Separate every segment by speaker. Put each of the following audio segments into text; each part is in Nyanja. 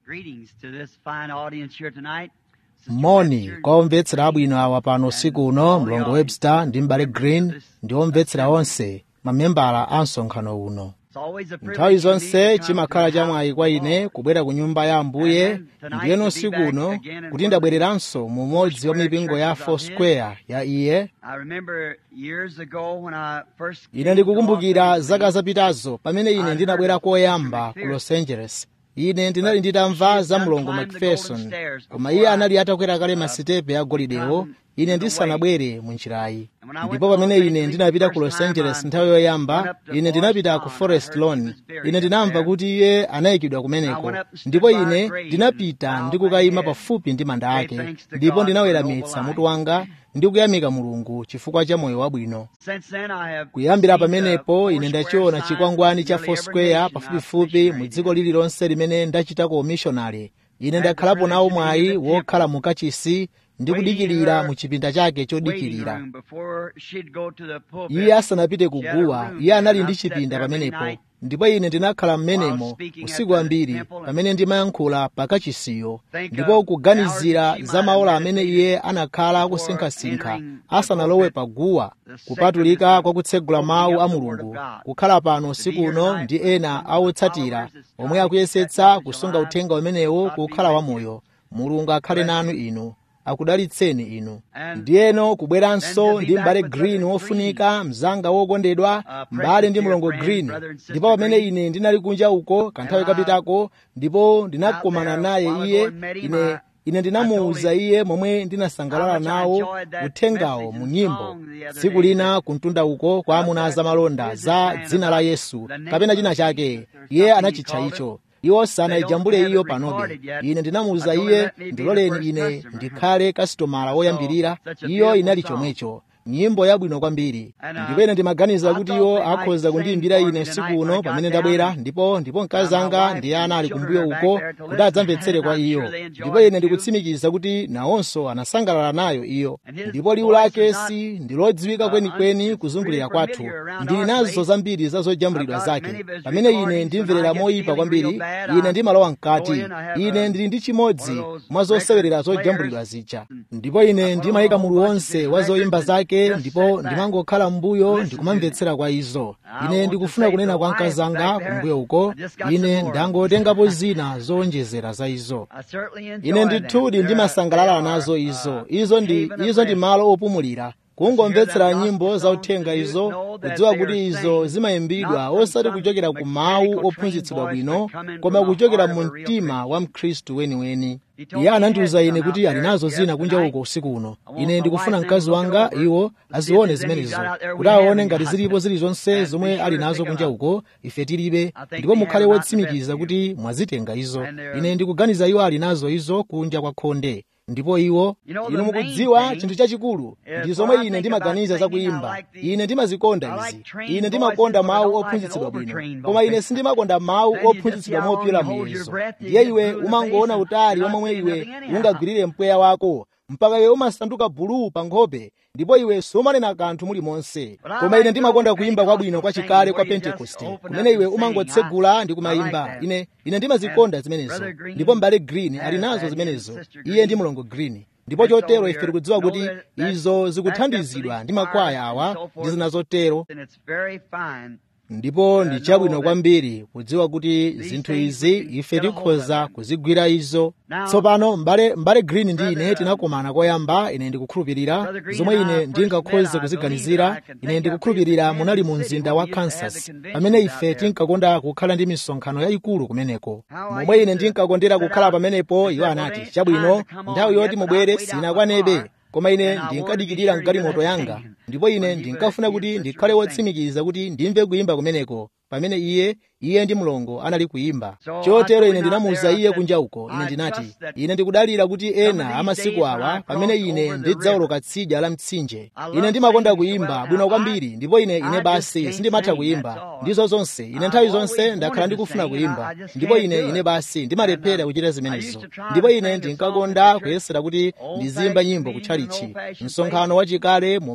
Speaker 1: Greetings to this fine audience here tonight. Sister
Speaker 2: moni
Speaker 1: Webster,
Speaker 2: kwa omvetsera abwino awa pano usiku uno mlongo webster ndi mbale green ndi omvetsera onse mamembala a msonkhano uno
Speaker 1: It's always a privilege
Speaker 2: nthawi
Speaker 1: for me
Speaker 2: zonse
Speaker 1: to come
Speaker 2: chimakhala
Speaker 1: to the
Speaker 2: chamwayi kwa
Speaker 1: house of
Speaker 2: ine
Speaker 1: God.
Speaker 2: kubwera ku nyumba ya ambuye
Speaker 1: And tonight
Speaker 2: ndiyeno
Speaker 1: to be
Speaker 2: usiku
Speaker 1: back
Speaker 2: uno
Speaker 1: again in
Speaker 2: kuti
Speaker 1: one
Speaker 2: ndabwereranso mu umodzi wa
Speaker 1: Foursquare
Speaker 2: mipingo ya
Speaker 1: churches
Speaker 2: four
Speaker 1: of his.
Speaker 2: square ya iye
Speaker 1: I remember years ago when I first came
Speaker 2: ine
Speaker 1: to
Speaker 2: ndikukumbukira
Speaker 1: Los
Speaker 2: zaka
Speaker 1: Angeles,
Speaker 2: zapitazo pamene ine ndinabwera koyamba ku los angeles ine ndinali nditamva za mlongo macpherson koma iye anali atakwera kale masitepe agolidewo ine ndisanabwere mu njirayi ndipo pamene ine ndinapita ku los angeles nthawi yoyamba ine ndinapita ku forest lawn ine ndinamva kuti iye anayikidwa kumeneko ndipo ine ndinapita ndikukayima pafupi ndi manda ake ndipo ndinaweramitsa mutu wanga ndi kuyamika mulungu chifukwa cha moyo wabwino
Speaker 1: Since then I have
Speaker 2: kuyambira
Speaker 1: seen the
Speaker 2: pamenepo ine
Speaker 1: Foursquare
Speaker 2: ndachiona
Speaker 1: sign
Speaker 2: chikwangwani cha
Speaker 1: nearly every
Speaker 2: foursquare
Speaker 1: nation I've
Speaker 2: pafupifupi mu
Speaker 1: missionated
Speaker 2: dziko
Speaker 1: in.
Speaker 2: lililonse limene ndachitako umishonari ine
Speaker 1: the
Speaker 2: ndakhalapo nawo
Speaker 1: privilege to be in
Speaker 2: mwayi
Speaker 1: the
Speaker 2: wokhala
Speaker 1: temple,
Speaker 2: mu kachisi ndi
Speaker 1: waiting in
Speaker 2: kudikirira
Speaker 1: her
Speaker 2: mu chipinda chake
Speaker 1: waiting
Speaker 2: chodikirira
Speaker 1: room before she'd go to the pulpit.
Speaker 2: iye asanapite
Speaker 1: She had a
Speaker 2: kuguwa
Speaker 1: room
Speaker 2: iye
Speaker 1: there,
Speaker 2: anali
Speaker 1: and
Speaker 2: ndi
Speaker 1: I sat
Speaker 2: chipinda
Speaker 1: there many
Speaker 2: pamenepo
Speaker 1: nights
Speaker 2: ndipo ine ndinakhala
Speaker 1: while
Speaker 2: mmenemo
Speaker 1: speaking at
Speaker 2: usiku
Speaker 1: the
Speaker 2: ambiri
Speaker 1: temple and
Speaker 2: pamene ndimayankhula pakachisiyo
Speaker 1: think
Speaker 2: ndipo
Speaker 1: of
Speaker 2: kuganizira
Speaker 1: hours that she
Speaker 2: za
Speaker 1: might
Speaker 2: maola
Speaker 1: have
Speaker 2: amene
Speaker 1: meditated
Speaker 2: iye anakhala
Speaker 1: before
Speaker 2: akusinkhasinkha
Speaker 1: entering the
Speaker 2: asanalowe
Speaker 1: pulpit,
Speaker 2: paguwa
Speaker 1: the sacredness
Speaker 2: kupatulika
Speaker 1: of
Speaker 2: kwa kutsegula
Speaker 1: opening
Speaker 2: mawu
Speaker 1: up
Speaker 2: a
Speaker 1: the Word of
Speaker 2: mulungu
Speaker 1: God.
Speaker 2: kukhala pano
Speaker 1: To be
Speaker 2: usiku
Speaker 1: here
Speaker 2: uno
Speaker 1: tonight
Speaker 2: ndi
Speaker 1: with
Speaker 2: ena
Speaker 1: some of the
Speaker 2: awotsatira
Speaker 1: followers that's
Speaker 2: omwe
Speaker 1: trying to keep that
Speaker 2: akuyesetsa
Speaker 1: message
Speaker 2: kusunga
Speaker 1: alive.
Speaker 2: uthenga umenewo
Speaker 1: God be
Speaker 2: kukhala
Speaker 1: with you.
Speaker 2: wamoyo mulungu akhale
Speaker 1: Bless
Speaker 2: nanu
Speaker 1: you.
Speaker 2: inu akudalitseni inu
Speaker 1: And
Speaker 2: ndiyeno
Speaker 1: then
Speaker 2: kubweranso
Speaker 1: to be
Speaker 2: ndi
Speaker 1: back
Speaker 2: m'bale
Speaker 1: with
Speaker 2: green
Speaker 1: Brother Green,
Speaker 2: wofunika mzanga wokondedwa
Speaker 1: uh,
Speaker 2: m'bale
Speaker 1: precious
Speaker 2: ndi
Speaker 1: dear
Speaker 2: mlongo
Speaker 1: friend,
Speaker 2: green
Speaker 1: brother and sister
Speaker 2: ndipo pamene
Speaker 1: Green.
Speaker 2: ine ndinali kunja uko kanthawi
Speaker 1: And I
Speaker 2: kapitako ndipo
Speaker 1: out
Speaker 2: ndinakumana
Speaker 1: there
Speaker 2: naye
Speaker 1: a while
Speaker 2: iye
Speaker 1: ago and met him.
Speaker 2: ine
Speaker 1: I,
Speaker 2: ine
Speaker 1: I told
Speaker 2: ndinamuwuza
Speaker 1: him
Speaker 2: iye momwe
Speaker 1: how
Speaker 2: ndinasangalala
Speaker 1: much I
Speaker 2: nawo
Speaker 1: enjoyed that
Speaker 2: uthengawo
Speaker 1: message
Speaker 2: mu
Speaker 1: and
Speaker 2: nyimbo
Speaker 1: song the other
Speaker 2: tsiku
Speaker 1: day
Speaker 2: lina
Speaker 1: that
Speaker 2: kuntunda uko kwa
Speaker 1: of
Speaker 2: amuna
Speaker 1: that
Speaker 2: zamalonda za
Speaker 1: businessman
Speaker 2: dzina la
Speaker 1: about
Speaker 2: yesu
Speaker 1: the name
Speaker 2: kapena
Speaker 1: of
Speaker 2: china
Speaker 1: Jesus
Speaker 2: chake
Speaker 1: or
Speaker 2: iye
Speaker 1: something he
Speaker 2: anachitcha
Speaker 1: called it.
Speaker 2: icho iwo
Speaker 1: They don't
Speaker 2: sanayijambule
Speaker 1: have
Speaker 2: iyo
Speaker 1: it
Speaker 2: panobe
Speaker 1: recorded yet.
Speaker 2: ine
Speaker 1: I
Speaker 2: ndinamuwuza
Speaker 1: told him
Speaker 2: iye
Speaker 1: let me be the
Speaker 2: ndiloleni
Speaker 1: first
Speaker 2: ine
Speaker 1: customer.
Speaker 2: ndikhale kasitomala
Speaker 1: So
Speaker 2: woyambirira
Speaker 1: such a
Speaker 2: iyo
Speaker 1: beautiful
Speaker 2: inali
Speaker 1: song.
Speaker 2: chomwecho nyimbo yabwino kwambiri
Speaker 1: And
Speaker 2: ndipo
Speaker 1: uh,
Speaker 2: ine ndimaganiza
Speaker 1: I
Speaker 2: kuti
Speaker 1: thought
Speaker 2: iwo
Speaker 1: they might
Speaker 2: akhoza
Speaker 1: sing
Speaker 2: kundiyimbira
Speaker 1: for
Speaker 2: ine
Speaker 1: me
Speaker 2: usiku
Speaker 1: tonight when I
Speaker 2: uno pamene
Speaker 1: got down
Speaker 2: ndabwera
Speaker 1: and
Speaker 2: ndipo ndipo
Speaker 1: uh, my
Speaker 2: mkazi anga
Speaker 1: wife
Speaker 2: ndi
Speaker 1: and
Speaker 2: ana ali
Speaker 1: children
Speaker 2: kumbuyo
Speaker 1: are back
Speaker 2: uko
Speaker 1: there to
Speaker 2: kuti
Speaker 1: listen,
Speaker 2: adzamvetsere
Speaker 1: and
Speaker 2: kwa
Speaker 1: I'm
Speaker 2: iyo
Speaker 1: sure they
Speaker 2: ndipo
Speaker 1: enjoyed
Speaker 2: ine
Speaker 1: it too.
Speaker 2: ndikutsimikiza kuti nawonso anasangalala nayo iyo
Speaker 1: And his
Speaker 2: ndipo liwu
Speaker 1: voice
Speaker 2: lake
Speaker 1: is not
Speaker 2: si ndi lodziwika
Speaker 1: uh,
Speaker 2: kwenikweni
Speaker 1: un, it's
Speaker 2: kuzungulira
Speaker 1: pretty
Speaker 2: kwathu
Speaker 1: familiar around
Speaker 2: ndili
Speaker 1: our
Speaker 2: nazo
Speaker 1: place.
Speaker 2: zambiri za
Speaker 1: I've
Speaker 2: zojambulidwa
Speaker 1: got
Speaker 2: zake
Speaker 1: many of his
Speaker 2: pamene ine
Speaker 1: recordings. When I
Speaker 2: ndimverera
Speaker 1: get
Speaker 2: moyipa
Speaker 1: feeling real
Speaker 2: kwambiri
Speaker 1: bad,
Speaker 2: ine
Speaker 1: I
Speaker 2: ndimalowa
Speaker 1: go
Speaker 2: mkati
Speaker 1: in. I have
Speaker 2: ine
Speaker 1: a,
Speaker 2: ndili ndi
Speaker 1: one of
Speaker 2: chimodzi
Speaker 1: those
Speaker 2: mwa
Speaker 1: record
Speaker 2: zosewerera
Speaker 1: players.
Speaker 2: zojambulidwa zija
Speaker 1: And
Speaker 2: ndipo
Speaker 1: I
Speaker 2: ine
Speaker 1: put on a
Speaker 2: ndimayika
Speaker 1: whole
Speaker 2: mulu
Speaker 1: bunch of
Speaker 2: wonse
Speaker 1: his
Speaker 2: wa zoyimba
Speaker 1: records and
Speaker 2: zake
Speaker 1: just
Speaker 2: ndipo
Speaker 1: sit back,
Speaker 2: ndimangokhala mbuyo
Speaker 1: listen to them.
Speaker 2: ndikumamvetsera kwa izo
Speaker 1: I
Speaker 2: ine
Speaker 1: want to
Speaker 2: ndikufuna
Speaker 1: say to
Speaker 2: kunena
Speaker 1: the
Speaker 2: kwa
Speaker 1: wife
Speaker 2: mkazanga
Speaker 1: back there,
Speaker 2: kumbuyo uko
Speaker 1: I just got some
Speaker 2: ine
Speaker 1: more.
Speaker 2: ndangotengapo zina zowonjezera za izo
Speaker 1: I certainly
Speaker 2: ine
Speaker 1: enjoy them.
Speaker 2: ndithudi
Speaker 1: They're, they
Speaker 2: ndimasangalala
Speaker 1: are
Speaker 2: nazo
Speaker 1: uh,
Speaker 2: izo izo ndi
Speaker 1: haven of
Speaker 2: izo ndi
Speaker 1: rest.
Speaker 2: malo opumulira
Speaker 1: Just to hear them
Speaker 2: kungomvetsera
Speaker 1: gospel
Speaker 2: nyimbo za
Speaker 1: songs and
Speaker 2: uthenga
Speaker 1: to
Speaker 2: izo
Speaker 1: know that
Speaker 2: kudziwa
Speaker 1: they
Speaker 2: kuti
Speaker 1: are
Speaker 2: izo
Speaker 1: sang
Speaker 2: zimayimbidwa
Speaker 1: not from
Speaker 2: osati
Speaker 1: some
Speaker 2: kuchokera ku mawu
Speaker 1: mechanical trained
Speaker 2: ophunzitsidwa
Speaker 1: voice,
Speaker 2: bwino
Speaker 1: but coming
Speaker 2: koma
Speaker 1: from the
Speaker 2: kuchokera
Speaker 1: heart
Speaker 2: mu
Speaker 1: of a real
Speaker 2: mtima wa
Speaker 1: Christian.
Speaker 2: mkhristu weniweni
Speaker 1: He told
Speaker 2: iye
Speaker 1: me he had
Speaker 2: anandiwuza ine
Speaker 1: some out
Speaker 2: kuti ali
Speaker 1: there.
Speaker 2: nazo
Speaker 1: Yes,
Speaker 2: zina kunja
Speaker 1: tonight.
Speaker 2: uko usiku uno
Speaker 1: I want
Speaker 2: ine
Speaker 1: my
Speaker 2: ndikufuna
Speaker 1: wife then to
Speaker 2: mkazi
Speaker 1: look it
Speaker 2: wanga
Speaker 1: over
Speaker 2: iwo
Speaker 1: to see if
Speaker 2: azione
Speaker 1: there's any he's
Speaker 2: zimenezo
Speaker 1: got out there we
Speaker 2: kuti aone
Speaker 1: haven't
Speaker 2: ngati
Speaker 1: got.
Speaker 2: zilipo zilizonse
Speaker 1: And be
Speaker 2: zomwe
Speaker 1: sure
Speaker 2: ali
Speaker 1: to
Speaker 2: nazo
Speaker 1: pick 'em
Speaker 2: kunja
Speaker 1: up.
Speaker 2: uko ife tilibe
Speaker 1: I think
Speaker 2: ndipo
Speaker 1: we have
Speaker 2: mukhale
Speaker 1: 'em out in the
Speaker 2: wotsimikiza
Speaker 1: vestibule.
Speaker 2: kuti mwazitenga izo
Speaker 1: And they're,
Speaker 2: ine ndikuganiza iwo ali nazo izo kunja kwa khonde ndipo iwo
Speaker 1: you know,
Speaker 2: inu
Speaker 1: the main
Speaker 2: mukudziwa
Speaker 1: thing
Speaker 2: chinthu chachikulu
Speaker 1: is
Speaker 2: ndi
Speaker 1: when
Speaker 2: zomwe
Speaker 1: I
Speaker 2: ine
Speaker 1: think about
Speaker 2: ndimaganiza za
Speaker 1: singing, I
Speaker 2: kuyimba
Speaker 1: like the,
Speaker 2: ine
Speaker 1: I
Speaker 2: ndimazikonda
Speaker 1: like
Speaker 2: izi
Speaker 1: trained
Speaker 2: ine
Speaker 1: voices,
Speaker 2: ndimakonda
Speaker 1: but I
Speaker 2: mawu
Speaker 1: don't like
Speaker 2: ophunzitsidwa bwino
Speaker 1: overtrained
Speaker 2: koma ine
Speaker 1: voices.
Speaker 2: sindimakonda mawu
Speaker 1: Then you just see
Speaker 2: ophunzitsidwa
Speaker 1: how long
Speaker 2: mopyula
Speaker 1: you hold your
Speaker 2: muyezo
Speaker 1: breath till you
Speaker 2: ndiye
Speaker 1: get
Speaker 2: iwe
Speaker 1: blue in the face
Speaker 2: umangoona
Speaker 1: and
Speaker 2: utali
Speaker 1: you're
Speaker 2: wa
Speaker 1: not
Speaker 2: momwe
Speaker 1: saying
Speaker 2: iwe
Speaker 1: nothing anyhow.
Speaker 2: ungagwirire mpweya wako mpaka iwe umasanduka buluu pa nkhope ndipo iwe sumanena kanthu mulimonse
Speaker 1: But I
Speaker 2: koma ine
Speaker 1: like good
Speaker 2: ndimakonda
Speaker 1: old
Speaker 2: kuyimba kwabwino
Speaker 1: Pentecostal
Speaker 2: kwa
Speaker 1: singing
Speaker 2: chikale kwa
Speaker 1: where you just
Speaker 2: pentekoste
Speaker 1: open
Speaker 2: kumene
Speaker 1: up
Speaker 2: iwe
Speaker 1: and sing. I,
Speaker 2: umangotsegula ndi
Speaker 1: I like
Speaker 2: kumayimba
Speaker 1: that.
Speaker 2: ine ine
Speaker 1: And
Speaker 2: ndimazikonda zimenezo
Speaker 1: Brother
Speaker 2: ndipo
Speaker 1: Green
Speaker 2: mbale green ali
Speaker 1: has
Speaker 2: nazo
Speaker 1: that, him and
Speaker 2: zimenezo
Speaker 1: Sister
Speaker 2: iye ndi
Speaker 1: Green.
Speaker 2: mlongo green ndipo
Speaker 1: And so
Speaker 2: chotero
Speaker 1: we
Speaker 2: ife
Speaker 1: are
Speaker 2: tikudziwa
Speaker 1: know
Speaker 2: kuti
Speaker 1: that that's
Speaker 2: izo
Speaker 1: backed up with
Speaker 2: zikuthandizidwa
Speaker 1: these
Speaker 2: ndi
Speaker 1: choirs
Speaker 2: makwaya
Speaker 1: and
Speaker 2: awa
Speaker 1: so
Speaker 2: ndi
Speaker 1: forth,
Speaker 2: zina zotero
Speaker 1: and it's very fine
Speaker 2: ndipo
Speaker 1: to
Speaker 2: ndi
Speaker 1: know
Speaker 2: chabwino
Speaker 1: that
Speaker 2: kwambiri kudziwa kuti
Speaker 1: these
Speaker 2: zinthu
Speaker 1: things we
Speaker 2: izi
Speaker 1: can
Speaker 2: ife
Speaker 1: get a hold of
Speaker 2: tikhoza
Speaker 1: them.
Speaker 2: kuzigwira izo
Speaker 1: Now,
Speaker 2: tsopano mbale mbale green ndi ine
Speaker 1: Brother, um,
Speaker 2: tinakumana koyamba ine ndikukhulupirira
Speaker 1: Brother Green
Speaker 2: zomwe
Speaker 1: and I
Speaker 2: ine
Speaker 1: first met,
Speaker 2: ndingakhoze
Speaker 1: I believe that
Speaker 2: kuziganizira
Speaker 1: I can
Speaker 2: ine
Speaker 1: think I believe
Speaker 2: ndikukhulupirira
Speaker 1: in
Speaker 2: munali mu
Speaker 1: Kansas City
Speaker 2: mzinda
Speaker 1: when
Speaker 2: wa
Speaker 1: we used to have the
Speaker 2: kansas pamene
Speaker 1: conventions out
Speaker 2: ife
Speaker 1: there.
Speaker 2: tinkakonda kukhala ndi misonkhano yayikulu kumeneko
Speaker 1: How I
Speaker 2: momwe ine
Speaker 1: used to
Speaker 2: ndinkakondera
Speaker 1: set
Speaker 2: kukhala
Speaker 1: out
Speaker 2: pamenepo
Speaker 1: and
Speaker 2: iwo
Speaker 1: said, well,
Speaker 2: anati
Speaker 1: it ain't
Speaker 2: chabwino
Speaker 1: time to come
Speaker 2: nthawi
Speaker 1: on
Speaker 2: yoti
Speaker 1: yet, but I'd
Speaker 2: mubwere
Speaker 1: wait out my
Speaker 2: sinakwanebe
Speaker 1: car,
Speaker 2: koma ine
Speaker 1: and I wanted to be
Speaker 2: ndinkadikirira
Speaker 1: sure you
Speaker 2: mgalimoto
Speaker 1: had
Speaker 2: yanga
Speaker 1: singing
Speaker 2: ndipo ine
Speaker 1: when you would
Speaker 2: ndinkafuna
Speaker 1: hear
Speaker 2: kuti
Speaker 1: Sister
Speaker 2: ndikhale
Speaker 1: sing.
Speaker 2: wotsimikiza kuti ndimve kuyimba kumeneko pamene iye iye ndi mlongo anali kuyimba
Speaker 1: So I
Speaker 2: chotero
Speaker 1: told
Speaker 2: ine
Speaker 1: him out
Speaker 2: ndinamuwuza
Speaker 1: there, I
Speaker 2: iye
Speaker 1: said,
Speaker 2: kunja uko ine
Speaker 1: I
Speaker 2: ndinati
Speaker 1: trust that
Speaker 2: ine ndikudalira kuti
Speaker 1: some of
Speaker 2: ena
Speaker 1: these
Speaker 2: amasiku
Speaker 1: days when
Speaker 2: awa
Speaker 1: I
Speaker 2: pamene
Speaker 1: cross
Speaker 2: ine
Speaker 1: over the
Speaker 2: ndidzawoloka tsidya la mtsinje
Speaker 1: I
Speaker 2: ine
Speaker 1: love
Speaker 2: ndimakonda
Speaker 1: singing so
Speaker 2: kuyimba
Speaker 1: well.
Speaker 2: bwino
Speaker 1: Now, I,
Speaker 2: kwambiri ndipo ine
Speaker 1: I
Speaker 2: ine
Speaker 1: just
Speaker 2: basi
Speaker 1: can't
Speaker 2: sindimatha
Speaker 1: sing, that's
Speaker 2: kuyimba
Speaker 1: all.
Speaker 2: ndizo zonse ine
Speaker 1: I've
Speaker 2: nthawi
Speaker 1: always
Speaker 2: zonse ndakhala
Speaker 1: wanted to
Speaker 2: ndikufuna
Speaker 1: sing, and I,
Speaker 2: kuyimba
Speaker 1: I just
Speaker 2: ndipo
Speaker 1: can't
Speaker 2: ine
Speaker 1: do
Speaker 2: ine
Speaker 1: it.
Speaker 2: basi
Speaker 1: And
Speaker 2: ndimalepera
Speaker 1: uh,
Speaker 2: kuchita
Speaker 1: I used
Speaker 2: zimenezo
Speaker 1: to try
Speaker 2: ndipo
Speaker 1: to
Speaker 2: ine
Speaker 1: sing a song at
Speaker 2: ndinkakonda
Speaker 1: the church,
Speaker 2: kuyesera kuti
Speaker 1: old
Speaker 2: ndizimba
Speaker 1: fashioned
Speaker 2: nyimbo
Speaker 1: meeting in an
Speaker 2: kutchalichi
Speaker 1: old fashioned place.
Speaker 2: msonkhano wachikale mu malo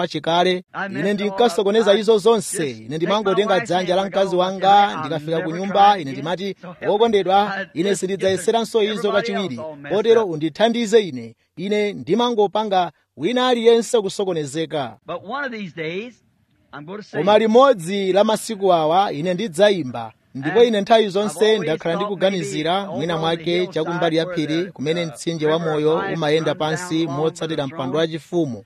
Speaker 2: wachikale ine ndinkasokoneza izo zonse ine ndimangotenga dzanja la mkazi wanga ndikafika ku nyumba ine ndimati wokondedwa ine sindidzayeseranso izo kachiwiri kotero undithandize ine ine ndimangopanga wina aliyense kusokonezeka koma limodzi la masiku awa ine ndidzayimba ndipo ine nthawi zonse ndakhala ndikuganizira mwina mwake chakumbali ya phiri kumene mtsinje wa moyo umayenda pansi motsatira mpando wachifumu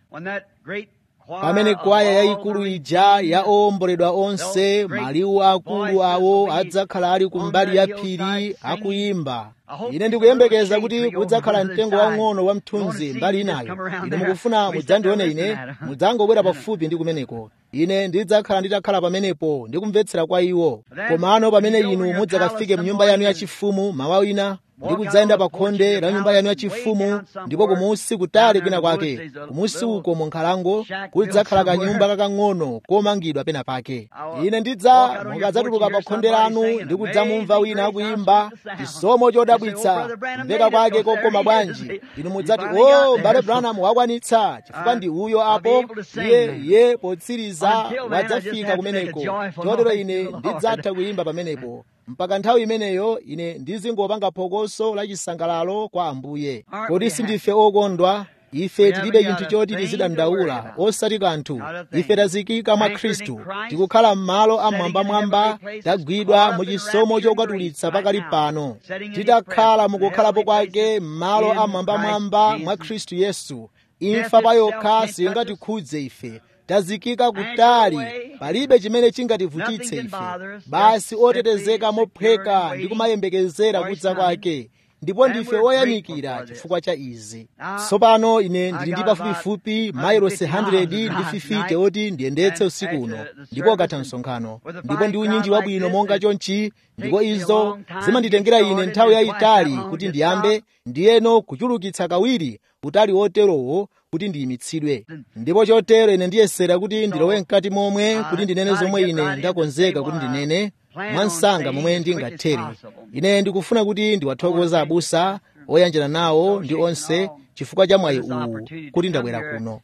Speaker 2: pamene kwaya yayikulu ija ya owomboledwa onse maliwu akulu awo adzakhala ali kumbali ya phiri akuyimba ine ndikuyembekeza kuti kudzakhala mtengo wang'ono wa mthunzi mbali inayo ine mukufuna mudzandione ine mudzangobwera pafupi ndi kumeneko ine ndidzakhala nditakhala pamenepo ndikumvetsera kwa iwo komano pamene inu mudzakafike mnyumba yanu yachifumu mawa wina ndi kudzayenda pa khonde la nyumba yanu yachifumu ndipo kumusi kutali kwina kwake kumusi uko mu nkhalango kudzakhala kanyumba kakang'ono komangidwa pena pake ine ndidza mukadzatuluka pa khonde lanu ndi kudzamumva wina akuyimba chisomo chodabwitsa kumveka kwake kokoma bwanji inu mudzati o mbale branham wakwanitsa chifukwa ndi uyo apo iye iye potsiriza wadzafika kumeneko chotero ine ndidzatha kuyimba pamenepo mpaka nthawi imeneyo ine ndizingopanga phokoso la chisangalalo kwa ambuye kodi sindife okondwa ife tilibe chinthu choti tizidandaula osati kanthu ife tazikika mwa khristu tikukhala m'malo amwambamwamba tagwidwa mu chisomo chokatulitsa pakali pano titakhala mukukhalapo kwake m'malo amwambamwamba mwa khristu yesu imfa pa yokha singatikhudze ife tazikika kutali palibe chimene chingativutitse ife basi otetezeka mophweka ndi kumayembekezera kudza kwake ndipo ndife oyamikira chifukwa cha izi tsopano ine ndili ndi pafupifupi mailosi 100 ndi 50 oti ndiyendetse usiku uno ndipo ukatha msonkhano ndipo ndi unyinji wabwino monga chonchi ndipo izo zimanditengera ine nthawi yayitali kuti ndiyambe ndiyeno kuchulukitsa kawiri utali woterowo kuti ndiyimitsidwe ndipo chotero ine ndiyesera kuti ndilowe mkati momwe kuti ndinene zomwe ine ndakonzeka kuti ndinene mwansanga momwe ndingathere ine ndikufuna kuti ndiwathokoza abusa oyanjana nawo ndi onse chifukwa cha mwayi uwu kuti ndabwera kuno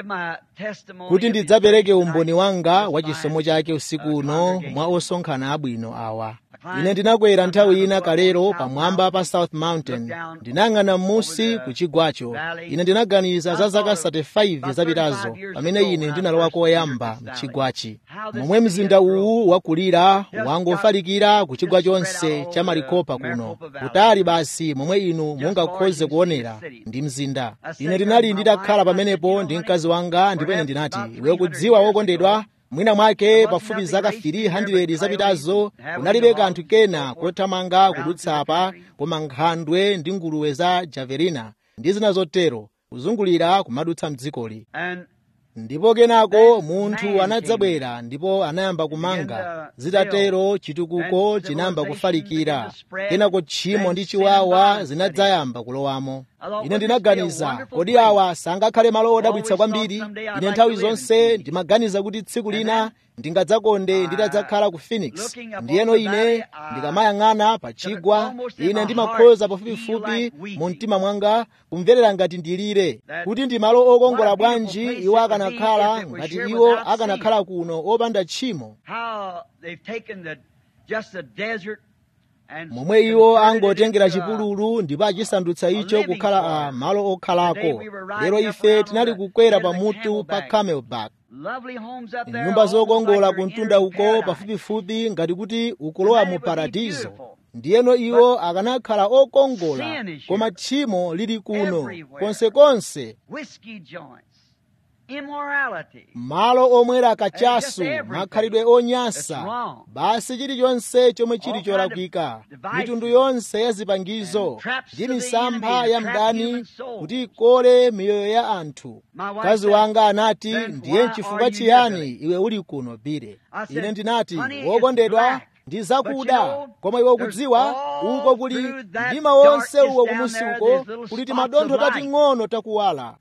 Speaker 2: kuti ndidzapereke umboni wanga wa chisomo chake usiku uno mwa osonkhana abwino awa ine ndinakwera nthawi ina kalero pamwamba pa south mountain ndinayang'ana m'musi ku chigwacho ine ndinaganiza za zaka 35 zapitazo pamene ine ndinalowa koyamba mchigwachi momwe mzinda uwu wakulira wangofalikira ku chigwa chonse cha marikopa kuno kutali basi momwe inu mungakhoze kuonera ndi mzinda ine ndinali nditakhala pamenepo ndi mkazi wanga ndipo ine ndinati iwe kudziwa wokondedwa mwina mwake pafupi zaka 300 zapitazo kunalibe kanthu kena kothamanga kudutsa apa koma nkhandwe ndi nguluwe za javelina ndi zina zotero kuzungulira kumadutsa mdzikoli ndipo kenako munthu anadzabwera ndipo anayamba kumanga zitatero chitukuko chinayamba kufalikira kenako tchimo ndi chiwawa zinadzayamba kulowamo ine ndinaganiza kodi awa sangakhale malo odabwitsa kwambiri ine nthawi zonse ndimaganiza kuti tsiku lina ndingadzakonde nditadzakhala ku phoenix ndiyeno ine ndikamayang'ana pa chigwa ine ndimakhoza pafupifupi mu mtima mwanga kumverera ngati ndilire kuti ndi malo okongola bwanji iwo akanakhala ngati iwo akanakhala kuno opanda tchimo momwe iwo angotengera chipululu ndipo achisandutsa icho kukhala a malo okhalako lero ife tinali kukwera pamutu pa camelback nyumba zokongola kumtunda uko pafupifupi ngati kuti ukulowa mu paradizo ndiyeno iwo akanakhala okongola koma tchimo lili kuno konsekonse malo omwera kachasu makhalidwe onyansa basi chilichonse chomwe chili cholakwika mitundu yonse ya zipangizo ndi misampha ya mdani kuti ikole miyoyo ya anthu mkazi wanga anati ndiye chifukwa chiyani iwe uli kuno bire ine ndinati wokondedwa ndi zakuda koma iwe ukudziwa uko kuli mdima wonse uwo kumusi uko kuli timadontho tating'ono takuwala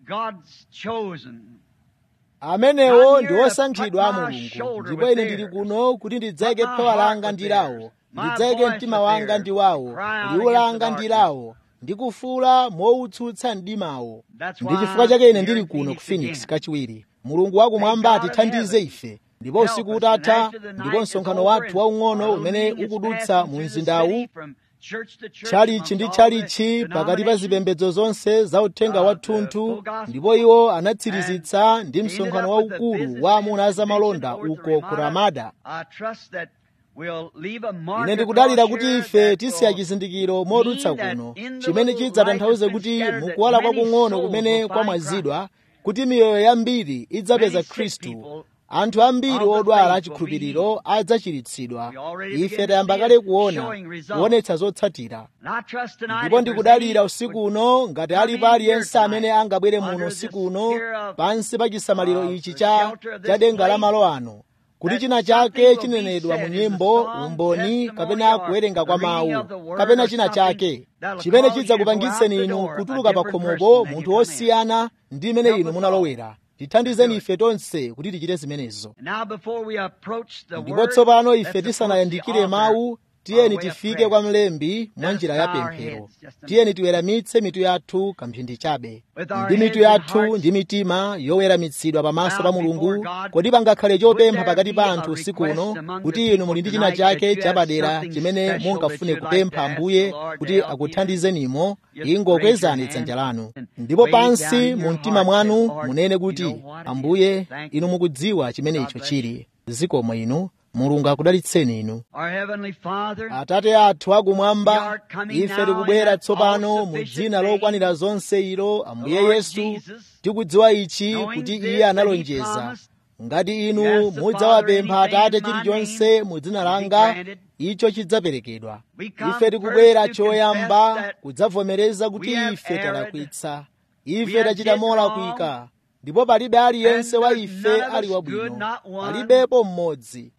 Speaker 2: amenewo ndi osankhidwa a mulungu ndipo ine ndili kuno kuti ndidzayike phewa langa ndi lawo ndidzayike mtima wanga ndi wawo liwu langa ndi lawo ndikufuula mowutsutsa mdimawo ndi chifukwa chake ine ndili kuno ku phoenix kachiwiri mulungu wakumwamba atithandize ife ndipo usiku utatha ndipo msonkhano wathu waung'ono umene ukudutsa mu mzindawu tchalichi ndi tchalichi pakati pa zipembedzo zonse za uthenga wathunthu ndipo iwo anatsirizitsa ndi msonkhano waukulu wa amuna azamalonda uko ku ramada ine ndikudalira kuti ife tisiya chizindikiro modutsa kuno chimene chidzatanthauze kuti mukuwala kwakung'ono kumene kwamwazidwa kuti miyoyo yambiri idzapeza khristu anthu ambiri odwala achikhulupiriro adzachiritsidwa ife tayamba kale kuona kuonetsa zotsatira ndipo ndikudalira usiku uno ngati alipo aliyense amene angabwere muno usiku uno pansi pa chisamaliro ichi cha cha denga la malo ano kuti china chake chinenedwa mu nyimbo umboni kapena kuwerenga kwa mawu kapena china chake chimene chidzakupangitseni inu kutuluka pa khomopo munthu wosiyana ndi imene inu munalowera tithandizeni ife tonse kuti tichite zimenezo ndipo tsopano ife tisanayandikire mawu tiyeni tifike kwa mlembi mwa njira ya pemphero tiyeni tiweramitse mitu yathu kamphindi chabe ndi mitu yathu ndi mitima yoweramitsidwa pamaso pa mulungu kodi pangakhale chopempha pakati pa anthu usiku uno kuti inu muli ndi china chake chapadera chimene mungafune kupempha ambuye kuti akuthandizenimo ingokwezani dzanja lanu ndipo pansi mu mtima mwanu munene kuti ambuye inu mukudziwa chimene icho chili zikomo inu mulungu akudalitseni inu atate athu akumwamba ife tikubwera tsopano mu dzina lokwanira zonse ilo ambuye yesu tikudziwa ichi kuti iye analonjeza ngati inu mudzawapempha atate chilichonse mu dzina langa icho chidzaperekedwa ife tikubwera choyamba kudzavomereza kuti ife talakwitsa ife tachita molakwika ndipo palibe aliyense wa ife ali wabwino palibepo mmodzi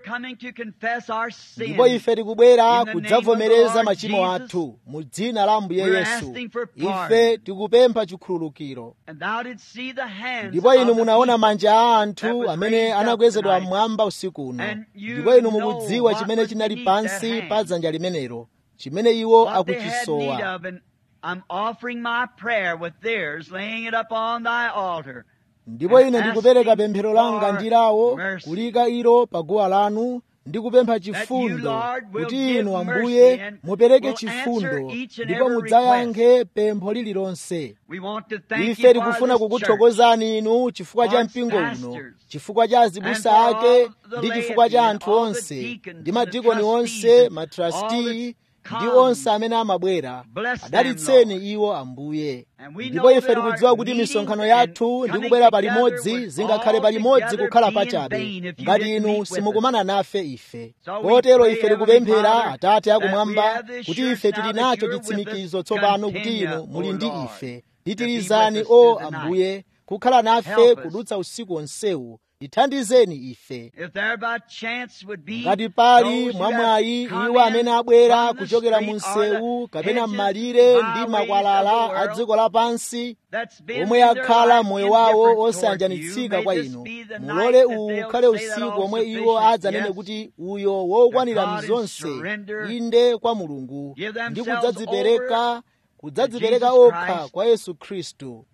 Speaker 2: ndipo ife tikubwera kudzavomereza machimo athu mu dzina la ambuye yesu ife tikupempha chikhululukiro ndipo inu munaona manja a anthu amene anakwezedwa mmwamba usiku uno ndipo inu mukudziwa chimene chinali pansi pa dzanja limenelo chimene iwo akuchisowa
Speaker 1: I'm offering my prayer with theirs, laying it up on thy altar.
Speaker 2: ndipo ine ndikupereka pemphero langa ndi lawo kulika ilo pa guwa lanu ndi kupempha chifundo kuti inu ambuye mupereke chifundo ndipo mudzayankhe pempho lililonse ife tikufuna kukuthokozani inu chifukwa cha mpingo uno chifukwa cha azibusa ake ndi chifukwa cha anthu onse ndi madikoni onse matrasti ndi onse amene amabwera adalitseni iwo ambuye ndipo ife tikudziwa kuti misonkhano yathu ndi kubwera palimodzi zingakhale palimodzi kukhala pachabe ngati inu simukumana nafe ife kotero ife tikupemphera atate akumwamba kuti ife tili nacho chitsimikizo tsopano kuti inu muli ndi ife titirizani o ambuye kukhala nafe kudutsa usiku onsewu tithandizeni ife ngati pali mwamwayi iwo amene abwera kuchokera mu msewu kapena m'malire ndi makwalala a dziko lapansi omwe akhala moyo wawo osayanjanitsika kwa inu mulole uwu ukhale usiku omwe iwo adzanene kuti uyo wokwanira mzonse inde kwa mulungu ndi kudzadzipereka kudzadzipereka okha kwa yesu khristu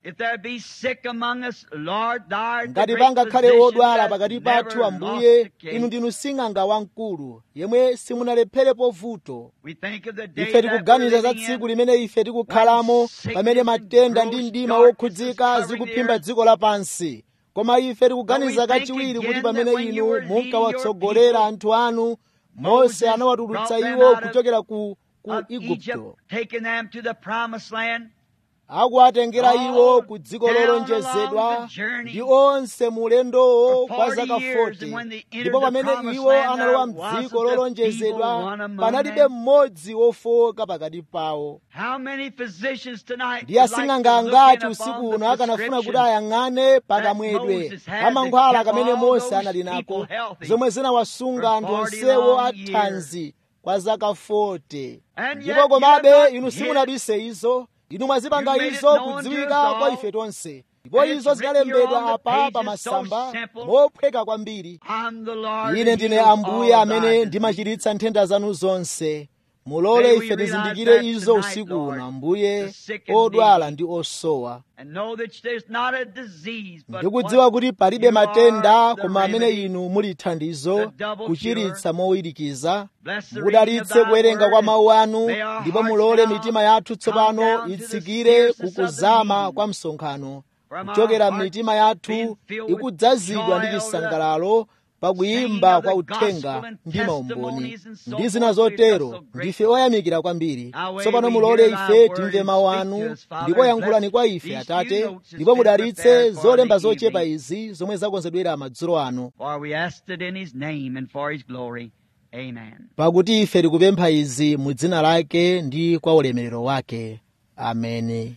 Speaker 2: ngati pangakhale odwala pakati pathu ambuye inu ndinu sing'anga wamkulu yemwe simunalepherepo vuto ife tikuganiza za tsiku limene ife tikukhalamo pamene matenda ndi mdima wokhudzika zikuphimba dziko lapansi koma ife tikuganiza kachiwiri kuti pamene inu munkawatsogolera anthu anu mose anawatulutsa iwo kuchokera ku ku igupto akuwatengera iwo ku dziko lolonjezedwa ndi onse mulendowo kwa zaka 40 ndipo pamene iwo analowa mdziko lolonjezedwa panalibe mmodzi wofowoka pakati pawo ndi asing'anga angati usiku uno akanafuna kuti ayang'ane pakamwedwe pamankhwala kamene mose anali nako zomwe zinawasunga anthu onsewo athanzi kwa zaka 40 ndipo komabe inu simunabise izo inu mwazipanga izo kudziwika kwa ife tonse ndipo izo zinalembedwa apa pa masamba mophweka kwambiri ine ndine ambuye amene ndimachiritsa nthenda zanu zonse mulole ife tizindikire izo usiku uno ambuye odwala ndi osowa ndikudziwa kuti palibe matenda koma amene inu muli thandizo kuchiritsa mowirikiza mudalitse kuwerenga kwa mawu anu ndipo mulole mitima yathu tsopano itsikire kukuzama kwa msonkhano kuchokera m'mitima yathu ikudzazidwa ndi chisangalalo pakuyimba kwa uthenga ndi maumboni ndi zina zotero ndife oyamikira kwambiri tsopano mulole ife timve mawu anu ndipo yankhulani kwa ife atate ndipo mudalitse zolemba zochepa izi zomwe zakonzedwera madzulo ano pakuti ife tikupempha izi mu dzina lake ndi kwa ulemerero wake ameni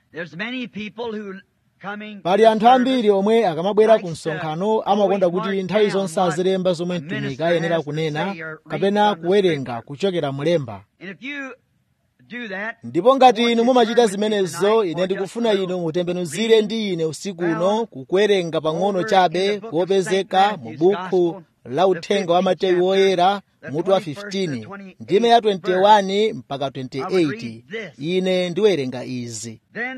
Speaker 2: pali anthu ambiri omwe akamabwera ku msonkhano amakonda kuti nthawi zonse azilemba zomwe mtumiki ayenera kunena kapena kuwerenga kuchokera mlemba ndipo ngati inu mumachita zimenezo ine ndikufuna inu mutembenuzire ndi ine usiku uno kukuwerenga pang'ono chabe kuopezeka mu bukhu la uthenga wa mateyu woyera mutu wa 15 ndime ya 21 mpaka 28 ine ndiwerenga izi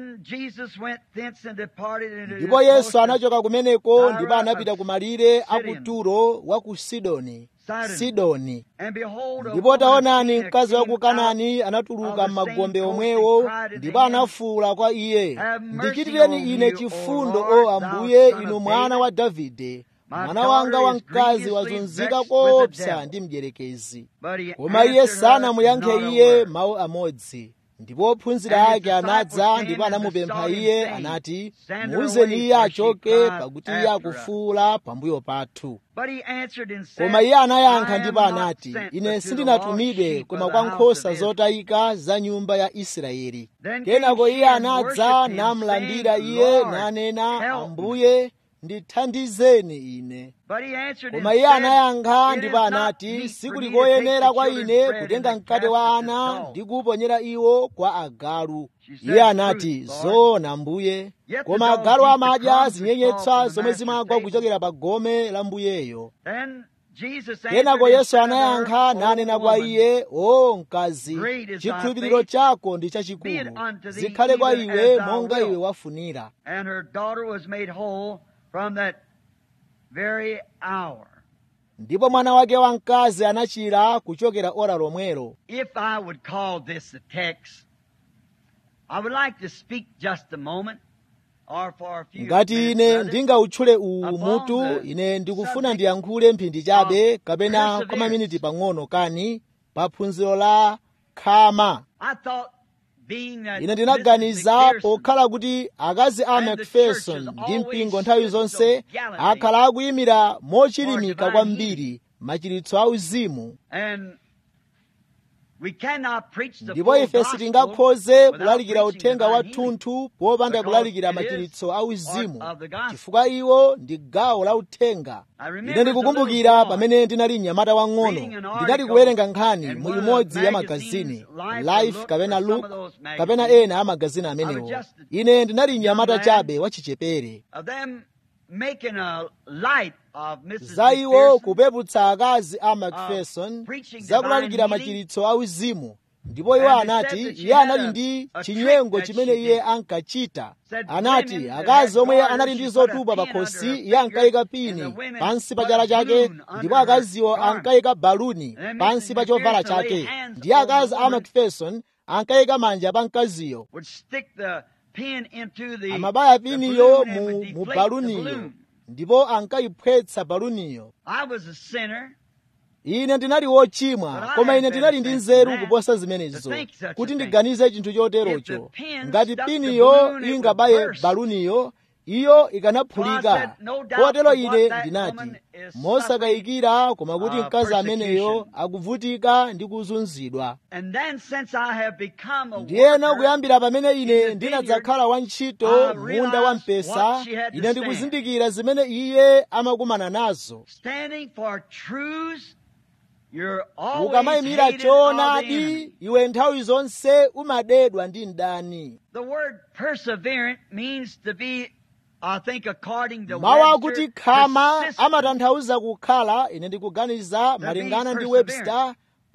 Speaker 2: ndipo yesu anachoka kumeneko ndipo anapita ku malire a ku turo wa ku sidoni sidoni ndipo taonani mkazi wa ku kanani anatuluka m'magombe omwewo ndipo anafuwula kwa iye ndichitireni ine chifundo o ambuye inu mwana wa davide mwana wanga wamkazi wazunzika koopsa ndi mdierekezi koma iye sanamuyankhe iye mawu amodzi ndipo ophunzira ake anadza ndipo anamupempha iye anati muuzeni iye achoke pakuti iye akufuwula pambuyo pathu koma iye anayankha ndipo anati ine sindinatumidwe koma kwa nkhosa zotayika za nyumba ya israeli kenako iye anadza namlandira iye nanena ambuye ndithandizeni ine koma iye anayankha ndipo anati sikuli koyenera kwa ine kutenga mkate wa ana ndi kuuponyera iwo kwa agalu iye anati zoona ambuye koma agalu amadya zinyenyetswa zomwe zimagwa kuchokera pa gome la mbuyeyo kenako yesu anayankha nanena kwa iye o mkazi chikhulupiriro chako ndi chachikulu zikhale kwa iwe monga iwe wafunira ndipo mwana wake wamkazi anachira kuchokera ora lomwelo
Speaker 1: If I would call this the text, I would like to speak just a moment or for a few
Speaker 2: ngati
Speaker 1: minutes
Speaker 2: ine
Speaker 1: rather,
Speaker 2: ndingautchule uwu mutu ine ndikufuna ndiyankhule mphindi chabe kapena kwa maminiti pang'ono kani pa phunziro la khama
Speaker 1: I thought being that
Speaker 2: ine
Speaker 1: Mrs.
Speaker 2: ndinaganiza
Speaker 1: McPherson
Speaker 2: pokhala kuti akazi a
Speaker 1: And the
Speaker 2: macpherson
Speaker 1: church has
Speaker 2: ndi
Speaker 1: always
Speaker 2: mpingo nthawi
Speaker 1: stood
Speaker 2: zonse
Speaker 1: so gallantly
Speaker 2: akhala akuyimira mochilimika
Speaker 1: for divine
Speaker 2: kwambiri machiritso auzimu
Speaker 1: and we cannot preach the
Speaker 2: ndipo
Speaker 1: full
Speaker 2: ife
Speaker 1: gospel
Speaker 2: sitingakhoze
Speaker 1: without
Speaker 2: kulalikira
Speaker 1: preaching
Speaker 2: uthenga
Speaker 1: divine healing.
Speaker 2: wathunthu popanda
Speaker 1: Because
Speaker 2: kulalikira
Speaker 1: it is
Speaker 2: machiritso auzimu
Speaker 1: part of the gospel.
Speaker 2: chifukwa iwo ndi gawo la uthenga
Speaker 1: I remember
Speaker 2: ine
Speaker 1: as a
Speaker 2: ndikukumbukira
Speaker 1: little boy
Speaker 2: pamene ndinali mnyamata wang'ono
Speaker 1: reading an
Speaker 2: ndinali
Speaker 1: article
Speaker 2: kuwerenga nkhani
Speaker 1: in
Speaker 2: mu
Speaker 1: one of
Speaker 2: imodzi
Speaker 1: the
Speaker 2: ya
Speaker 1: magazines,
Speaker 2: magazini
Speaker 1: Life or
Speaker 2: life
Speaker 1: Look
Speaker 2: kapena
Speaker 1: or some
Speaker 2: look
Speaker 1: of those
Speaker 2: kapena
Speaker 1: magazines.
Speaker 2: ena a magazini
Speaker 1: I
Speaker 2: amenewo
Speaker 1: was just a
Speaker 2: ine ndinali mnyamata
Speaker 1: young man.
Speaker 2: chabe wachichepere
Speaker 1: of them making a light of Mrs.
Speaker 2: za iwo
Speaker 1: McPherson
Speaker 2: kupeputsa akazi a macpherson
Speaker 1: preaching
Speaker 2: za kulalikira
Speaker 1: divine healing.
Speaker 2: machiritso auzimu ndipo iwo
Speaker 1: And they
Speaker 2: anati
Speaker 1: said that she
Speaker 2: iye
Speaker 1: had
Speaker 2: anali
Speaker 1: a-
Speaker 2: ndi
Speaker 1: a
Speaker 2: chinyengo
Speaker 1: trick that
Speaker 2: chimene
Speaker 1: she
Speaker 2: iye
Speaker 1: did.
Speaker 2: ankachita
Speaker 1: Said
Speaker 2: anati
Speaker 1: women that
Speaker 2: akazi
Speaker 1: had
Speaker 2: omwe
Speaker 1: garters,
Speaker 2: anali
Speaker 1: she
Speaker 2: ndi
Speaker 1: put a
Speaker 2: zotupa
Speaker 1: pin
Speaker 2: pakhosi
Speaker 1: under her
Speaker 2: iye ankayika
Speaker 1: finger,
Speaker 2: pini
Speaker 1: and the women
Speaker 2: pansi pa
Speaker 1: put
Speaker 2: chala
Speaker 1: a
Speaker 2: chake
Speaker 1: balloon
Speaker 2: ndipo
Speaker 1: under her
Speaker 2: akaziwo
Speaker 1: garment.
Speaker 2: ankayika baluni
Speaker 1: And
Speaker 2: pansi
Speaker 1: Mrs.
Speaker 2: pa chovala
Speaker 1: McPherson laid
Speaker 2: chake
Speaker 1: hands
Speaker 2: ndiye
Speaker 1: on the
Speaker 2: akazi a
Speaker 1: woman.
Speaker 2: macpherson ankayika manja pa mkaziyo
Speaker 1: would stick the pin into the,
Speaker 2: amabaya
Speaker 1: the
Speaker 2: piniyo
Speaker 1: balloon and
Speaker 2: mu,
Speaker 1: would
Speaker 2: mu
Speaker 1: deflate the
Speaker 2: baluniyo
Speaker 1: balloon.
Speaker 2: ndipo ankayiphwetsa baluniyo
Speaker 1: I was a sinner.
Speaker 2: ine ndinali wochimwa
Speaker 1: But I
Speaker 2: koma
Speaker 1: had
Speaker 2: ine ndinali ndi
Speaker 1: better
Speaker 2: nzeru
Speaker 1: sense than
Speaker 2: kuposa
Speaker 1: to
Speaker 2: zimenezo
Speaker 1: think such a
Speaker 2: kuti
Speaker 1: thing.
Speaker 2: ndiganize chinthu
Speaker 1: If
Speaker 2: choterocho
Speaker 1: the pin
Speaker 2: ngati
Speaker 1: stuck the
Speaker 2: piniyo
Speaker 1: balloon, it would
Speaker 2: ingabaye
Speaker 1: burst.
Speaker 2: baluniyo iyo
Speaker 1: So I
Speaker 2: ikanaphulika
Speaker 1: said, no doubt
Speaker 2: kotero
Speaker 1: but what
Speaker 2: ine
Speaker 1: that
Speaker 2: ndinati
Speaker 1: woman is
Speaker 2: mosakayikira koma kuti
Speaker 1: uh,
Speaker 2: mkazi ameneyo
Speaker 1: persecution.
Speaker 2: akuvutika ndi kuzunzidwa
Speaker 1: And then since I have become a
Speaker 2: ndiyeno
Speaker 1: worker,
Speaker 2: kuyambira pamene
Speaker 1: in
Speaker 2: ine
Speaker 1: the
Speaker 2: ndinadzakhala wantchito
Speaker 1: I
Speaker 2: munda
Speaker 1: realized
Speaker 2: wa mpesa
Speaker 1: what she had to
Speaker 2: ine
Speaker 1: stand.
Speaker 2: ndikuzindikira zimene iye amakumana nazo
Speaker 1: standing for truths, you're always
Speaker 2: ukamayimira
Speaker 1: hated of the enemy.
Speaker 2: choonadi iwe nthawi zonse umadedwa ndi mdani
Speaker 1: The word perseverant means to be, I think, according to
Speaker 2: mawu
Speaker 1: Webster,
Speaker 2: akuti khama
Speaker 1: persistent.
Speaker 2: amatanthauza kukhala ine ndikuganiza malingana ndi
Speaker 1: perseverant.
Speaker 2: webster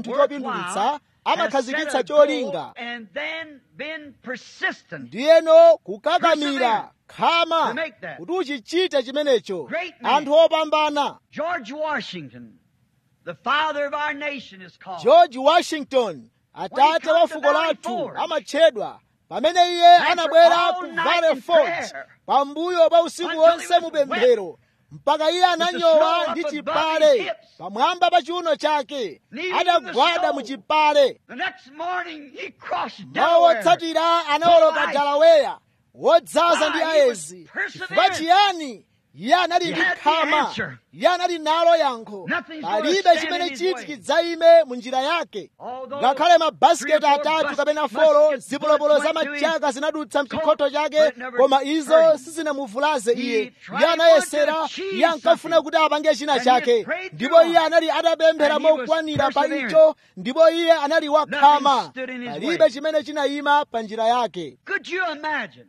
Speaker 2: chinthu chopindulitsa amakhazikitsa cholinga
Speaker 1: and then been persistent.
Speaker 2: ndiyeno kukakamira khama
Speaker 1: To make that.
Speaker 2: kuti uchichite chimenecho
Speaker 1: Great man.
Speaker 2: anthu opambana
Speaker 1: George Washington, the father of our nation, is called.
Speaker 2: george washington atate wa fuko lathu amatchedwa pamene iye anabwera ku valley forge pambuyo pa usiku wonse mupemphero mpaka iye ananyowa ndi chipale pamwamba pa chiuno chake adagwada mu chipale
Speaker 1: The next morning he crossed
Speaker 2: mawu
Speaker 1: Delaware.
Speaker 2: otsatira anawoloka dalaweya wodzaza ndi ayezi chifukwa chiyani iye anali ndi khama iye anali nalo yankho palibe chimene chiti chidzayime mu njira yake ngakhale mabasiketi atatu kapena folo zipolopolo za machaka zinadutsa mchikhoto chake koma izo sizinamuvulaze iye iye anayesera iye ankafuna kuti apange china chake ndipo iye anali atapemphera mokwanira pa icho ndipo iye anali wakhama palibe chimene chinayima pa njira yake
Speaker 1: Could you imagine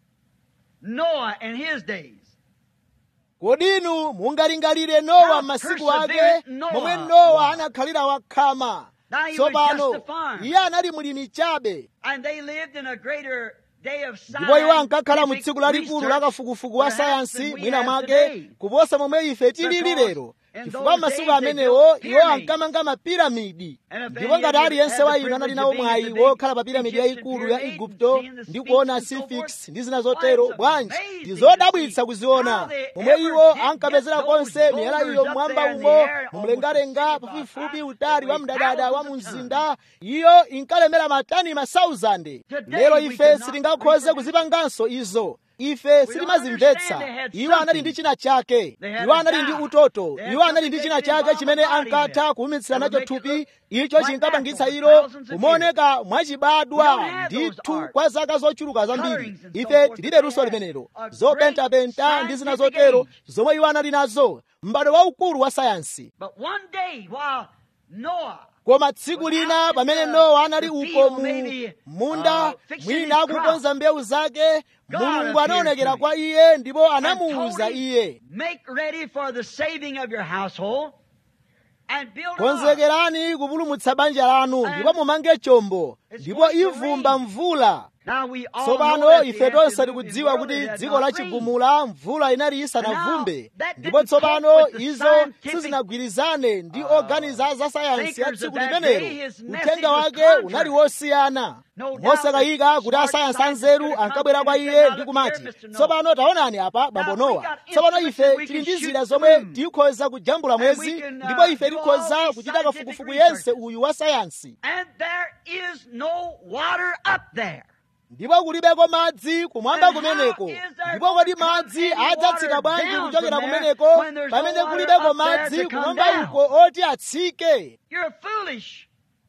Speaker 1: Noah in his days?
Speaker 2: kodi inu mungalingalire nowa masiku ake momwe nowa anakhalira wakhama
Speaker 1: Now he was
Speaker 2: tsopano
Speaker 1: just a farmer.
Speaker 2: iye anali mulimi chabe
Speaker 1: And they lived in a greater day of
Speaker 2: ndipo iwo ankakhala mu
Speaker 1: scientific
Speaker 2: tsiku lalikulu la
Speaker 1: research,
Speaker 2: kafukufuku wa
Speaker 1: perhaps, than
Speaker 2: sayansi
Speaker 1: we
Speaker 2: mwina
Speaker 1: have
Speaker 2: mwake
Speaker 1: today.
Speaker 2: kuposa momwe ife tilili
Speaker 1: Because
Speaker 2: lero
Speaker 1: in
Speaker 2: chifukwa
Speaker 1: those
Speaker 2: masiku
Speaker 1: days they
Speaker 2: amenewo
Speaker 1: built
Speaker 2: iwo
Speaker 1: pyramids.
Speaker 2: ankamanga mapiramidi
Speaker 1: And if
Speaker 2: ndipo
Speaker 1: any
Speaker 2: ngati
Speaker 1: of you
Speaker 2: aliyense
Speaker 1: had
Speaker 2: wa
Speaker 1: the
Speaker 2: inu anali
Speaker 1: privilege
Speaker 2: nawo
Speaker 1: of being
Speaker 2: mwayi
Speaker 1: in the big
Speaker 2: wokhala pa piramidi
Speaker 1: Egyptian
Speaker 2: yayikulu ya
Speaker 1: pyramid,
Speaker 2: igupto
Speaker 1: seeing the
Speaker 2: ndi
Speaker 1: Sphinx
Speaker 2: kuona
Speaker 1: and so
Speaker 2: sphinx
Speaker 1: forth,
Speaker 2: ndi zina zotero
Speaker 1: why, it's
Speaker 2: bwanji
Speaker 1: amazing
Speaker 2: ndi
Speaker 1: to
Speaker 2: zodabwitsa
Speaker 1: see
Speaker 2: kuziona
Speaker 1: how they
Speaker 2: momwe
Speaker 1: ever
Speaker 2: iwo
Speaker 1: did
Speaker 2: ankapezera
Speaker 1: get those
Speaker 2: konse miyala iyo
Speaker 1: boulders up
Speaker 2: mwamba
Speaker 1: there in the
Speaker 2: umo
Speaker 1: air,
Speaker 2: mumlengalenga
Speaker 1: almost
Speaker 2: pafupifupi
Speaker 1: about
Speaker 2: utali wa
Speaker 1: five
Speaker 2: mdadada wa mu
Speaker 1: thousands of
Speaker 2: mzinda iyo inkalemera matani masauzande
Speaker 1: Today
Speaker 2: lero
Speaker 1: we
Speaker 2: ife
Speaker 1: could not
Speaker 2: sitingakhoze
Speaker 1: reproduce
Speaker 2: kuzipanganso izo ife sitimazimvetsa
Speaker 1: understand they had
Speaker 2: iwo anali
Speaker 1: something.
Speaker 2: ndi china chake
Speaker 1: They had
Speaker 2: iwo
Speaker 1: a
Speaker 2: anali ndi
Speaker 1: doubt.
Speaker 2: utoto
Speaker 1: They had
Speaker 2: iwo anali ndi
Speaker 1: something
Speaker 2: china
Speaker 1: they could
Speaker 2: chake chimene
Speaker 1: involve a body
Speaker 2: ankatha
Speaker 1: there.
Speaker 2: kuwumitsira
Speaker 1: That
Speaker 2: nacho
Speaker 1: would make
Speaker 2: thupi
Speaker 1: it
Speaker 2: icho
Speaker 1: look
Speaker 2: chinkapangitsa
Speaker 1: like
Speaker 2: ilo
Speaker 1: thousands of
Speaker 2: kumaoneka
Speaker 1: We
Speaker 2: mwachibadwa
Speaker 1: don't have those
Speaker 2: ndithu
Speaker 1: arts.
Speaker 2: kwa zaka zochuluka zambiri
Speaker 1: Colorings and so
Speaker 2: ife
Speaker 1: forth
Speaker 2: tilibe
Speaker 1: that
Speaker 2: luso
Speaker 1: they had.
Speaker 2: limenelo
Speaker 1: A great
Speaker 2: zopentapenta ndi zina
Speaker 1: scientific
Speaker 2: zotero
Speaker 1: age.
Speaker 2: zomwe iwo anali nazo m'bado waukulu wa sayansi
Speaker 1: But one day while Noah
Speaker 2: koma tsiku lina pamene nowa anali uko mu munda mwina akukonza mbewu zake mulungu anaonekera kwa iye ndipo anamuwuza iye
Speaker 1: Make ready for the saving of your household and build an ark.
Speaker 2: konzekerani kupulumutsa banja lanu ndipo mumange chombo ndipo ivumba mvula
Speaker 1: Now we all know
Speaker 2: tsopano
Speaker 1: that the
Speaker 2: ife tonse
Speaker 1: Antediluvian
Speaker 2: tikudziwa
Speaker 1: world
Speaker 2: kuti
Speaker 1: it had
Speaker 2: dziko la
Speaker 1: not rained.
Speaker 2: chigumula mvula inali isanavumbe
Speaker 1: But now, that
Speaker 2: ndipo
Speaker 1: didn't
Speaker 2: tsopano
Speaker 1: cope with the
Speaker 2: izo
Speaker 1: scientific,
Speaker 2: sizinagwirizane ndi
Speaker 1: uh,
Speaker 2: oganiza za sayansi ya
Speaker 1: thinkers
Speaker 2: tsiku
Speaker 1: of that
Speaker 2: limenelo
Speaker 1: day, his message
Speaker 2: uthenga
Speaker 1: was
Speaker 2: wake
Speaker 1: contrary.
Speaker 2: unali wosiyana
Speaker 1: No doubt
Speaker 2: mosakayika
Speaker 1: that
Speaker 2: kuti
Speaker 1: smart
Speaker 2: asayansi
Speaker 1: scientists
Speaker 2: anzeru
Speaker 1: could have
Speaker 2: ankabwera kwa
Speaker 1: come
Speaker 2: iye
Speaker 1: and
Speaker 2: ndi
Speaker 1: said,
Speaker 2: kumati
Speaker 1: "Now, look here, Mr.
Speaker 2: tsopano taonani apa bambo
Speaker 1: Now, we
Speaker 2: nowa
Speaker 1: got
Speaker 2: tsopano
Speaker 1: instruments
Speaker 2: ife
Speaker 1: that we
Speaker 2: tili
Speaker 1: can
Speaker 2: ndi
Speaker 1: shoot
Speaker 2: zida
Speaker 1: the
Speaker 2: zomwe
Speaker 1: moon.
Speaker 2: tikhoza kujambula
Speaker 1: And we
Speaker 2: mwezi
Speaker 1: can, uh,
Speaker 2: ndipo ife
Speaker 1: do all
Speaker 2: tikhoza
Speaker 1: these
Speaker 2: kuchita
Speaker 1: scientific
Speaker 2: kafukufuku
Speaker 1: researches.
Speaker 2: yense uyu wa sayansi
Speaker 1: And there is no water up there.
Speaker 2: ndipo kulibeko madzi kumwamba
Speaker 1: And how
Speaker 2: kumeneko
Speaker 1: is there
Speaker 2: ndipo kodi
Speaker 1: going to come
Speaker 2: madzi
Speaker 1: any
Speaker 2: adzatsika
Speaker 1: water
Speaker 2: bwanji
Speaker 1: down
Speaker 2: kuchokera
Speaker 1: from there
Speaker 2: kumeneko
Speaker 1: when there's no
Speaker 2: pamene
Speaker 1: water
Speaker 2: kulibeko
Speaker 1: up there
Speaker 2: madzi
Speaker 1: to come
Speaker 2: kumwamba
Speaker 1: down?
Speaker 2: uko oti atsike
Speaker 1: You're foolish.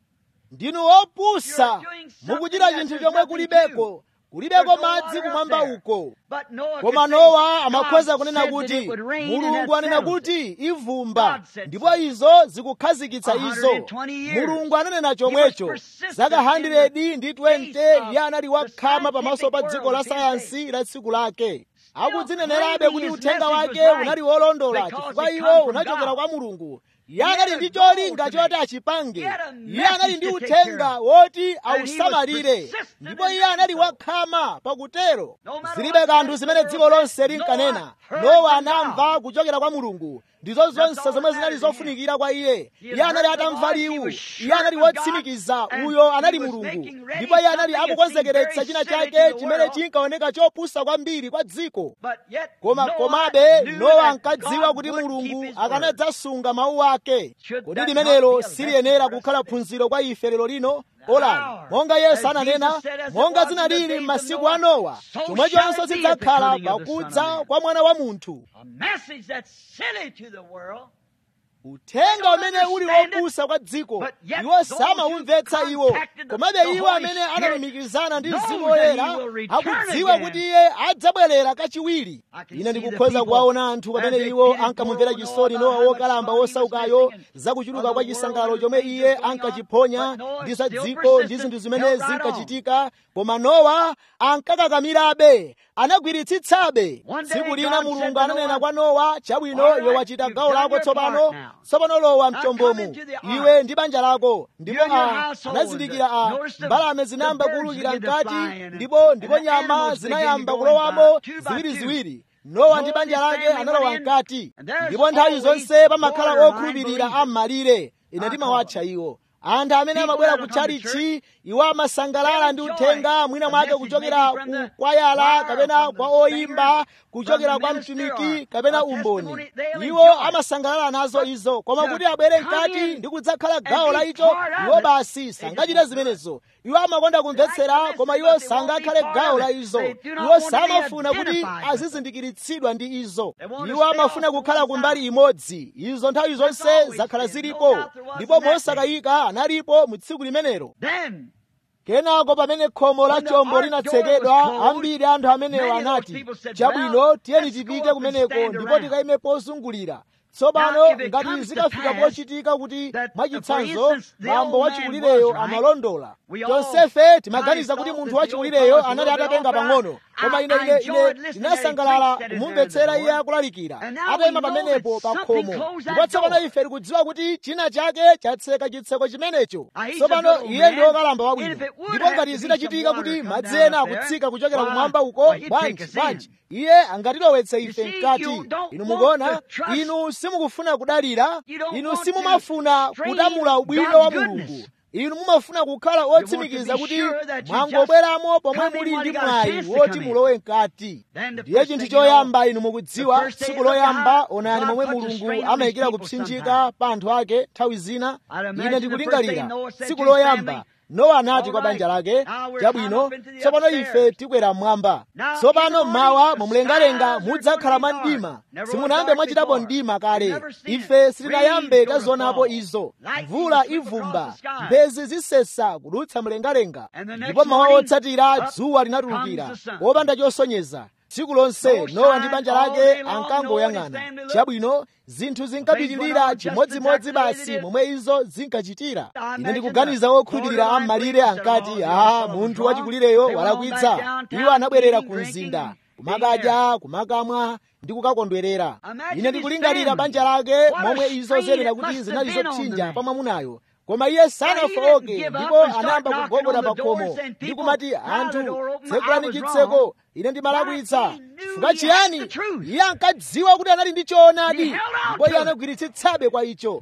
Speaker 2: ndinu opusa
Speaker 1: You're doing something
Speaker 2: mukuchita
Speaker 1: that
Speaker 2: chinthu
Speaker 1: there's
Speaker 2: chomwe
Speaker 1: nothing
Speaker 2: kulibeko kulibeko
Speaker 1: There's no
Speaker 2: madzi
Speaker 1: water up
Speaker 2: kumwamba
Speaker 1: there.
Speaker 2: uko
Speaker 1: But Noah
Speaker 2: koma
Speaker 1: could say,
Speaker 2: nowa
Speaker 1: God
Speaker 2: amakhoza kunena
Speaker 1: said that
Speaker 2: kuti
Speaker 1: it would rain and
Speaker 2: mulungu
Speaker 1: that
Speaker 2: anena
Speaker 1: settles
Speaker 2: kuti
Speaker 1: it.
Speaker 2: ivumba
Speaker 1: God said
Speaker 2: ndipo
Speaker 1: so.
Speaker 2: izo zikukhazikitsa izo
Speaker 1: 120 years.
Speaker 2: mulungu ananena
Speaker 1: He
Speaker 2: chomwecho
Speaker 1: was persistent
Speaker 2: zaka
Speaker 1: in the
Speaker 2: 100 ndi 20
Speaker 1: face of
Speaker 2: iye anali wakhama
Speaker 1: the
Speaker 2: pamaso pa
Speaker 1: scientific
Speaker 2: dziko la
Speaker 1: world of his
Speaker 2: sayansi la tsiku lake akudzinenerabe
Speaker 1: claiming
Speaker 2: kuti
Speaker 1: his
Speaker 2: uthenga
Speaker 1: message
Speaker 2: wake
Speaker 1: was right
Speaker 2: unali wolondola
Speaker 1: because
Speaker 2: chifukwa
Speaker 1: it
Speaker 2: iwo
Speaker 1: come from
Speaker 2: unachokera
Speaker 1: God.
Speaker 2: kwa mulungu iye
Speaker 1: He had
Speaker 2: anali
Speaker 1: a
Speaker 2: ndi
Speaker 1: goal
Speaker 2: cholinga
Speaker 1: to
Speaker 2: choti
Speaker 1: make.
Speaker 2: achipange
Speaker 1: He had a
Speaker 2: iye anali
Speaker 1: message
Speaker 2: ndi
Speaker 1: to take care
Speaker 2: uthenga
Speaker 1: of.
Speaker 2: woti
Speaker 1: And he was
Speaker 2: ausamalire
Speaker 1: persistent
Speaker 2: ndipo
Speaker 1: in
Speaker 2: iye anali
Speaker 1: doing so.
Speaker 2: wakhama pakutero
Speaker 1: No matter
Speaker 2: zilibe
Speaker 1: what
Speaker 2: kanthu
Speaker 1: the
Speaker 2: zimene
Speaker 1: world
Speaker 2: dziko lonse
Speaker 1: said,
Speaker 2: linkanena
Speaker 1: Noah heard
Speaker 2: nowa
Speaker 1: from
Speaker 2: anamva
Speaker 1: God.
Speaker 2: kuchokera kwa mulungu ndizo zonse
Speaker 1: all
Speaker 2: zomwe
Speaker 1: that
Speaker 2: zinali
Speaker 1: mattered to him.
Speaker 2: zofunikira kwa iye
Speaker 1: He had
Speaker 2: iye anali
Speaker 1: heard the
Speaker 2: atamva
Speaker 1: voice, he
Speaker 2: liwu
Speaker 1: was sure
Speaker 2: iye anali
Speaker 1: it was God,
Speaker 2: wotsimikiza
Speaker 1: and
Speaker 2: uyo
Speaker 1: he
Speaker 2: anali
Speaker 1: was
Speaker 2: mulungu
Speaker 1: making ready
Speaker 2: ndipo iye anali
Speaker 1: something that
Speaker 2: akukonzekeretsa
Speaker 1: seemed
Speaker 2: china
Speaker 1: very silly
Speaker 2: chake
Speaker 1: to the
Speaker 2: chimene
Speaker 1: world.
Speaker 2: chinkaoneka chopusa kwambiri kwa dziko
Speaker 1: But yet
Speaker 2: koma
Speaker 1: Noah
Speaker 2: komabe
Speaker 1: knew
Speaker 2: nowa
Speaker 1: that
Speaker 2: ankadziwa
Speaker 1: God
Speaker 2: kuti
Speaker 1: would keep
Speaker 2: mulungu
Speaker 1: his word.
Speaker 2: akanadzasunga mawu ake
Speaker 1: Should
Speaker 2: kodi
Speaker 1: that
Speaker 2: limenelo
Speaker 1: not be a
Speaker 2: siliyenera
Speaker 1: lesson for us
Speaker 2: kukhala
Speaker 1: today?
Speaker 2: phunziro kwa ife lero lino
Speaker 1: Now,
Speaker 2: olani monga yesu
Speaker 1: as
Speaker 2: ananena
Speaker 1: Jesus said, as it
Speaker 2: monga
Speaker 1: was in the
Speaker 2: zinalili
Speaker 1: days of
Speaker 2: m'masiku a
Speaker 1: Noah,
Speaker 2: nowa
Speaker 1: so
Speaker 2: chomwechonso
Speaker 1: shall it be at the
Speaker 2: zidzakhala
Speaker 1: coming of the Son of
Speaker 2: pakudza
Speaker 1: Man.
Speaker 2: kwa mwana wa munthu
Speaker 1: A message that's silly to the world.
Speaker 2: uthenga umene uli wopusa kwa dziko
Speaker 1: But yet
Speaker 2: iwo
Speaker 1: those
Speaker 2: samawumvetsa
Speaker 1: who
Speaker 2: iwo
Speaker 1: contacted the-
Speaker 2: komabe
Speaker 1: the
Speaker 2: iwo
Speaker 1: Holy
Speaker 2: amene
Speaker 1: Spirit
Speaker 2: analumikizana ndi
Speaker 1: knows
Speaker 2: mzimu
Speaker 1: that
Speaker 2: woyera
Speaker 1: he will return
Speaker 2: akudziwa
Speaker 1: again.
Speaker 2: kuti iye adzabwerera kachiwiri
Speaker 1: I can
Speaker 2: ine
Speaker 1: see the
Speaker 2: ndikukhoza
Speaker 1: people
Speaker 2: kuwaona anthu
Speaker 1: as
Speaker 2: pamene
Speaker 1: they
Speaker 2: iwo
Speaker 1: did
Speaker 2: ankamumvera
Speaker 1: know
Speaker 2: chisoni
Speaker 1: about
Speaker 2: nowa
Speaker 1: how much
Speaker 2: wokalamba
Speaker 1: money he was
Speaker 2: wosaukayo
Speaker 1: missing and
Speaker 2: zakuchuluka
Speaker 1: of
Speaker 2: kwa
Speaker 1: the world
Speaker 2: chisangalalo
Speaker 1: and
Speaker 2: chomwe
Speaker 1: things
Speaker 2: iye
Speaker 1: that going on.
Speaker 2: ankachiponya
Speaker 1: But Noah
Speaker 2: ndi za
Speaker 1: still
Speaker 2: dziko ndi
Speaker 1: persistent,
Speaker 2: zinthu zimene
Speaker 1: held right on.
Speaker 2: zinkachitika koma nowa ankakakamirabe anagwiritsitsabe
Speaker 1: One day
Speaker 2: tsiku lina
Speaker 1: God said
Speaker 2: mulungu
Speaker 1: to
Speaker 2: ananena
Speaker 1: Noah,
Speaker 2: kwa nowa chabwino
Speaker 1: "All right,
Speaker 2: iwe wachita
Speaker 1: you've
Speaker 2: gawo
Speaker 1: done
Speaker 2: lako
Speaker 1: your
Speaker 2: tsopano
Speaker 1: part now.
Speaker 2: tsopano lowa mchombomo iwe ndi banja lako ndipo a anazindikira a mbalame zinayamba kuwulukira mkati ndipo ndipo nyama zinayamba kulowamo ziwiriziwiri nowa ndi banja lake analowa mkati ndipo nthawi zonse pamakhala okhulupirira am'malire ine ndimawatcha iwo anthu amene amabwera ku tchalichi iwo amasangalala ndi uthenga mwina mwake kuchokera ku kwayala kapena kwa oyimba kuchokera kwa mtumiki kapena umboni iwo amasangalala nazo izo koma kuti abwere mkati ndi kudzakhala gawo la icho iwo basi sangachite zimenezo iwo amakonda kumvetsera koma iwo sangakhale gawo la izo iwo samafuna kuti azizindikiritsidwa ndi izo iwo amafuna kukhala kumbali imodzi izo nthawi zonse zakhala zilipo ndipo mosakayika analipo mu tsiku limenelo kenako pamene khomo la chombo linatsekedwa ambiri anthu amenewo anati chabwino tiyeni tipite kumeneko ndipo tikayime pozungulira tsopano ngati zikafika pochitika kuti mwachitsanzo bambo wachikulireyo amalondola tonsefe timaganiza kuti munthu wachikulireyo anali atatenga pang'ono koma ine ine ine ndinasangalala kumumvetsera iye akulalikira atayima pamenepo pa khomo ndipo tsopano ife tikudziwa kuti china chake chatseka chitseko chimenecho tsopano iye ndi wokalamba wabwino ndipo ngati zitachitika kuti madzi ena akutsika kuchokera kumwamba uko bwanji bwanji iye angatilowetse ife mkati inu mukuona inu simukufuna kudalira inu simumafuna kutamula ubwino wa mulungu inu mumafuna kukhala otsimikiza kuti mwangobweramo pomwe muli ndi mwayi woti mulowe mkati ndiye chinthu choyamba inu mukudziwa tsiku loyamba onani momwe mulungu amayikira kupsinjika pa anthu ake nthawi zina ine ndikulingalira tsiku loyamba nowa anati kwa banja lake chabwino tsopano ife tikwera mmwamba tsopano mmawa mumlengalenga mudzakhala mwa mdima simunayambe mwachitapo mdima kale ife sitinayambe tazionapo izo mvula ivumba mphezi zisesa kudutsa mlengalenga ndipo mawa otsatira dzuwa linatulukira wopanda chosonyeza tsiku lonse nowa ndi banja lake ankangoyang'ana chabwino zinthu zinkapitirira chimodzimodzi basi momwe izo zinkachitira ine ndikuganiza wokhulupirira am'malire ankati a munthu wachikulireyo walakwitsa iwo anabwerera ku mzinda kumakadya kumakamwa ndi kukakondwerera ine ndikulingalira banja lake momwe izo zenera kuti zinali zopsinja pa mwamunayo koma iye sanafowoke ndipo anayamba kugogoda pa khomo ndi kumati anthu tsekulani chitseko ine ndimalakwitsa chifukwa chiyani iye ankadziwa kuti anali ndi choonadi ndipo iye anagwiritsitsabe kwa icho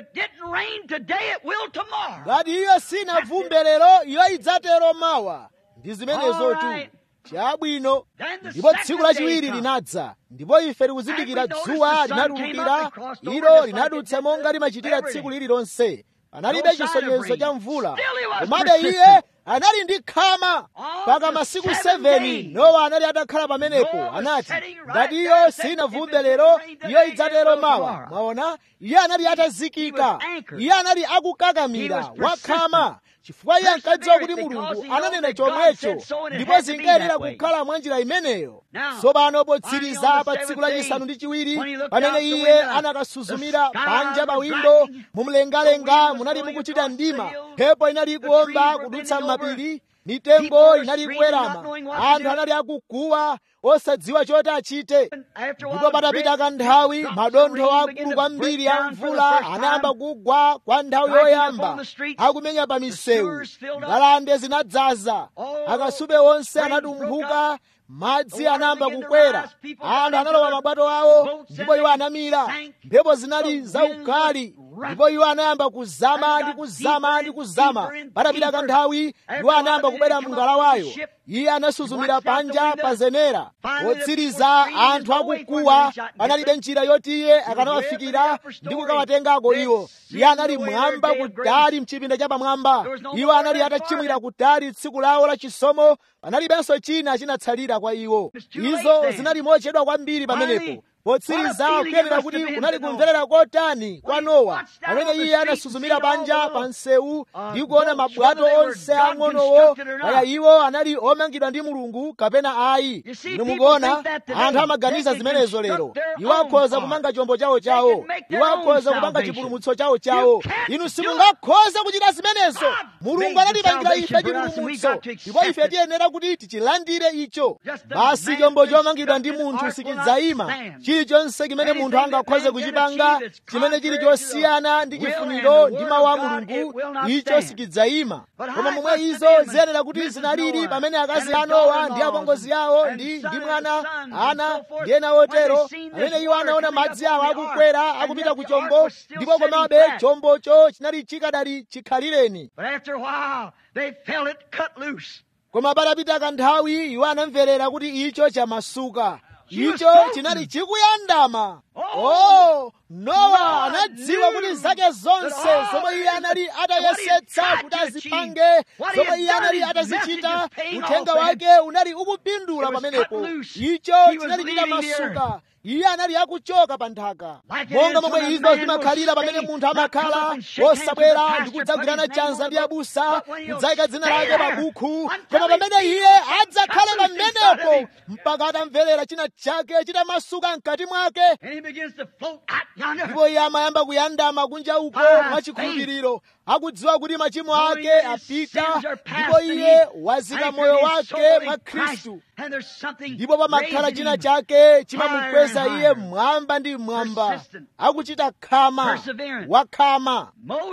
Speaker 2: ngati iyo sinavumbe lero iyo idzatero mawa ndi zimenezotu chabwino ndipo tsiku lachiwiri linadza ndipo ife tikuzindikira dzuwa linatulukira ilo linadutsa monga limachitira tsiku lililonse analibe chisonyezo cha mvula komabe iye anali ndi khama mpaka masiku 7 nowa anali atakhala pamenepo anati ngati iyo sinavumbe lero iyo idzatero mawa mwaona iye anali atazikika iye anali akukakamira wakhama chifukwa iye ankadziwa kuti mulungu ananena chomwecho ndipo zinkayenera kukhala mwa njira imeneyo tsopano potsiriza pa tsiku lachisanu ndi chiwiri pamene iye anakasuzumira panja pa windo mumlengalenga munali mukuchita mdima mphepo inali ikuomba kudutsa m'mapiri mitengo inali ikuwerama anthu anali akuguwa osadziwa choti achite ndipo patapita kanthawi madontho akulu kwambiri a mvula anayamba kugwa kwa nthawi yoyamba akumenya pa misewu ngalande zinadzaza akasupe onse anatumphuka madzi anayamba kukwera anthu analowa mabwato awo ndipo iwo anamira mphepo zinali zaukali ndipo iwo anayamba kuzama ndi kuzama ndi kuzama patapita kanthawi iwo anayamba kubwera mngalawayo iye anasuzumira panja pa zenera potsiriza anthu akukuwa panalibe njira yoti iye akanawafikira ndi kukawatengako iwo iye anali mwamba kutali mchipinda cha pamwamba iwo anali atachimwira kutali tsiku lawo la chisomo panalibenso china chinatsalira kwa iwo izo zinali mochedwa kwambiri pamenepo potsiriza kuyenera kuti kunali kumverera kotani kwa nowa pamene iye anasuzumira panja pa msewu ndi kuona mabwato onse ang'onowo kaya iwo anali omangidwa ndi mulungu kapena ayi inu mukuona anthu amaganiza zimenezo lero iwo akhoza kumanga chombo chawo chawo iwo akhoza kupanga chipulumutso chawo chawo inu simungakhoza kuchita zimenezo mulungu anatipangira ife chipulumutso ndipo ife tiyenera kuti tichilandire icho basi chombo chomangidwa ndi munthu sichidzayima chilichonse chimene munthu angakhoze kuchipanga chimene chili chosiyana ndi chifuniro ndi mawu a mulungu icho sichidzayima koma momwe izo ziyenera kuti zinalili pamene akazi a nowa ndi apongozi awo ndi ndi mwana ana ndi ena otero pamene iwo anaona madzi awo akukwera akupita ku chombo ndipo komabe chombocho chinali chikadali chikhalireni koma patapita kanthawi iwo anamverera kuti icho chamasuka icho chinali chikuyandama oh nowa anadziwa kuti zake zonse zomwe iye anali atayesetsa kuti azipange zomwe iye anali atazichita uthenga wake unali ukupindula pamenepo icho chinali chitamasuka iye anali akuchoka pa nthaka monga momwe izo zimakhalira pamene munthu amakhala osabwera ndi kudzagwirana chanza ndi abusa kudzayika dzina lake pa bukhu koma pamene iye adzakhale pamenepo mpaka atamverera china chake chitamasuka mkati mwake ndipo iye amayamba kuyandama kunja uko mwachikhulupiriro akudziwa kuti machimo ake apita ndipo iye wazika moyo wake mwa khristu ndipo pamakhala china chake chimamukweza iye mmwamba ndi mmwamba akuchita khama wakhama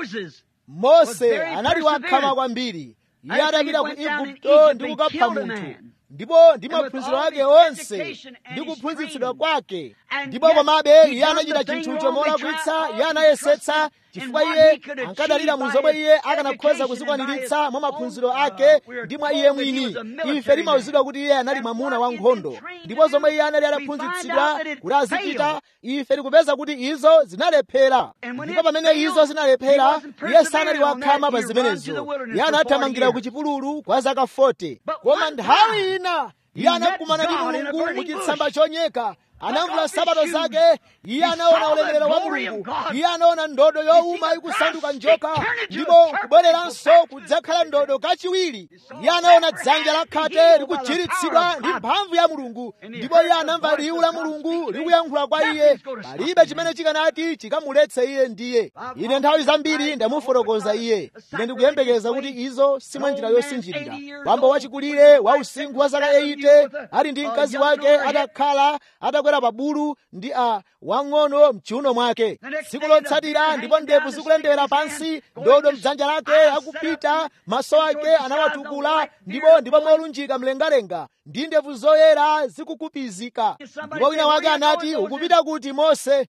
Speaker 2: mose anali wakhama kwambiri iye adapita ku igupto ndi kukapha munthu ndipo ndi maphunziro ake onse ndi kuphunzitsidwa kwake ndipo komabe iye anachita chinthucho molakwitsa iye anayesetsa chifukwa iye ankadalira mu zomwe iye akanakhoza kuzikwaniritsa mwa maphunziro ake ndi mwa iye mwini ife timawuzidwa kuti iye anali mwamuna wa nkhondo ndipo zomwe iye anali ataphunzitsidwa kuti azichita ife tikupeza kuti izo zinalephera ndipo pamene izo zinalephera iye sanali wakhama pa zimenezo iye anathamangira ku chipululu kwa zaka 40 koma nthawi ina iye anakumana ndi mulungu mu chitsamba chonyeka anamvula sabato zake iye anaona ulemerero wa mulungu iye anaona ndodo yowuma ikusanduka njoka ndipo kubwereranso kudzakhala ndodo kachiwiri iye anaona dzanja la khate likuchiritsidwa ndi mphamvu ya mulungu ndipo iye anamva liwu la mulungu likuyankhula kwa iye palibe chimene chikanati chikamuletse iye ndiye ine nthawi zambiri ndamufotokoza iye ine ndikuyembekeza kuti izo simwe njira yosinjirira bambo wachikulire wa usinkhu wa zaka 80 ali ndi mkazi wake atakhala atakwera pa bulu ndi a wang'ono mchiuno mwake tsiku lotsatira ndipo ndevu zikulendera pansi ndodo mdzanja lake akupita maso ake anawatukula ndipo ndipo molunjika mlengalenga ndi ndevu zoyera zikukupizika ndipo wina wake anati ukupita kuti mose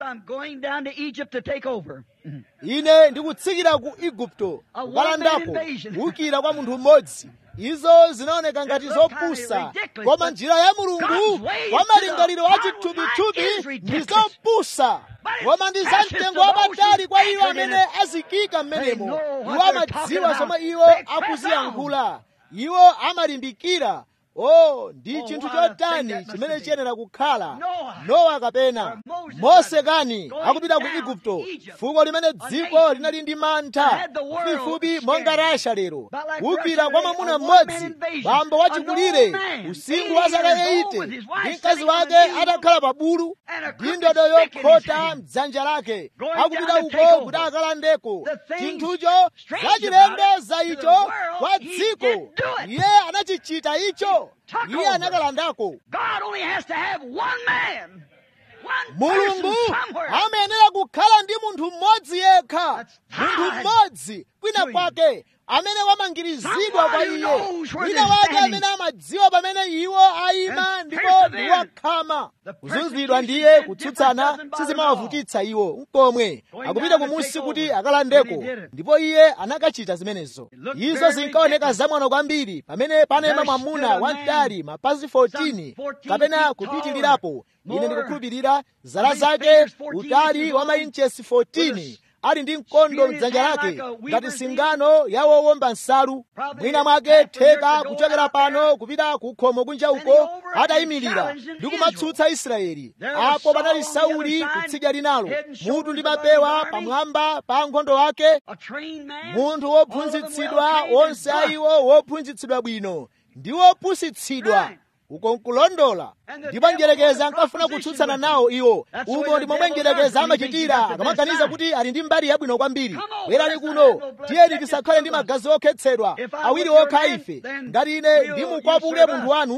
Speaker 2: ine ndikutsikira ku igupto kukalandako kuwukira kwa munthu mmodzi izo zinaoneka ngati zopusa koma njira ya mulungu kwa malingaliro a chithupithupi ndi zopusa koma ndi za mtengo wapatali kwa iwo amene azikika m'menemo iwo amadziwa zomwe iwo akuziyankhula iwo amalimbikira o ndi chinthu chotani chimene chiyenera kukhala nowa kapena mose kani akupita ku igupto fuko limene dziko linali ndi mantha fupifupi monga rasha lero kuwukira kwa mwamuna mmodzi bambo wachikulire usinkhu wa zaka 80 ndi mkazi wake atakhala pa bulu ndi ndodo yokhota mdzanja lake akupita uko kuti akalandeko chinthucho zachilendo za icho kwa dziko iye anachichita icho iye anakalandako mulungu amayenera kukhala ndi munthu mmodzi yekha munthu mmodzi kwina kwake amene wamangirizidwa kwa iye wina wake amene amadziwa pamene iwo ayima ndipo ndi wakhama kuzunzidwa ndiye kutsutsana sizimawavutitsa iwo nkomwe akupita kumunsi kuti akalandeko ndipo iye anakachita zimenezo izo zinkaoneka zamwano kwambiri pamene panayima mwamuna wamtali mapazi 14 kapena kupitilirapo ine ndikukhulupirira zala zake utali wa mainchesi 14 ali ndi mkondo mdzanja lake ngati singano ya wowomba nsalu mwina mwake theka kuchokera pano kupita ku khomo kunja uko atayimirira ndi kumatsutsa israeli apo panali sauli kutsidya linalo mutu ndi mapewa pamwamba pa nkhondo wake munthu wophunzitsidwa onse a iwo wophunzitsidwa bwino ndi wopusitsidwa uko nkulondola ndipo njerekeza ankafuna kutsutsana nawo iwo umo ndi momwe njerekeza amachitira akamaganiza kuti ali ndi mbali yabwino kwambiri bwerani kuno tiyeni tisakhale ndi magazi okhetsedwa awiri okha ife ngati ine ndimukwapule munthu wanu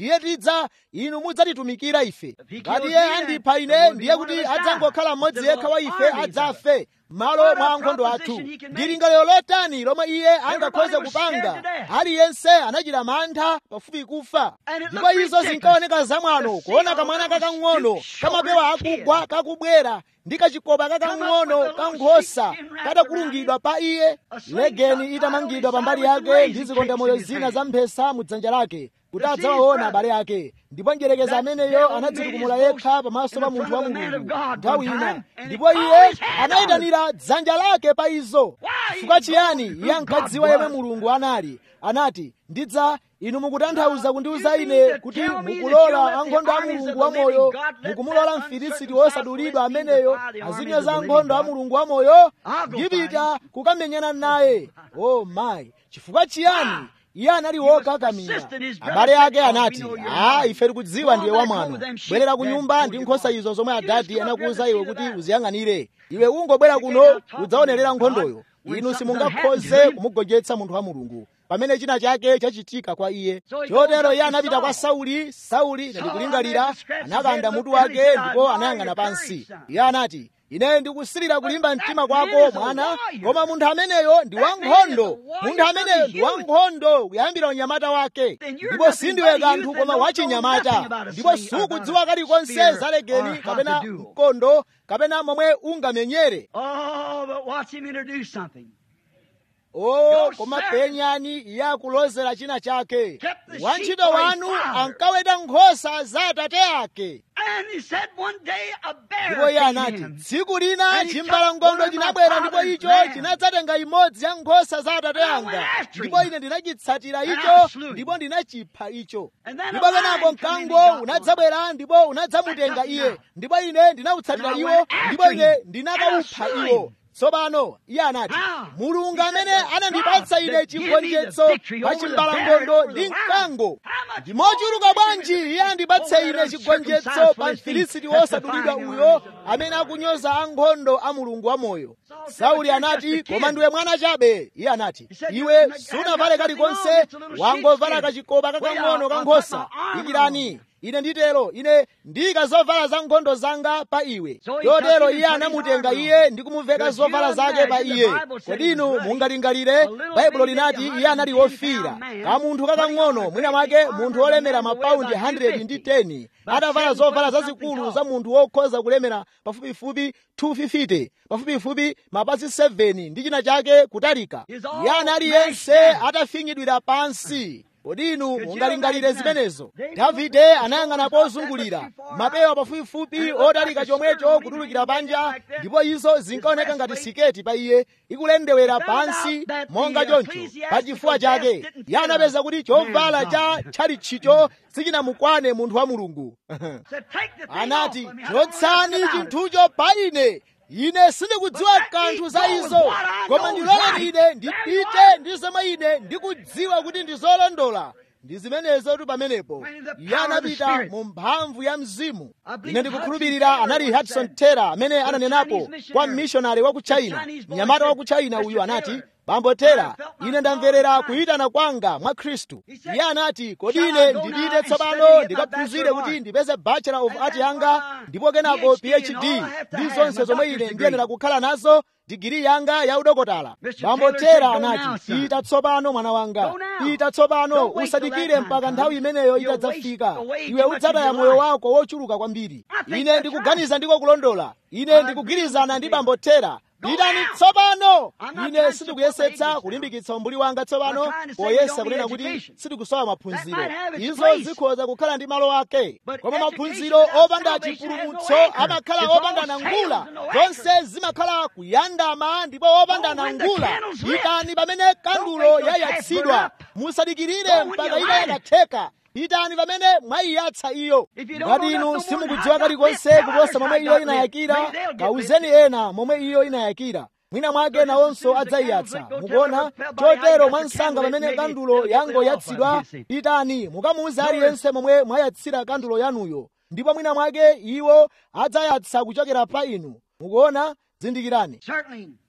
Speaker 2: iye tidza inu mudzatitumikira ife ngati iye andipha ine ndiye kuti adzangokhala mmodzi yekha wa ife adzafe malo mwa ankhondo athu ndi lingaliro lotani lomwe iye angakhoze kupanga aliyense anachita mantha pafupi kufa ndipo izo zinkaoneka zamwano kuona kamwana kakang'ono kamapewa akugwa kakubwera ndi kachikopa kakang'ono ka nkhosa katakulungidwa pa iye legeni itamangidwa pambali yake ndi zikondamoyo zina za mphesa mu dzanja lake kuti adzawaona abale ake ndipo njerekeza ameneyo anadzitukumula yekha pamaso pa munthu wa mulungu nthawi ina ndipo iye anayitanira dzanja lake pa izo chifukwa chiyani iye ankadziwa yemwe mulungu anali anati ndidza inu mukutanthauza kundiuza ine kuti mukulola ankhondo a mulungu wamoyo mukumulola mfilisiti wosadulidwa ameneyo azinyoza ankhondo a mulungu wamoyo ndipita kukamenyana naye o mayi chifukwa chiyani iye anali wokakamira abale ake anati a ife tikudziwa ndiye wamwano bwerera ku nyumba ndi nkhosa izo zomwe adadi anakuwuza iwe kuti uziyang'anire iwe ungobwera kuno udzaonerera nkhondoyo inu simungakhoze kumugonjetsa munthu wa mulungu pamene china chake chachitika kwa iye chotero iye anapita kwa sauli sauli ndikulingalira anakanda mutu wake ndipo anayang'ana pansi iye anati ine ndikusilira kulimba mtima kwako mwana koma munthu ameneyo ndi wankhondo munthu ameneyo ndi wankhondo kuyambira unyamata wake ndipo sindiwe kanthu koma wachinyamata ndipo sukudziwa kalikonse za legeni kapena mkondo kapena momwe ungamenyere
Speaker 1: Oh, but watch him introduce something.
Speaker 2: o koma penyani iye akulozera china chake wantchito wanu ankaweta nkhosa za atate ake
Speaker 1: And he said one day a bear
Speaker 2: ndipo iye
Speaker 1: came
Speaker 2: anati
Speaker 1: in.
Speaker 2: tsiku lina
Speaker 1: And he
Speaker 2: chimbalangondo
Speaker 1: took one of my
Speaker 2: chinabwera ndipo
Speaker 1: father's
Speaker 2: icho
Speaker 1: lambs.
Speaker 2: chinadzatenga imodzi ya nkhosa za atate
Speaker 1: And I
Speaker 2: anga
Speaker 1: went after
Speaker 2: ndipo
Speaker 1: him.
Speaker 2: ine ndinachitsatira
Speaker 1: And I
Speaker 2: icho
Speaker 1: slew him.
Speaker 2: ndipo ndinachipha icho
Speaker 1: And then a
Speaker 2: ndipo kenako
Speaker 1: lion come in
Speaker 2: mkango
Speaker 1: and got
Speaker 2: unadzabwera ndipo unadzamutenga
Speaker 1: I took him
Speaker 2: iye
Speaker 1: out.
Speaker 2: ndipo ine ndinawutsatira
Speaker 1: And I
Speaker 2: iwo
Speaker 1: went after
Speaker 2: ndipo ine
Speaker 1: him.
Speaker 2: ndinakawupha
Speaker 1: And I slew
Speaker 2: iwo
Speaker 1: him.
Speaker 2: tsopano iye anati
Speaker 1: How?
Speaker 2: mulungu
Speaker 1: He said,
Speaker 2: amene
Speaker 1: "The
Speaker 2: anandipatsa
Speaker 1: God
Speaker 2: ine
Speaker 1: that gave me the
Speaker 2: chigonjetso
Speaker 1: victory
Speaker 2: pa
Speaker 1: over the
Speaker 2: chimbalangondo
Speaker 1: bear and
Speaker 2: ndi
Speaker 1: over the
Speaker 2: mkango
Speaker 1: lion. How much
Speaker 2: ndi mochuluka
Speaker 1: more
Speaker 2: bwanji iye andipatse
Speaker 1: over
Speaker 2: ine
Speaker 1: that
Speaker 2: chigonjetso
Speaker 1: uncircumcised
Speaker 2: pa
Speaker 1: Philistine
Speaker 2: mfilisiti
Speaker 1: that's
Speaker 2: wosadulidwa
Speaker 1: defying
Speaker 2: uyo
Speaker 1: armies.
Speaker 2: amene akunyoza ankhondo a mulungu wamoyo
Speaker 1: Saul said,
Speaker 2: sauli
Speaker 1: "But you're
Speaker 2: anati
Speaker 1: just a kid."
Speaker 2: koma ndiwe mwana chabe iye anati
Speaker 1: He said,
Speaker 2: iwe
Speaker 1: "You're-
Speaker 2: sunavale
Speaker 1: you've got
Speaker 2: kalikonse
Speaker 1: nothing on, it's a little
Speaker 2: wangovala
Speaker 1: sheepskin.
Speaker 2: kachikopa
Speaker 1: Well,
Speaker 2: kakang'ono
Speaker 1: I'll-
Speaker 2: ka
Speaker 1: I'll
Speaker 2: nkhosa
Speaker 1: put my armor
Speaker 2: ikirani
Speaker 1: on.
Speaker 2: ine nditero ine ndiyika zovala za nkhondo zanga pa iwe
Speaker 1: So he
Speaker 2: chotero
Speaker 1: took him
Speaker 2: iye
Speaker 1: and put his
Speaker 2: anamutenga
Speaker 1: armor on.
Speaker 2: iye ndi kumuveka
Speaker 1: Could
Speaker 2: zovala
Speaker 1: you
Speaker 2: zake pa
Speaker 1: imagine
Speaker 2: iye
Speaker 1: the Bible said
Speaker 2: kodi
Speaker 1: he
Speaker 2: inu
Speaker 1: was bloody?
Speaker 2: mungalingalire
Speaker 1: A little
Speaker 2: baibulo
Speaker 1: bitty
Speaker 2: linati
Speaker 1: maybe
Speaker 2: iye anali
Speaker 1: 110
Speaker 2: wofira
Speaker 1: pound man,
Speaker 2: ka munthu kakang'ono mwina mwake munthu olemera mapaundi 100 ndi 10 atavala zovala zazikulu za munthu wokhoza kulemera pafupifupi 250 pafupifupi mapasi 7 ndi china chake kutalika iye anali yense atafinyidwira pansi kodi inu mungalingalire zimenezo davide anayang'ana pozungulira mapewa pafupifupi otalika chomwecho kutulukira panja ndipo izo zinkaoneka ngati siketi pa iye ikulendewera pansi monga choncho pa chifuwa chake iye anapeza kuti chovala cha tchalitchicho sichinamukwane munthu wa mulungu
Speaker 1: Said, "Take the thing
Speaker 2: anati
Speaker 1: off of me. I don't know
Speaker 2: chotsani
Speaker 1: nothing about it."
Speaker 2: chinthucho pa ine ine sindikudziwa kanthu za izo koma ndiloleni ine ndipite ndi zomwe ine ndikudziwa kuti ndi zolondola ndi zimenezotu pamenepo iye anapita mu mphamvu ya mzimu ine ndikukhulupirira anali hudson taylor amene ananenapo kwa mmishonari wa ku china mnyamata wa ku china uyu anati bambo taylor ine ndamverera kuyitana kwanga mwa khristu iye anati kodi ine ndipite tsopano ndikaphunzire kuti ndipeze bachelor of art yanga ndipo kenako phd ndi zonse zomwe ine ndiyenera kukhala nazo digiri yanga ya udokotala bambo taylor anati pita tsopano mwana wanga pita tsopano usadikire mpaka nthawi imeneyo itadzafika iwe udzataya moyo wako wochuluka kwambiri ine ndikuganiza ndiko kulondola ine ndikugwirizana ndi bambo taylor pitani tsopano ine sindikuyesetsa kulimbikitsa umbuli wanga tsopano poyesa kunena kuti sindikusowa maphunziro izo zikhoza kukhala ndi malo ake koma maphunziro opanda chipulumutso amakhala opanda nangula zonse zimakhala kuyandama ndipo opanda nangula pitani pamene kandulo yayatsidwa musadikirire mpaka ina yakatheka pitani pamene mwayiyatsa iyo ngati inu simukudziwa kalikonse kuposa momwe iyo inayakira kawuzeni ena momwe iyo inayakira mwina mwake nawonso adzayiyatsa mukuona chotero mwansanga pamene kandulo yangoyatsidwa pitani mukamuuze aliyense momwe mwayatsira kandulo yanuyo ndipo mwina mwake iwo adzayatsa kuchokera pa inu mukuona zindikirani
Speaker 1: Certainly,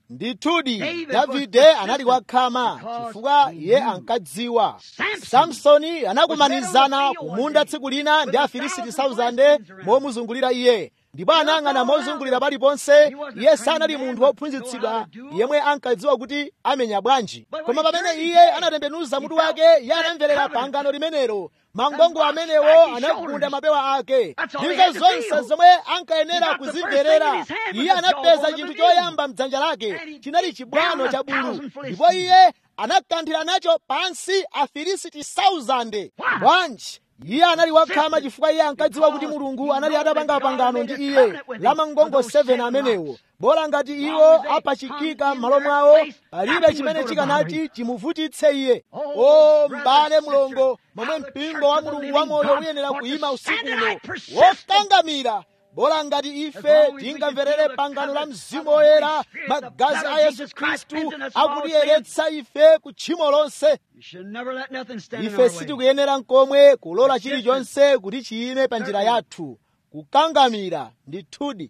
Speaker 2: ndithudi davide anali wakhama chifukwa iye ankadziwa samsoni anakumanizana kumunda tsiku lina ndi afilisiti 1000 momuzungulira iye ndipo anayang'ana mozungulira paliponse iye sanali munthu wophunzitsidwa yemwe ankadziwa kuti amenya bwanji koma pamene iye anatembenuza mutu wake iye anamverera pangano limenelo mangongo amenewo anagunda mapewa ake ndizo zonse zomwe ankayenera kuzimverera iye anapeza chinthu choyamba mdzanja lake chinali chibwano cha bulu ndipo iye anakanthira nacho pansi afilisiti 1000 bwanji iye anali wakhama chifukwa iye ankadziwa kuti mulungu anali atapanga pangano ndi iye la mangongo 7 amenewo bola ngati iwo apachikika m'malo mwawo palibe chimene chikanati chimuvutitse iye o m'bale mlongo momwe mpingo wa mulungu wamoyo uyenera kuyima usiku uno wokangamira bola ngati ife tingamverere pangano la mzimu woyera magazi a yesu khristu akutiyeretsa ife ku tchimo lonse ife sitikuyenera nkomwe kulola chilichonse kuti chiyime pa njira yathu kukangamira ndithudi